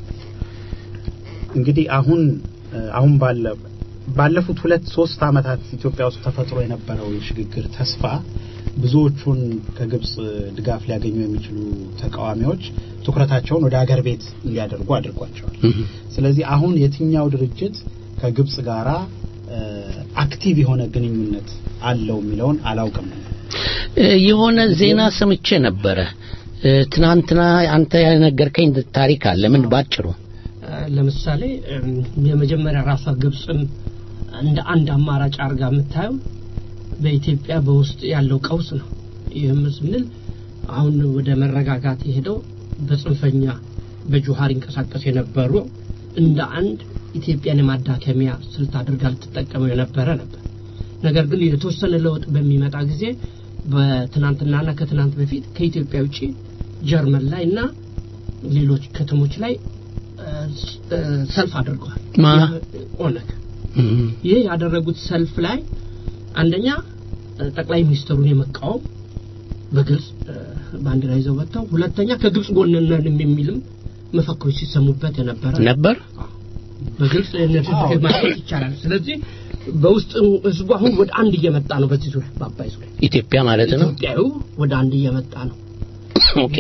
እንግዲህ አሁን አሁን ባለ ባለፉት ሁለት ሶስት አመታት ኢትዮጵያ ውስጥ ተፈጥሮ የነበረው የሽግግር ተስፋ ብዙዎቹን ከግብጽ ድጋፍ ሊያገኙ የሚችሉ ተቃዋሚዎች ትኩረታቸውን ወደ ሀገር ቤት እንዲያደርጉ አድርጓቸዋል። ስለዚህ አሁን የትኛው ድርጅት ከግብጽ ጋራ አክቲቭ የሆነ ግንኙነት አለው የሚለውን አላውቅም። የሆነ ዜና ሰምቼ ነበረ ትናንትና። አንተ ያነገርከኝ ታሪክ አለ። ምን ባጭሩ? ለምሳሌ የመጀመሪያ ራሷ ግብጽም እንደ አንድ አማራጭ አድርጋ የምታየው በኢትዮጵያ በውስጥ ያለው ቀውስ ነው። ይህም ስንል አሁን ወደ መረጋጋት የሄደው በጽንፈኛ በጁሃር ይንቀሳቀስ የነበሩ እንደ አንድ ኢትዮጵያን የማዳከሚያ ስልት አድርጋ ልትጠቀመው የነበረ ነበር። ነገር ግን የተወሰነ ለውጥ በሚመጣ ጊዜ በትናንትናና ከትናንት በፊት ከኢትዮጵያ ውጭ ጀርመን ላይ እና ሌሎች ከተሞች ላይ ሰልፍ አድርገዋል። ማ ኦነግ ይህ ያደረጉት ሰልፍ ላይ አንደኛ ጠቅላይ ሚኒስትሩን የመቃወም በግልጽ ባንዲራ ይዘው ወጥተው፣ ሁለተኛ ከግብጽ ጎን ነን የሚልም መፈክሮች ሲሰሙበት የነበረ ነበር። በግልጽ ማለት ይቻላል። ስለዚህ በውስጥ ህዝቡ አሁን ወደ አንድ እየመጣ ነው። በዚህ ዙሪያ በአባይ ዙሪያ ኢትዮጵያ ማለት ነው። ኢትዮጵያዊ ወደ አንድ እየመጣ ነው። ኦኬ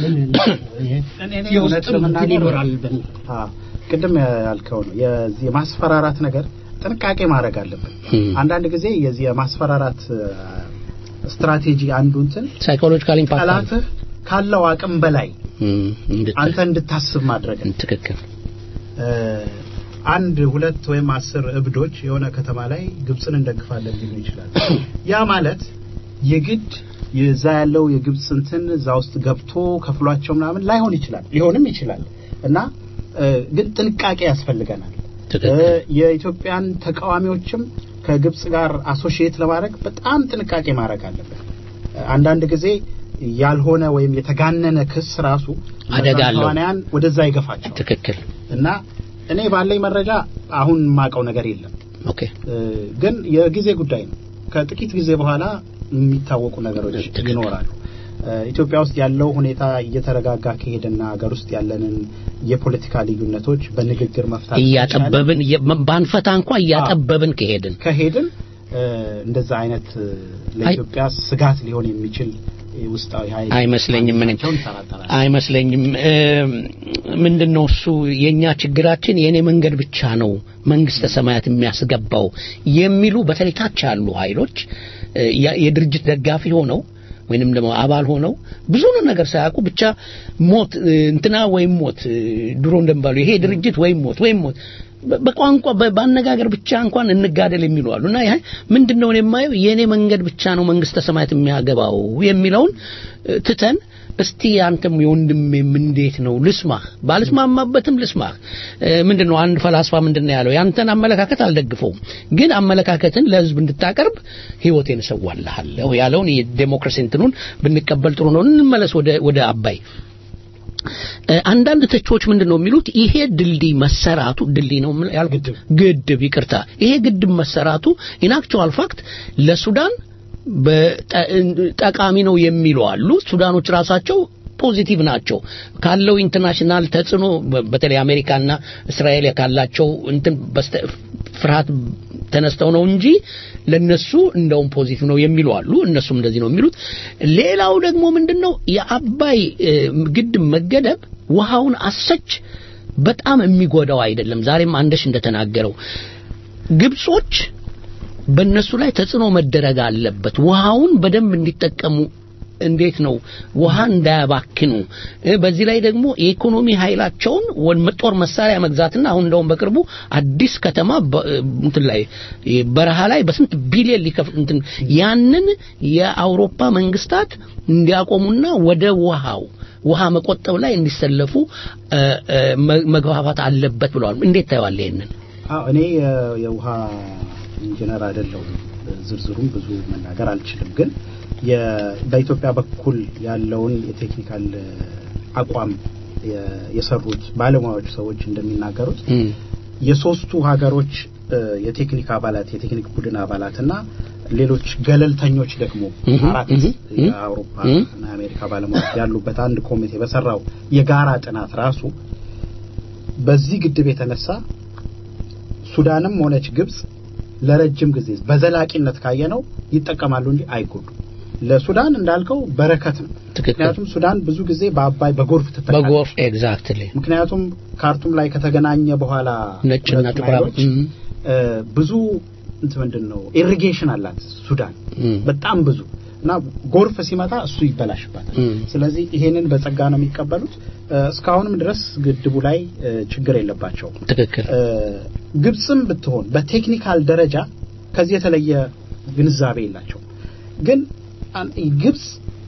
የውስጥም እንትን ይኖራል በሚል ቅድም ያልከው ነው የዚህ የማስፈራራት ነገር ጥንቃቄ ማድረግ አለብን። አንዳንድ ጊዜ የዚህ የማስፈራራት ስትራቴጂ አንዱ እንትን ሳይኮሎጂካል ኢምፓክት ጠላትህ ካለው አቅም በላይ አንተ እንድታስብ ማድረግ ትክክል። አንድ ሁለት ወይም አስር እብዶች የሆነ ከተማ ላይ ግብፅን እንደግፋለን ሊሉ ይችላል። ያ ማለት የግድ የዛ ያለው የግብፅ እንትን እዛ ውስጥ ገብቶ ከፍሏቸው ምናምን ላይሆን ይችላል፣ ሊሆንም ይችላል እና ግን ጥንቃቄ ያስፈልገናል። የኢትዮጵያን ተቃዋሚዎችም ከግብፅ ጋር አሶሺየት ለማድረግ በጣም ጥንቃቄ ማድረግ አለበት። አንዳንድ ጊዜ ያልሆነ ወይም የተጋነነ ክስ ራሱ አደጋ አለው፣ ተዋናያን ወደዛ ይገፋቸው። ትክክል እና እኔ ባለኝ መረጃ አሁን የማውቀው ነገር የለም። ኦኬ ግን የጊዜ ጉዳይ ነው። ከጥቂት ጊዜ በኋላ የሚታወቁ ነገሮች ይኖራሉ። ኢትዮጵያ ውስጥ ያለው ሁኔታ እየተረጋጋ ከሄደና ሀገር ውስጥ ያለንን የፖለቲካ ልዩነቶች በንግግር መፍታት እያጠበብን ባንፈታ እንኳ እያጠበብን ከሄድን ከሄድን እንደዛ አይነት ለኢትዮጵያ ስጋት ሊሆን የሚችል ውስጣዊ ኃይል አይመስለኝም። ምን አይመስለኝም። ምንድነው እሱ የኛ ችግራችን የኔ መንገድ ብቻ ነው መንግስተ ሰማያት የሚያስገባው የሚሉ በተለይ ታች ያሉ ኃይሎች የድርጅት ደጋፊ ሆነው ወይንም ደግሞ አባል ሆነው ብዙ ነገር ሳያውቁ ብቻ ሞት እንትና ወይም ሞት ድሮ እንደሚባሉ ይሄ ድርጅት ወይም ሞት ወይም ሞት በቋንቋ በአነጋገር ብቻ እንኳን እንጋደል የሚሉ አሉ እና ይሄ ምንድነው የማየው የኔ መንገድ ብቻ ነው መንግስተ ሰማያት የሚያገባው የሚለውን ትተን እስቲ አንተም የወንድሜም እንዴት ነው ልስማህ፣ ባልስማማበትም ልስማህ። ምንድነው አንድ ፈላስፋ ምንድነው ያለው? ያንተን አመለካከት አልደግፈውም፣ ግን አመለካከትን ለህዝብ እንድታቀርብ ህይወቴን እሰዋልሃለሁ ያለውን የዴሞክራሲ እንትኑን ብንቀበል ጥሩ ነው። እንመለስ ወደ ወደ አባይ አንዳንድ ተቾች ምንድን ነው የሚሉት ይሄ ድልድይ መሰራቱ ድልድይ ነው ያልኩት ግድብ ይቅርታ ይሄ ግድብ መሰራቱ ኢን አክቹዋል ፋክት ለሱዳን ጠቃሚ ነው የሚሉ አሉ ሱዳኖች ራሳቸው ፖዚቲቭ ናቸው ካለው ኢንተርናሽናል ተጽዕኖ በተለይ አሜሪካና እስራኤል ካላቸው እንትን ፍርሃት ተነስተው ነው እንጂ ለነሱ እንደውም ፖዚቲቭ ነው የሚሉ አሉ እነሱም እንደዚህ ነው የሚሉት ሌላው ደግሞ ምንድነው የአባይ ግድብ መገደብ ውሃውን አሰች በጣም የሚጎዳው አይደለም ዛሬም አንደሽ እንደተናገረው ግብጾች በእነሱ ላይ ተጽዕኖ መደረግ አለበት ውሃውን በደንብ እንዲጠቀሙ እንዴት ነው ውሃ እንዳያባክኑ በዚህ ላይ ደግሞ የኢኮኖሚ ኃይላቸውን ጦር መሳሪያ መግዛትና አሁን እንደውም በቅርቡ አዲስ ከተማ እንትን ላይ በረሃ ላይ በስንት ቢሊየን ሊከፍል እንትን ያንን የአውሮፓ መንግስታት እንዲያቆሙና ወደ ውሃው ውሃ መቆጠብ ላይ እንዲሰለፉ መግባባት አለበት ብለዋል እንዴት ታየዋል ይሄንን እኔ የውሃ ኢንጂነር አይደለሁም ዝርዝሩም ብዙ መናገር አልችልም ግን በኢትዮጵያ በኩል ያለውን የቴክኒካል አቋም የሰሩት ባለሙያዎች ሰዎች እንደሚናገሩት የሶስቱ ሀገሮች የቴክኒክ አባላት የቴክኒክ ቡድን አባላትና ሌሎች ገለልተኞች ደግሞ አራት የአውሮፓ እና የአሜሪካ ባለሙያዎች ያሉበት አንድ ኮሚቴ በሰራው የጋራ ጥናት ራሱ በዚህ ግድብ የተነሳ ሱዳንም ሆነች ግብጽ ለረጅም ጊዜ በዘላቂነት ካየነው ይጠቀማሉ እንጂ አይጎዱም ለሱዳን እንዳልከው በረከት ነው ምክንያቱም ሱዳን ብዙ ጊዜ በአባይ በጎርፍ ትጠቃለች በጎርፍ ኤግዛክትሊ ምክንያቱም ካርቱም ላይ ከተገናኘ በኋላ ነጭና ጥቁር ብዙ እንት ምንድን ነው ኢሪጌሽን አላት ሱዳን በጣም ብዙ እና ጎርፍ ሲመጣ እሱ ይበላሽባታል ስለዚህ ይሄንን በጸጋ ነው የሚቀበሉት እስካሁንም ድረስ ግድቡ ላይ ችግር የለባቸው ትክክል ግብፅም ብትሆን በቴክኒካል ደረጃ ከዚህ የተለየ ግንዛቤ የላቸው ግን ግብፅ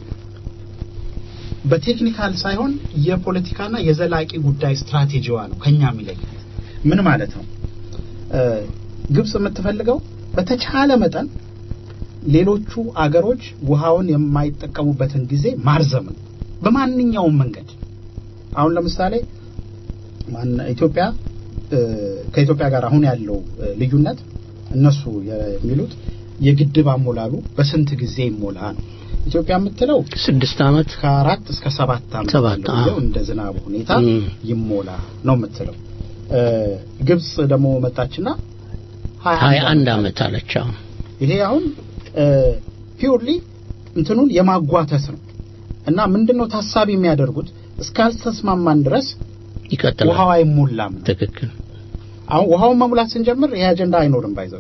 በቴክኒካል ሳይሆን የፖለቲካና የዘላቂ ጉዳይ ስትራቴጂዋ ነው ከኛ የሚለያት ምን ማለት ነው እ፣ ግብጽ የምትፈልገው በተቻለ መጠን ሌሎቹ አገሮች ውሃውን የማይጠቀሙበትን ጊዜ ማርዘም ነው በማንኛውም መንገድ። አሁን ለምሳሌ ማን ኢትዮጵያ እ፣ ከኢትዮጵያ ጋር አሁን ያለው እ፣ ልዩነት እነሱ የሚሉት የግድብ አሞላሉ በስንት ጊዜ ይሞላ ነው። ኢትዮጵያ የምትለው ስድስት ዓመት ከአራት እስከ ሰባት ዓመት ሰባት፣ ባለው ጊዜ አዎ። እንደ ዝናቡ ሁኔታ እም። ይሞላ ነው የምትለው። እ፣ ግብጽ ደግሞ መጣችና ሀያ አንድ ዓመት አለች። አዎ ይሄ አሁን ፒውርሊ እንትኑን የማጓተት ነው እና ምንድነው ታሳቢ የሚያደርጉት እስካልተስማማን ድረስ ይቀጥላል። ውሃው አይሞላም ነው። ትክክል። አሁን ውሃውን መሙላት ስንጀምር ይሄ አጀንዳ አይኖርም ባይዘው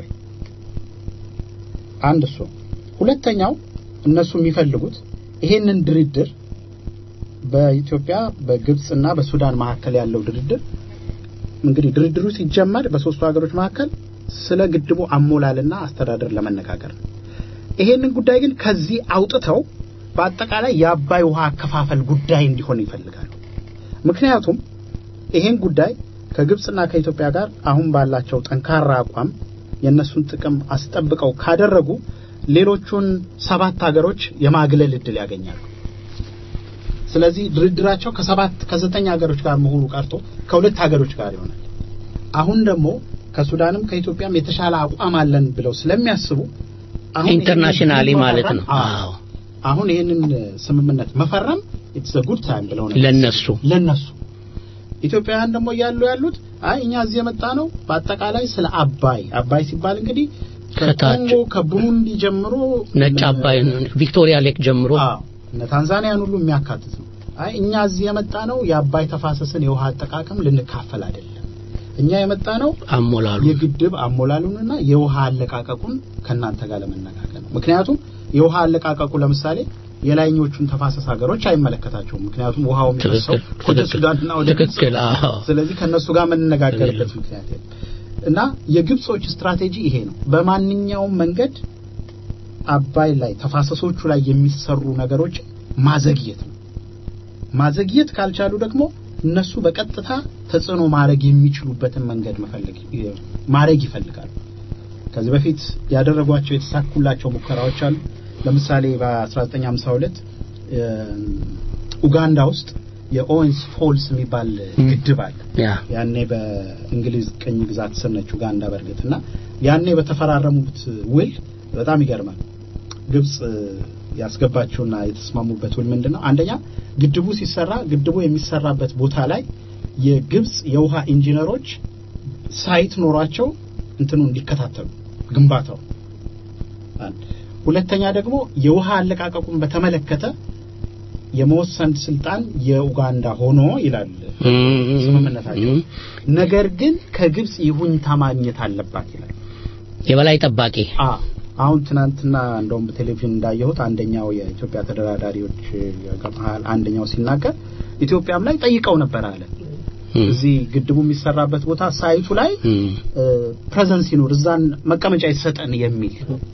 አንድ እሱ ሁለተኛው እነሱ የሚፈልጉት ይሄንን ድርድር በኢትዮጵያ በግብጽና በሱዳን መካከል ያለው ድርድር እንግዲህ ድርድሩ ሲጀመር በሶስቱ ሀገሮች መካከል ስለ ግድቡ አሞላልና አስተዳደር ለመነጋገር ነው። ይሄንን ጉዳይ ግን ከዚህ አውጥተው በአጠቃላይ የአባይ ውሃ አከፋፈል ጉዳይ እንዲሆን ይፈልጋሉ። ምክንያቱም ይሄን ጉዳይ ከግብጽና ከኢትዮጵያ ጋር አሁን ባላቸው ጠንካራ አቋም የእነሱን ጥቅም አስጠብቀው ካደረጉ ሌሎቹን ሰባት ሀገሮች የማግለል እድል ያገኛሉ። ስለዚህ ድርድራቸው ከሰባት ከዘጠኝ ሀገሮች ጋር መሆኑ ቀርቶ ከሁለት ሀገሮች ጋር ይሆናል። አሁን ደግሞ ከሱዳንም ከኢትዮጵያም የተሻለ አቋም አለን ብለው ስለሚያስቡ አሁን ኢንተርናሽናሊ ይሄንን ማለት ነው። መፈረም- አዎ አሁን ይሄንን ስምምነት መፈረም ኢትስ አ ጉድ ታይም ብለው ነው ለነሱ ለነሱ ኢትዮጵያውያን ደግሞ እያሉ ያሉት አይ እኛ እዚህ የመጣ ነው በአጠቃላይ ስለ አባይ አባይ ሲባል እንግዲህ ከታች ከኮንጎ ከቡሩንዲ ጀምሮ ነጭ አባይ ቪክቶሪያ ሌክ ጀምሮ አዎ እነ ታንዛኒያን ሁሉ የሚያካትት ነው። አይ እኛ እዚህ የመጣ ነው የአባይ ተፋሰስን የውሃ አጠቃቀም ልንካፈል አይደለም። እኛ የመጣ ነው አሞላሉ የግድብ አሞላሉንና የውሃ አለቃቀቁን ከእናንተ ጋር ለመነጋገር ነው። ምክንያቱም የውሃ አለቃቀቁ ለምሳሌ የላይኞቹን ተፋሰስ ሀገሮች አይመለከታቸውም። ምክንያቱም ውሃው የሚፈሰው ትክክል፣ ወደ ትክክል፣ ሱዳንና ወደ ግብጽ ትክክል፣ ነው። አዎ። ስለዚህ ከነሱ ጋር የምንነጋገርበት ምክንያት የለም እና የግብጾች ስትራቴጂ ይሄ ነው። በማንኛውም መንገድ አባይ ላይ ተፋሰሶቹ ላይ የሚሰሩ ነገሮች ማዘግየት ነው። ማዘግየት ካልቻሉ ደግሞ እነሱ በቀጥታ ተጽዕኖ ማድረግ የሚችሉበትን መንገድ መፈለግ ማድረግ ይፈልጋሉ። ከዚህ በፊት ያደረጓቸው የተሳኩላቸው ሙከራዎች አሉ። ለምሳሌ በ1952 ኡጋንዳ ውስጥ የኦዌንስ ፎልስ የሚባል ግድብ አለ። ያ ያኔ በእንግሊዝ ቅኝ ግዛት ስር ነች ኡጋንዳ በእርግጥ እና ያኔ በተፈራረሙት ውል በጣም ይገርማል። ግብጽ ያስገባቸውና የተስማሙበት ውል ምንድን ነው? አንደኛ ግድቡ ሲሰራ ግድቡ የሚሰራበት ቦታ ላይ የግብጽ የውሃ ኢንጂነሮች ሳይት ኖሯቸው እንትኑ እንዲከታተሉ ግንባታው አንድ ሁለተኛ ደግሞ የውሃ አለቃቀቁን በተመለከተ የመወሰን ስልጣን የኡጋንዳ ሆኖ ይላል ስምምነታቸው። ነገር ግን ከግብጽ ይሁንታ ማግኘት አለባት ይላል። የበላይ ጠባቂ አ አሁን ትናንትና እንደውም በቴሌቪዥን እንዳየሁት አንደኛው የኢትዮጵያ ተደራዳሪዎች መሀል አንደኛው ሲናገር ኢትዮጵያም ላይ ጠይቀው ነበር አለ እዚህ ግድቡ የሚሰራበት ቦታ ሳይቱ ላይ ፕሬዘንስ ይኑር እዛን መቀመጫ ይሰጠን የሚል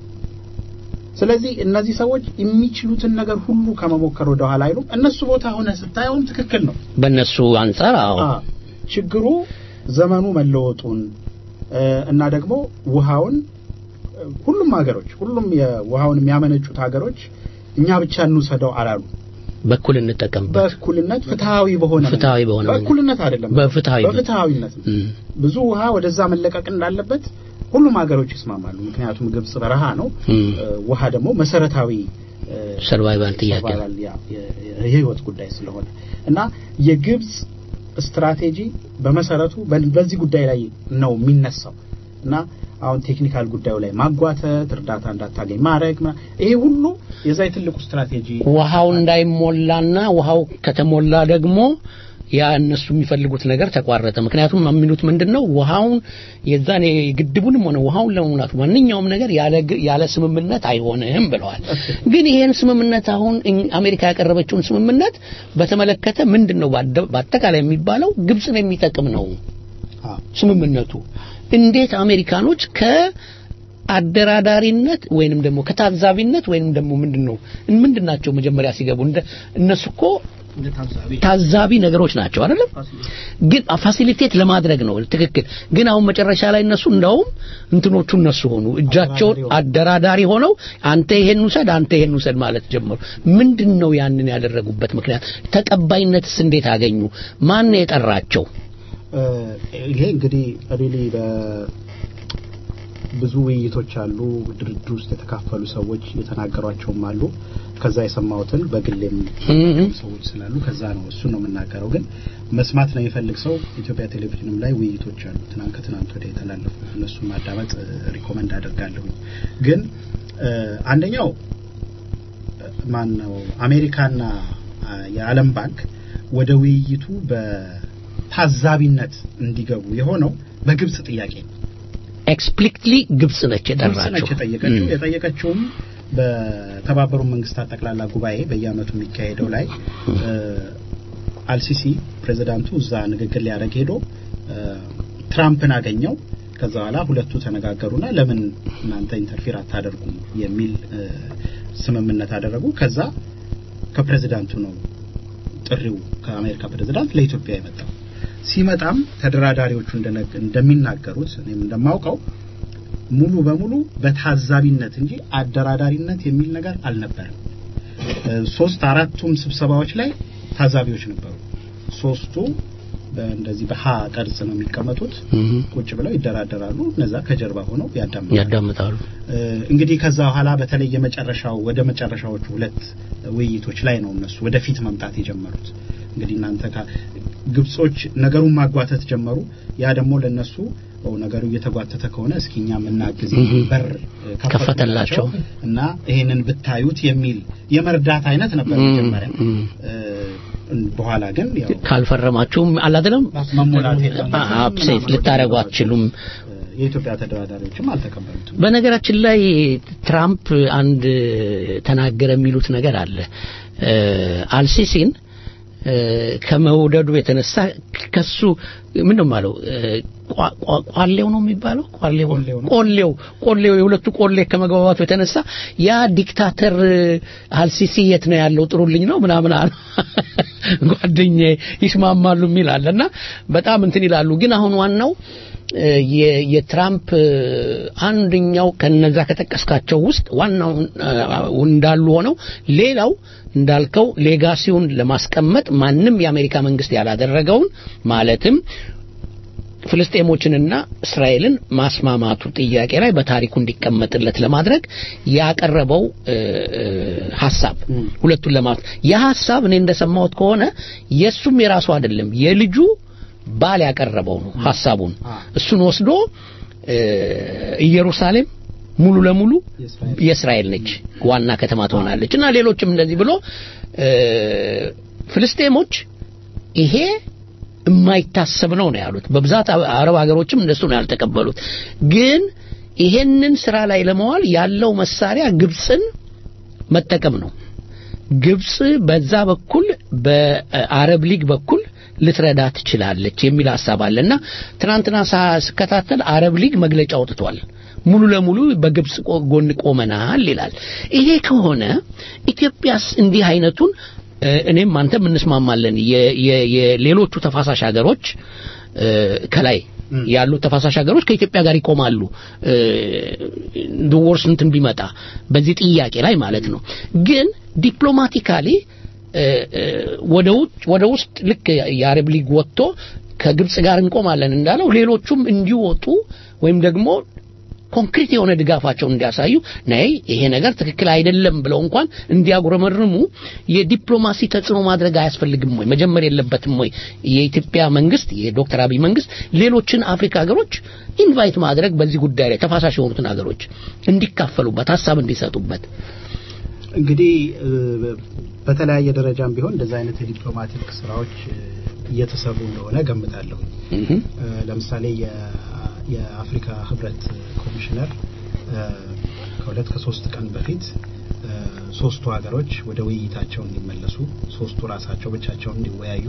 ስለዚህ እነዚህ ሰዎች የሚችሉትን ነገር ሁሉ ከመሞከር ወደ ኋላ አይሉም። እነሱ ቦታ ሆነ ስታየውም ትክክል ነው። በእነሱ አንጻር አዎ አ ችግሩ ዘመኑ መለወጡን እ፣ እና ደግሞ ውሃውን እ፣ ሁሉም ሀገሮች ሁሉም የውሃውን የሚያመነጩት ሀገሮች እኛ ብቻ እንውሰደው አላሉ። በኩል እንጠቀምበት በእኩልነት ፍትሃዊ በሆነ ፍትሃዊ በሆነ መንገድ። በእኩልነት አይደለም በፍትሃዊነት። በፍትሃዊነት ነው። እም፣ ብዙ ውሃ ወደዛ መለቀቅ እንዳለበት ሁሉም ሀገሮች ይስማማሉ። ምክንያቱም ግብጽ በረሃ ነው፣ እም፣ እ፣ ውሃ ደግሞ መሰረታዊ እ፣ ሰርቫይቫል ጥያቄ ነው። ሰርቫይቫል ያ- የ- የ- የህይወት ጉዳይ ስለሆነ እና የግብጽ ስትራቴጂ በመሰረቱ በ- በዚህ ጉዳይ ላይ ነው የሚነሳው እና አሁን ቴክኒካል ጉዳዩ ላይ ማጓተት፣ እርዳታ እንዳታገኝ ማድረግ ምና- ይሄ ሁሉ የዛ የትልቁ ስትራቴጂ ውሃው እንዳይሞላና ውሃው ከተሞላ ደግሞ ያ እነሱ የሚፈልጉት ነገር ተቋረጠ። ምክንያቱም የሚሉት ምንድነው ውሃውን የዛን የግድቡንም ሆነ ውሃውን ለመሙላት ማንኛውም ነገር ያለ ግ- ያለ ስምምነት አይሆንም ብለዋል። ግን ይሄን ስምምነት አሁን እኝ- አሜሪካ ያቀረበችውን ስምምነት በተመለከተ ምንድነው ባደ- በአጠቃላይ የሚባለው ግብጽን የሚጠቅም ነው ስምምነቱ። እንዴት አሜሪካኖች ከአደራዳሪነት ወይንም ደግሞ ከታዛቢነት ወይንም ደግሞ ምንድነው ምንድናቸው መጀመሪያ ሲገቡ እንደ እነሱ እኮ ታዛቢ ነገሮች ናቸው አይደለም ግን ፋሲሊቴት ለማድረግ ነው ትክክል ግን አሁን መጨረሻ ላይ እነሱ እንደውም እንትኖቹ እነሱ ሆኑ እጃቸውን አደራዳሪ ሆነው አንተ ይሄን ውሰድ አንተ ይሄን ውሰድ ማለት ጀመሩ ምንድን ነው ያንን ያደረጉበት ምክንያት ተቀባይነትስ እንዴት አገኙ ማን ነው የጠራቸው ይሄ እንግዲህ ሪሊ ብዙ ውይይቶች አሉ ድርድር ውስጥ የተካፈሉ ሰዎች የተናገሯቸውም አሉ ከዛ የሰማሁትን በግሌም ሰዎች ስላሉ ከዛ ነው እሱ ነው የምናገረው ግን መስማት ነው የሚፈልግ ሰው ኢትዮጵያ ቴሌቪዥንም ላይ ውይይቶች አሉ ትናንት ከትናንት ወዲያ የተላለፉ እነሱን ማዳመጥ ሪኮመንድ አደርጋለሁኝ ግን አንደኛው ማን ነው አሜሪካና የዓለም ባንክ ወደ ውይይቱ በታዛቢነት እንዲገቡ የሆነው በግብጽ ጥያቄ ነው ኤክስፕሊክትሊ ግብጽ ነች የጠራቸው የጠየቀችው የጠየቀችውም በተባበሩ መንግስታት ጠቅላላ ጉባኤ በየአመቱ የሚካሄደው ላይ አልሲሲ ፕሬዚዳንቱ እዛ ንግግር ሊያደርግ ሄዶ ትራምፕን አገኘው ከዛ በኋላ ሁለቱ ተነጋገሩና ለምን እናንተ ኢንተርፊር አታደርጉም የሚል ስምምነት አደረጉ ከዛ ከፕሬዚዳንቱ ነው ጥሪው ከአሜሪካ ፕሬዚዳንት ለኢትዮጵያ የመጣው ሲመጣም ተደራዳሪዎቹ እንደሚናገሩት እኔም እንደማውቀው ሙሉ በሙሉ በታዛቢነት እንጂ አደራዳሪነት የሚል ነገር አልነበረም ሶስት አራቱም ስብሰባዎች ላይ ታዛቢዎች ነበሩ ሶስቱ እንደዚህ በሀ ቅርጽ ነው የሚቀመጡት ቁጭ ብለው ይደራደራሉ እነዛ ከጀርባ ሆነው ያዳምጣሉ እንግዲህ ከዛ በኋላ በተለይ የመጨረሻው ወደ መጨረሻዎቹ ሁለት ውይይቶች ላይ ነው እነሱ ወደፊት መምጣት የጀመሩት እንግዲህ እናንተ ግብጾች ነገሩን ማጓተት ጀመሩ ያ ደግሞ ለነሱ ነገሩ እየተጓተተ ከሆነ እስኪ እኛ የምናግዝ በር ከፈተላቸው እና ይሄንን ብታዩት የሚል የመርዳት አይነት ነበር መጀመሪያ በኋላ ግን ካልፈረማችሁም አላደለም መሞላት አፕሴት ልታደረጉ አትችሉም የኢትዮጵያ ተደራዳሪዎችም አልተቀበሉትም በነገራችን ላይ ትራምፕ አንድ ተናገረ የሚሉት ነገር አለ አልሲሲን ከመውደዱ የተነሳ ከሱ ምን ነው ማለው ቋሌው ነው የሚባለው ቋሌው ቆሌው ቆሌው የሁለቱ ቆሌ ከመግባባቱ የተነሳ ያ ዲክታተር አልሲሲ የት ነው ያለው ጥሩልኝ ነው ምናምን አሉ ጓደኛዬ ይስማማሉ የሚል አለና በጣም እንትን ይላሉ ግን አሁን ዋናው የትራምፕ አንደኛው ከነዛ ከጠቀስካቸው ውስጥ ዋናው እንዳሉ ሆነው ሌላው እንዳልከው ሌጋሲውን ለማስቀመጥ ማንም የአሜሪካ መንግስት ያላደረገውን ማለትም ፍልስጤሞችንና እስራኤልን ማስማማቱ ጥያቄ ላይ በታሪኩ እንዲቀመጥለት ለማድረግ ያቀረበው ሀሳብ ሁለቱን ለማለት ያ ሀሳብ እኔ እንደሰማሁት ከሆነ የእሱም የራሱ አይደለም የልጁ ባል ያቀረበው ነው ሀሳቡን እሱን ወስዶ ኢየሩሳሌም ሙሉ ለሙሉ የእስራኤል ነች ዋና ከተማ ትሆናለች እና ሌሎችም እንደዚህ ብሎ ፍልስጤሞች ይሄ የማይታሰብ ነው ነው ያሉት በብዛት አረብ ሀገሮችም እንደሱ ነው ያልተቀበሉት ግን ይሄንን ስራ ላይ ለመዋል ያለው መሳሪያ ግብፅን መጠቀም ነው ግብፅ በዛ በኩል በአረብ ሊግ በኩል ልትረዳ ትችላለች የሚል ሀሳብ አለና ትናንትና ስከታተል አረብ ሊግ መግለጫ አውጥቷል ሙሉ ለሙሉ በግብፅ ጎን ቆመናል ይላል ይሄ ከሆነ ኢትዮጵያስ እንዲህ አይነቱን እኔም አንተም እንስማማለን የሌሎቹ ተፋሳሽ ሀገሮች ከላይ ያሉት ተፋሳሽ ሀገሮች ከኢትዮጵያ ጋር ይቆማሉ ድወርስ እንትን ቢመጣ በዚህ ጥያቄ ላይ ማለት ነው ግን ዲፕሎማቲካሊ ወደ ውጭ ወደ ውስጥ ልክ የአረብ ሊግ ወጥቶ ከግብጽ ጋር እንቆማለን እንዳለው ሌሎቹም እንዲወጡ ወይም ደግሞ ኮንክሪት የሆነ ድጋፋቸውን እንዲያሳዩ ነይ ይሄ ነገር ትክክል አይደለም ብለው እንኳን እንዲያጉረመርሙ የዲፕሎማሲ ተጽዕኖ ማድረግ አያስፈልግም ወይ መጀመር የለበትም ወይ የኢትዮጵያ መንግስት የዶክተር አብይ መንግስት ሌሎችን አፍሪካ ሀገሮች ኢንቫይት ማድረግ በዚህ ጉዳይ ላይ ተፋሳሽ የሆኑትን ሀገሮች እንዲካፈሉበት ሀሳብ እንዲሰጡበት እንግዲህ በተለያየ ደረጃም ቢሆን እንደዚህ አይነት የዲፕሎማቲክ ስራዎች እየተሰሩ እንደሆነ ገምታለሁ ለምሳሌ የአፍሪካ ህብረት ኮሚሽነር ከሁለት ከሶስት ቀን በፊት ሶስቱ ሀገሮች ወደ ውይይታቸው እንዲመለሱ ሶስቱ ራሳቸው ብቻቸውን እንዲወያዩ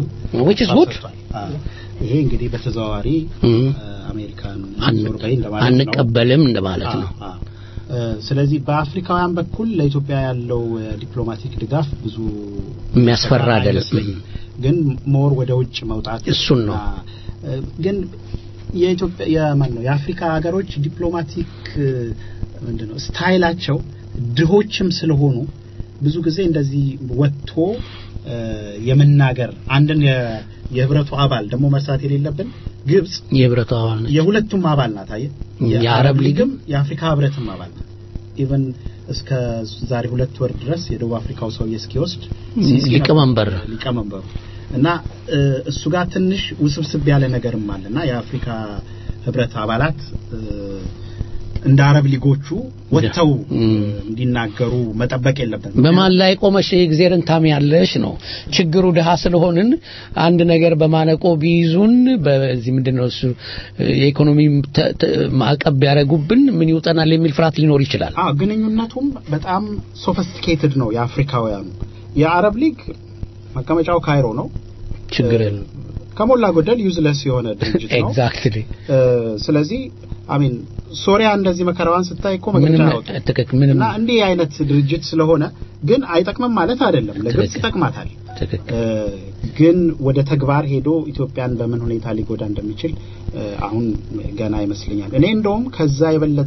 ይሄ እንግዲህ በተዘዋዋሪ አሜሪካን ዞር በይ እንደማለት ነው አንቀበልም እንደማለት ነው ስለዚህ በአፍሪካውያን በኩል ለኢትዮጵያ ያለው ዲፕሎማቲክ ድጋፍ ብዙ የሚያስፈራ አይደለም። አይመስለኝም። ግን ሞር ወደ ውጭ መውጣት እሱን ነው። እና፣ እ፣ ግን የኢትዮጵያ የማን ነው የአፍሪካ ሀገሮች ዲፕሎማቲክ እ፣ ምንድነው ስታይላቸው ድሆችም ስለሆኑ ብዙ ጊዜ እንደዚህ ወጥቶ እ፣ የመናገር አንድን የ- የህብረቱ አባል ደግሞ መርሳት የሌለብን ግብጽ የህብረቱ አባል ነች። የሁለቱም አባል ናት። አየህ የአረብ ሊግም የአፍሪካ ህብረትም አባል ናት። ኢቨን እስከ ዛሬ ሁለት ወር ድረስ የደቡብ አፍሪካው ሰውዬ እስኪወስድ ሲሲ ሊቀመንበር ነበር ሊቀመንበሩ እና እ፣ እሱ ጋር ትንሽ ውስብስብ ያለ ነገርም አለና የአፍሪካ ህብረት አባላት እ፣ እንደ አረብ ሊጎቹ ወጥተው እ፣ እንዲናገሩ መጠበቅ የለብንም። በማን ላይ ቆመሽ የእግዜርን ታምያለሽ ነው ችግሩ። ድሃ ስለሆንን አንድ ነገር በማነቆ ቢይዙን በዚህ ምንድነው እሱ የኢኮኖሚ ተ- ተ- ማዕቀብ ቢያደርጉብን ምን ይውጠናል የሚል ፍርሃት ሊኖር ይችላል። አዎ ግንኙነቱም በጣም ሶፊስቲኬትድ ነው የአፍሪካውያኑ። የአረብ ሊግ መቀመጫው ካይሮ ነው። ችግር የለም። ከሞላ ጎደል ዩዝለስ የሆነ ድርጅት ነው። ኤግዛክትሊ እ፣ ስለዚህ አሚን ሶሪያ እንደዚህ መከራዋን ስታይ እኮ መግለጫ ምንም ያወጡ ትክክል ምንም እና እንዲህ አይነት ድርጅት ስለሆነ ግን አይጠቅምም ማለት አይደለም። ለግብጽ ትክክል። ይጠቅማታል። ትክክል እ፣ ግን ወደ ተግባር ሄዶ ኢትዮጵያን በምን ሁኔታ ሊጎዳ እንደሚችል እ፣ አሁን ገና ይመስለኛል። እኔ እንደውም ከዛ የበለጠ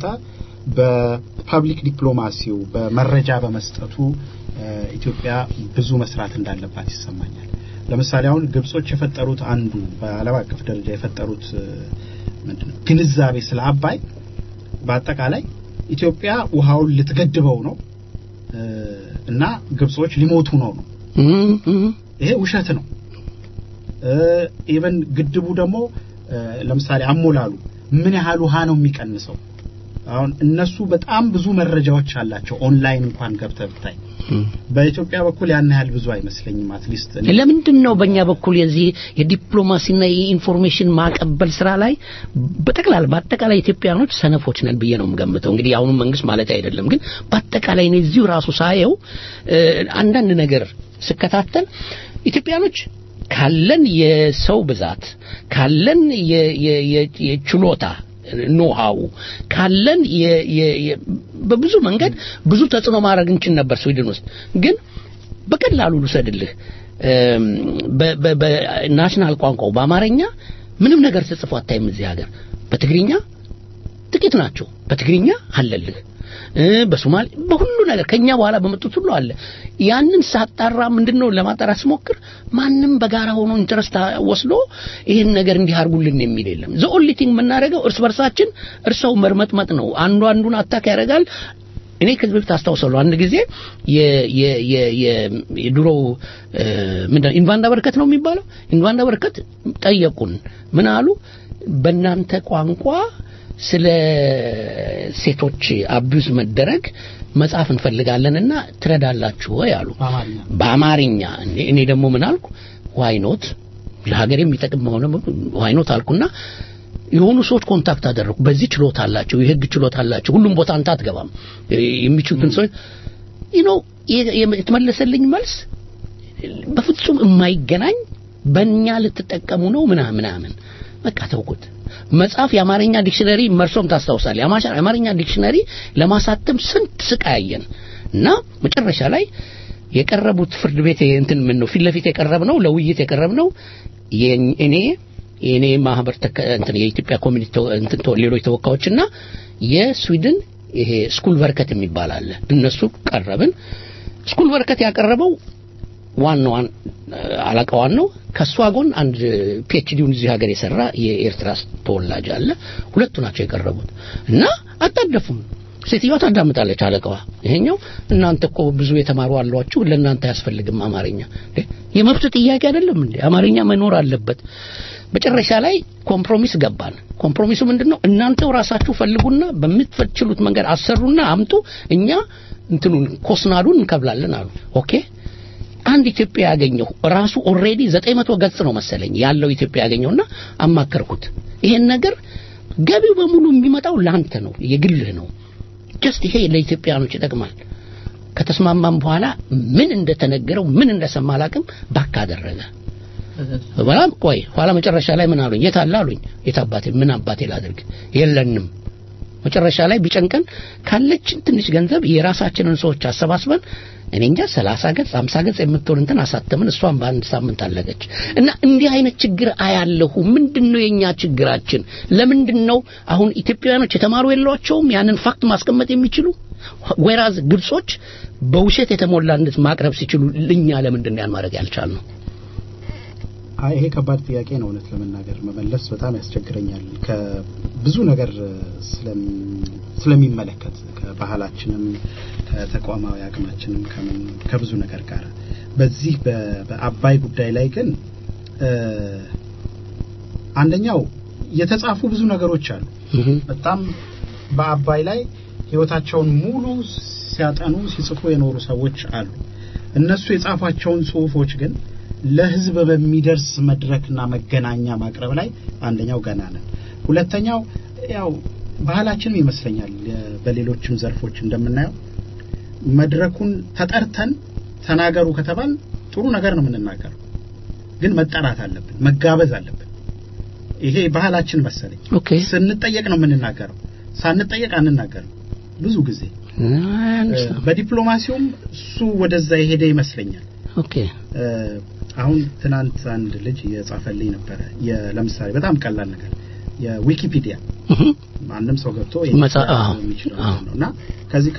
በፐብሊክ ዲፕሎማሲው በመረጃ በመስጠቱ እ፣ ኢትዮጵያ ብዙ መስራት እንዳለባት ይሰማኛል። ለምሳሌ አሁን ግብጾች የፈጠሩት አንዱ በዓለም አቀፍ ደረጃ የፈጠሩት እ፣ ምንድነው ግንዛቤ ስለ አባይ በአጠቃላይ ኢትዮጵያ ውሃውን ልትገድበው ነው እ፣ እና ግብጾች ሊሞቱ ነው ነው ይሄ ውሸት ነው። ኢቨን ግድቡ ደግሞ እ፣ ለምሳሌ አሞላሉ ምን ያህል ውሃ ነው የሚቀንሰው? አሁን እነሱ በጣም ብዙ መረጃዎች አላቸው። ኦንላይን እንኳን ገብተህ ብታይ በኢትዮጵያ በኩል ያን ያህል ብዙ አይመስለኝም። አትሊስት ለምንድን ነው በእኛ በኩል የዚህ የዲፕሎማሲና የኢንፎርሜሽን ማቀበል ስራ ላይ በጠቅላላ በአጠቃላይ ኢትዮጵያኖች ሰነፎች ነን ብዬ ነው የምገምተው። እንግዲህ የአሁኑ መንግስት ማለት አይደለም፣ ግን በአጠቃላይ ነው እዚሁ ራሱ ሳየው እ፣ አንዳንድ ነገር ስከታተል ኢትዮጵያኖች ካለን የሰው ብዛት ካለን የ- የ- የ- የችሎታ ኖሃው ካለን የ- የ- የ- በብዙ መንገድ ብዙ ተጽዕኖ ማድረግ እንችል ነበር ስዊድን ውስጥ ግን በቀላሉ ልውሰድልህ እም፣ በ- በ- በናሽናል ቋንቋው በአማርኛ ምንም ነገር ተጽፎ አታይም እዚህ ሀገር በትግርኛ ጥቂት ናቸው በትግርኛ አለልህ እ፣ በሶማሌ በሁሉ ነገር ከኛ በኋላ በመጡት ሁሉ አለ ያንን ሳጣራ ምንድነው ለማጣራት ስሞክር ማንም በጋራ ሆኖ ኢንተረስት ወስዶ ይህን ነገር እንዲህ አድርጉልን የሚል የለም ዘ ኦንሊ ቲንግ የምናደርገው እርስ በርሳችን እርሰው መርመጥመጥ ነው አንዱ አንዱን አታክ ያደርጋል እኔ ከዚህ በፊት አስታውሳለሁ አንድ ጊዜ የ- የ- የ- የ- የድሮው እ፣ ምንድነው ኢንቫንዳ በርከት ነው የሚባለው ኢንቫንዳ በርከት ጠየቁን ምን አሉ በእናንተ ቋንቋ ስለ ሴቶች አቢዩዝ መደረግ መጽሐፍ እንፈልጋለንና ትረዳላችሁ ወይ አሉ በአማርኛ በአማርኛ እኔ እኔ ደግሞ ምን አልኩ ዋይኖት ለሀገር የሚጠቅም መሆነ ዋይኖት አልኩና የሆኑ ሰዎች ኮንታክት አደረኩ በዚህ ችሎታ አላቸው የህግ ችሎታ አላቸው ሁሉም ቦታ አንተ አትገባም የሚችሉትን ሰዎች ዩ የተመለሰልኝ መልስ በፍጹም የማይገናኝ በእኛ ልትጠቀሙ ነው ምናምን ምናምን በቃ ተውኩት መጽሐፍ የአማርኛ ዲክሽነሪ መርሶም ታስታውሳል የአማርኛ ዲክሽነሪ ለማሳተም ስንት ስቃያየን እና መጨረሻ ላይ የቀረቡት ፍርድ ቤት እንትን ምን ነው ፊት ለፊት የቀረብ ነው ለውይይት የቀረብ ነው እኔ የእኔ ማህበር ተከ- እንትን የኢትዮጵያ ኮሚኒቲ ተወ- እንትን ተወ- ሌሎች ተወካዮችና የስዊድን ይሄ ስኩል በርከት የሚባል አለ እነሱ ቀረብን ስኩል በርከት ያቀረበው ዋናዋን አለቃዋን ነው ከሷ ጎን አንድ ፒኤችዲውን እዚህ ሀገር የሰራ የኤርትራ ተወላጅ አለ ሁለቱ ናቸው የቀረቡት እና አጣደፉም ሴትዮዋ ታዳምጣለች አለቃዋ ይሄኛው እናንተ እኮ ብዙ የተማሩ አሏችሁ ለእናንተ አያስፈልግም አማርኛ እንዴ፣ የመብት ጥያቄ አይደለም እንዴ አማርኛ መኖር አለበት መጨረሻ ላይ ኮምፕሮሚስ ገባን ኮምፕሮሚሱ ምንድነው እናንተው ራሳችሁ ፈልጉና በምትችሉት መንገድ አሰሩና አምጡ እኛ እንትኑን ኮስናዱን እንከብላለን አሉ ኦኬ አንድ ኢትዮጵያ ያገኘው ራሱ ኦልሬዲ 900 ገጽ ነው መሰለኝ ያለው ኢትዮጵያ ያገኘውና አማከርኩት ይሄን ነገር ገቢው በሙሉ የሚመጣው ላንተ ነው የግልህ ነው ጀስት ይሄ ለኢትዮጵያኖች ይጠቅማል ከተስማማም በኋላ ምን እንደተነገረው ምን እንደሰማ አላቅም ባካ አደረገ በጣም ቆይ ኋላ መጨረሻ ላይ ምን አሉኝ የት አለ አሉኝ የት አባቴ ምን አባቴ ላድርግ የለንም መጨረሻ ላይ ቢጨንቀን ካለችን ትንሽ ገንዘብ የራሳችንን ሰዎች አሰባስበን እኔ እንጃ ሰላሳ ገጽ አምሳ ገጽ የምትሆን እንትን አሳተምን። እሷን በአንድ ሳምንት አለቀች። እና እንዲህ አይነት ችግር አያለሁ። ምንድን ነው የእኛ ችግራችን? ለምንድን ነው አሁን ኢትዮጵያውያኖች የተማሩ የሏቸውም ያንን ፋክት ማስቀመጥ የሚችሉ ወይራዝ ግብጾች በውሸት የተሞላ እንድት ማቅረብ ሲችሉ እኛ ለምንድን ነው ያን ማድረግ ያልቻልነው? አይ ይሄ ከባድ ጥያቄ ነው። እውነት ለመናገር መመለስ በጣም ያስቸግረኛል። ከብዙ ነገር ስለሚ- ስለሚመለከት ከባህላችንም ከተቋማዊ አቅማችንም ከምን ከብዙ ነገር ጋር በዚህ በ- በአባይ ጉዳይ ላይ ግን እ፣ አንደኛው የተጻፉ ብዙ ነገሮች አሉ። በጣም በአባይ ላይ ህይወታቸውን ሙሉ ሲያጠኑ ሲጽፉ የኖሩ ሰዎች አሉ። እነሱ የጻፏቸውን ጽሁፎች ግን ለህዝብ በሚደርስ መድረክና መገናኛ ማቅረብ ላይ አንደኛው ገና ነን። ሁለተኛው ያው ባህላችንም ይመስለኛል የ- በሌሎችም ዘርፎች እንደምናየው መድረኩን ተጠርተን ተናገሩ ከተባል ጥሩ ነገር ነው የምንናገረው፣ ግን መጠራት አለብን፣ መጋበዝ አለብን። ይሄ ባህላችን መሰለኝ። ኦኬ ስንጠየቅ ነው የምንናገረው፣ ሳንጠየቅ አንናገርም ብዙ ጊዜ። በዲፕሎማሲውም እሱ ወደዛ የሄደ ይመስለኛል። ኦኬ እ፣ አሁን ትናንት አንድ ልጅ እየጻፈልኝ ነበረ። የ- ለምሳሌ በጣም ቀላል ነገር የዊኪፒዲያ ማንም ሰው ገብቶ መጻ- አዎ፣ የሚችለው ነገር ነው እና ከዚህ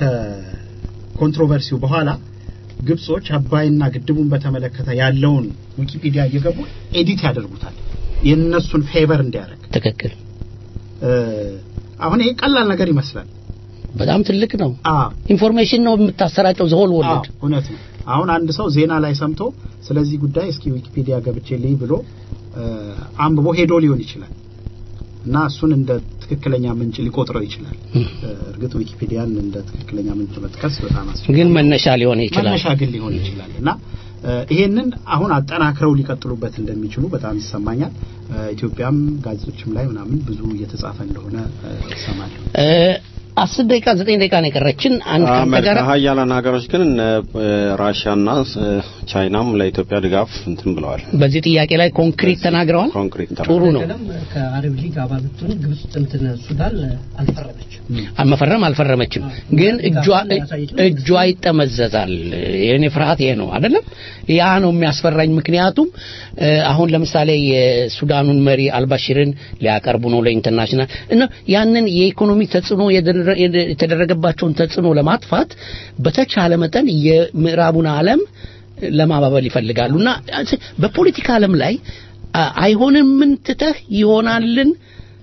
ከኮንትሮቨርሲው በኋላ ግብጾች አባይና ግድቡን በተመለከተ ያለውን ዊኪፒዲያ እየገቡ ኤዲት ያደርጉታል የእነሱን ፌቨር እንዲያደርግ። ትክክል። እ፣ አሁን ይሄ ቀላል ነገር ይመስላል። በጣም ትልቅ ነው። አዎ ኢንፎርሜሽን ነው የምታሰራጨው ዘሆል አዎ ወርልድ እውነት ነው። አሁን አንድ ሰው ዜና ላይ ሰምቶ ስለዚህ ጉዳይ እስኪ ዊኪፒዲያ ገብቼ ልይ ብሎ እ፣ አንብቦ ሄዶ ሊሆን ይችላል እና እሱን እንደ ትክክለኛ ምንጭ ሊቆጥረው ይችላል። እ፣ እርግጥ ዊኪፒዲያን እንደ ትክክለኛ ምንጭ መጥቀስ በጣም አስቸጋሪ ግን መነሻ ሊሆን ይችላል። መነሻ ግን ሊሆን ይችላል እና እ፣ ይሄንን አሁን አጠናክረው ሊቀጥሉበት እንደሚችሉ በጣም ይሰማኛል። እ፣ ኢትዮጵያም ጋዜጦችም ላይ ምናምን ብዙ እየተጻፈ እንደሆነ እ፣ እሰማለሁ። እ፣ አስር ደቂቃ ዘጠኝ ደቂቃ ነው የቀረችን። አንድ ከአንተ ጋር አሜሪካ ሀያላን ሀገሮች ግን እነ ራሽያና እ፣ ቻይናም ለኢትዮጵያ ድጋፍ እንትን ብለዋል። በዚህ ጥያቄ ላይ ኮንክሪት ተናግረዋል። ኮንክሪት ጥሩ ነው። ቀደም ከአረብ ሊግ አባል ብትሆን ግብጽ እንትን ሱዳን አልፈረመችም። መፈረም አልፈረመችም፣ ግን እጇ እጇ ይጠመዘዛል። የኔ ፍርሃት ይሄ ነው አይደለም። ያ ነው የሚያስፈራኝ። ምክንያቱም እ፣ አሁን ለምሳሌ የሱዳኑን መሪ አልባሽርን ሊያቀርቡ ነው ለኢንተርናሽናል እና ያንን የኢኮኖሚ ተጽዕኖ የደረ- የደ- የተደረገባቸውን ተጽዕኖ ለማጥፋት በተቻለ መጠን የምዕራቡን ዓለም ለማባበል ይፈልጋሉ እና በፖለቲካ ዓለም ላይ አ- አይሆንም ትተህ ይሆናልን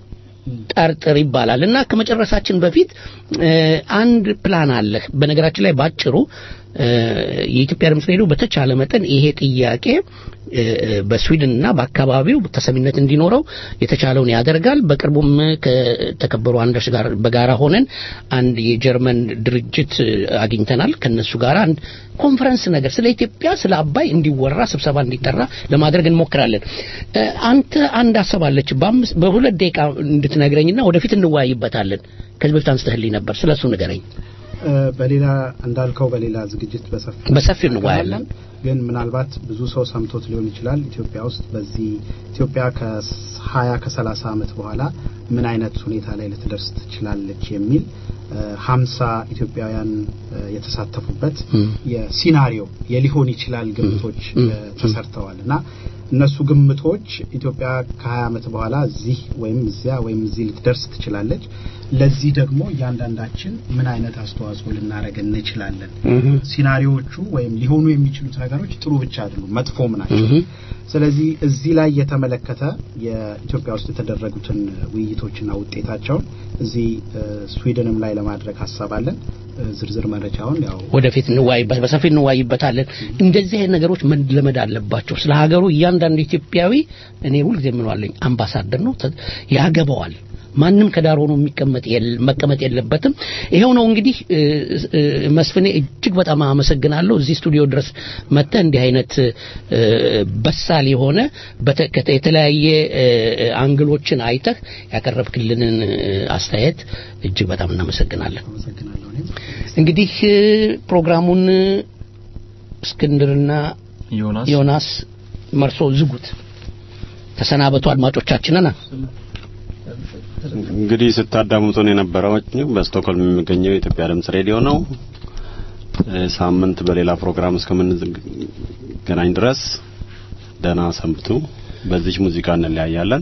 ጠርጥር ይባላል እና ከመጨረሳችን በፊት እ፣ አንድ ፕላን አለህ። በነገራችን ላይ ባጭሩ እ፣ የኢትዮጵያ ድምፅ ሬዲዮ በተቻለ መጠን ይሄ ጥያቄ እ፣ በስዊድንና በአካባቢው ተሰሚነት እንዲኖረው የተቻለውን ያደርጋል። በቅርቡም ከተከበሩ አንዳች ጋር በጋራ ሆነን አንድ የጀርመን ድርጅት እ፣ አግኝተናል። ከነሱ ጋር አንድ ኮንፈረንስ ነገር ስለ ኢትዮጵያ ስለ አባይ እንዲወራ ስብሰባ እንዲጠራ ለማድረግ እንሞክራለን። እ፣ አንተ አንድ ሀሳብ አለች በአምስት በሁለት ደቂቃ እንድትነግረኝና ወደፊት እንወያይበታለን። ከዚህ በፊት አንስተህልኝ ነበር። ስለሱ ንገረኝ። እ፣ በሌላ እንዳልከው በሌላ ዝግጅት በሰፊ በሰፊው እንወያያለን። ግን ምናልባት ብዙ ሰው ሰምቶት ሊሆን ይችላል። ኢትዮጵያ ውስጥ በዚህ ኢትዮጵያ ከ20 ከ30 ዓመት በኋላ ምን አይነት ሁኔታ ላይ ልትደርስ ትችላለች የሚል እ፣ 50 ኢትዮጵያውያን እ፣ የተሳተፉበት የሲናሪዮ የሊሆን ይችላል ግምቶች እ፣ ተሰርተዋል እና እነሱ ግምቶች ኢትዮጵያ ከ20 ዓመት በኋላ እዚህ ወይም እዚያ ወይም እዚህ ልትደርስ ትችላለች። ለዚህ ደግሞ እያንዳንዳችን ምን አይነት አስተዋጽኦ ልናደርግ እንችላለን? ሲናሪዎቹ ወይም ሊሆኑ የሚችሉት ነገሮች ጥሩ ብቻ አይደሉም፣ መጥፎም ናቸው። ስለዚህ እዚህ ላይ የተመለከተ የኢትዮጵያ ውስጥ የተደረጉትን ውይይቶችና ውጤታቸውን እዚህ እ፣ ስዊድንም ላይ ለማድረግ ሀሳብ አለን። እ፣ ዝርዝር መረጃውን ያው ወደፊት እንወያይበት በሰፊ እንወያይበታለን። እንደዚህ አይነት ነገሮች መለመድ አለባቸው። ስለ ሀገሩ እያንዳንዱ ኢትዮጵያዊ እኔ ሁልጊዜ የምለዋለኝ አምባሳደር ነው፣ ተ- ያገባዋል። ማንም ከዳር ሆኖ የሚቀመጥ የለ- መቀመጥ የለበትም። ይሄው ነው እንግዲህ እ፣ እ፣ መስፍኔ እጅግ በጣም አመሰግናለሁ። እዚህ ስቱዲዮ ድረስ መጥተህ እንዲህ አይነት እ፣ በሳል የሆነ በተ- ከተ- የተለያየ እ፣ አንግሎችን አይተህ ያቀረብክልንን እ፣ አስተያየት እጅግ በጣም እናመሰግናለን። እንግዲህ እ፣ ፕሮግራሙን እ፣ እስክንድርና ዮናስ ዮናስ መርሶ ዝጉት። ተሰናበቱ አድማጮቻችንን። እንግዲህ ስታዳምጡን የነበረው በስቶክሆልም የሚገኘው የኢትዮጵያ ድምጽ ሬዲዮ ነው። ሳምንት በሌላ ፕሮግራም እስከምንገናኝ ድረስ ደህና ሰንብቱ። በዚች ሙዚቃ እንለያያለን።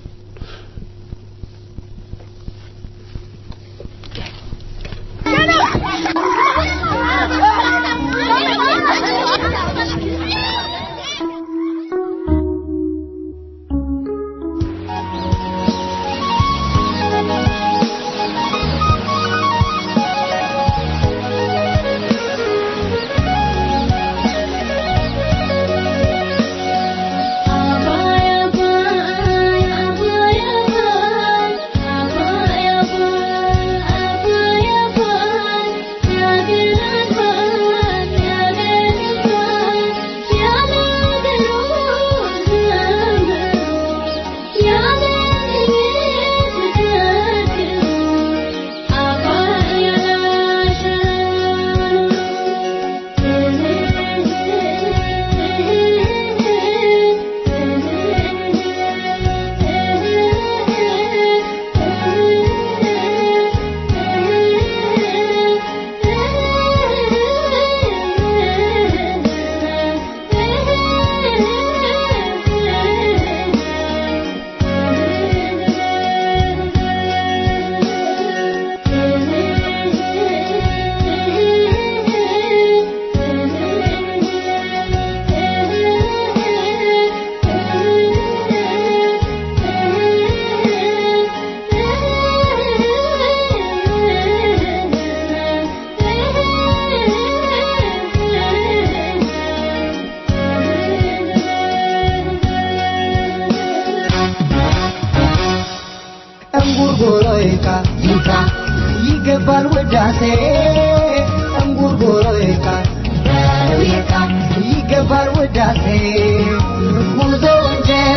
እንጉርጉሮ ይካ ይካ ይገባል ውዳሴ እንጉርጉሮ ይካ ይካ ይገባል ውዳሴ ጉዞውን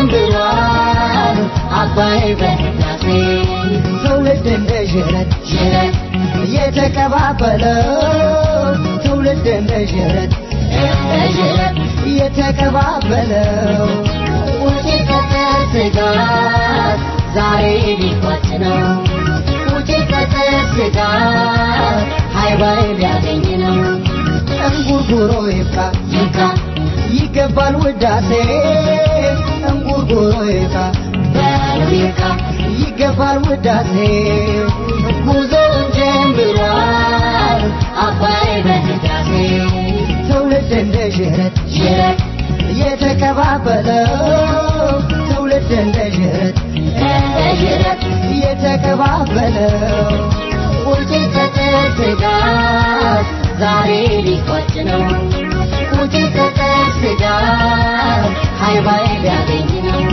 ጀምሯል አባይ በህዳሴ ትውልድ እንደ ዥረት ዥረት የተቀባበለው ትውልድ እንደ ዥረት እንደ ዥረት የተቀባበለው ውጪ ከጥር ስጋት ዛሬ ሊቋጭ ነው ውጪ ከጥር ስጋት ሃይባይ ሊያገኝ ነው እንጉርጉሮ ይብቃ ይብቃ ይገባል ውዳሴ እንጉርጉሮ ይብቃ ይብቃ ይገባል ውዳሴ ጉዞውን ጀምሯል አባይ በህዳሴ ትውልድ እንደ ዥረት ዥረት የተቀባበለው ትውልድ እንደ ዥረት እንደ ዥረት የተቀባበለው ውጪ ከጥር ስጋት ዛሬ ሊቋጭ ነው ውጪ ከጥር ስጋት ሃይባይ ሊያገኝ ነው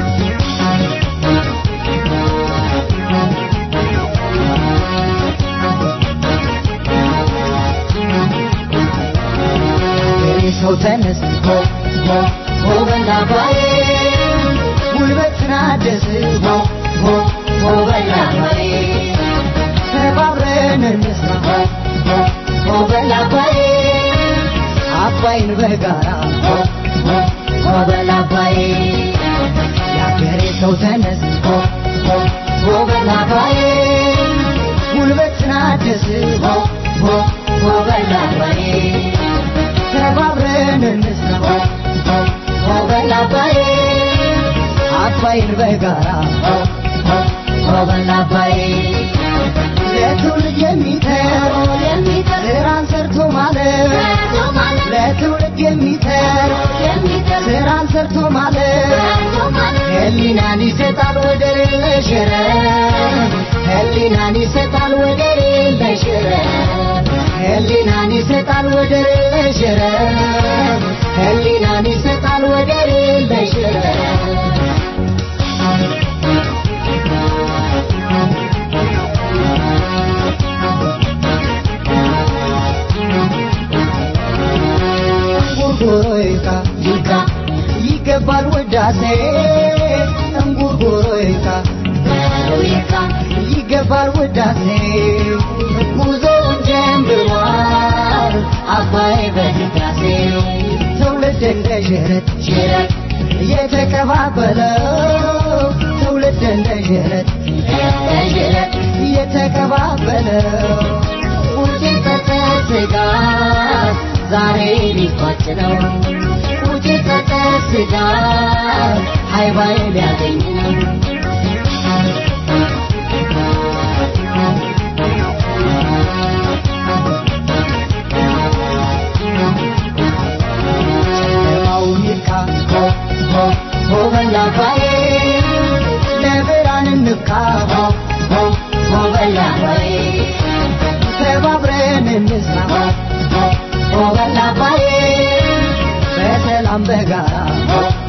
ሰው ተነስ ሆ ሆ ሆ በላባዬ ጉልበትን አድስ ሆ ሆ ሆ በላባዬ ተባብረን እንስራ ሆ ሆ ሆ በላባዬ አባይን በጋራ ሆ ሆ ሆ በላባዬ የአገሬ ሰው ተነስ ሆ ሆ ሆ በላባዬ ጉልበትን አድስ ሆ ሆ ሆ በላባዬ ተባብረን እንስራ ሆ በል አባዬ አባይን በጋራ ሆ በል አባዬ ለትውልድ የሚተር ስራን ሰርቶ ማለት ለትውልድ የሚተር ስራን ሰርቶ ማለት ህሊናን ይሰጣል ወደር የለሽ ረብ ህሊናን ይሰጣል ወደር የለሽ ረብ ህሊናን ይሰጣል ወደር የለሽ ረብ ህሊናን ይሰጣል ወደር የለሽ ረብ እንጉርጉሮ ይካ ይካ ይገባል ውዳሴ እንጉርጉሮ ይካ ይካ ይገባል ውዳሴ ጉዞውን ጀምሯል አባይ በህዳሴ ትውልድ እንደ ዥረት ዥረት የተቀባበለው ትውልድ እንደ ዥረት የተቀባበለው ውጭ ፈጠር ስጋት ዛሬ ሊቋጭ ነው ውጭ ፈጠር ስጋት ሃይባይ ሊያገኝ ነው ጨለማው ይርካ ሆ ሆ ሆ በላባዬ ለብርሃን እንብቃ ሆ ሆ ሆ በላባዬ ተባብረን እንስራ ሆ ሆ ሆ በላባዬ በሰላም በጋራ ሆ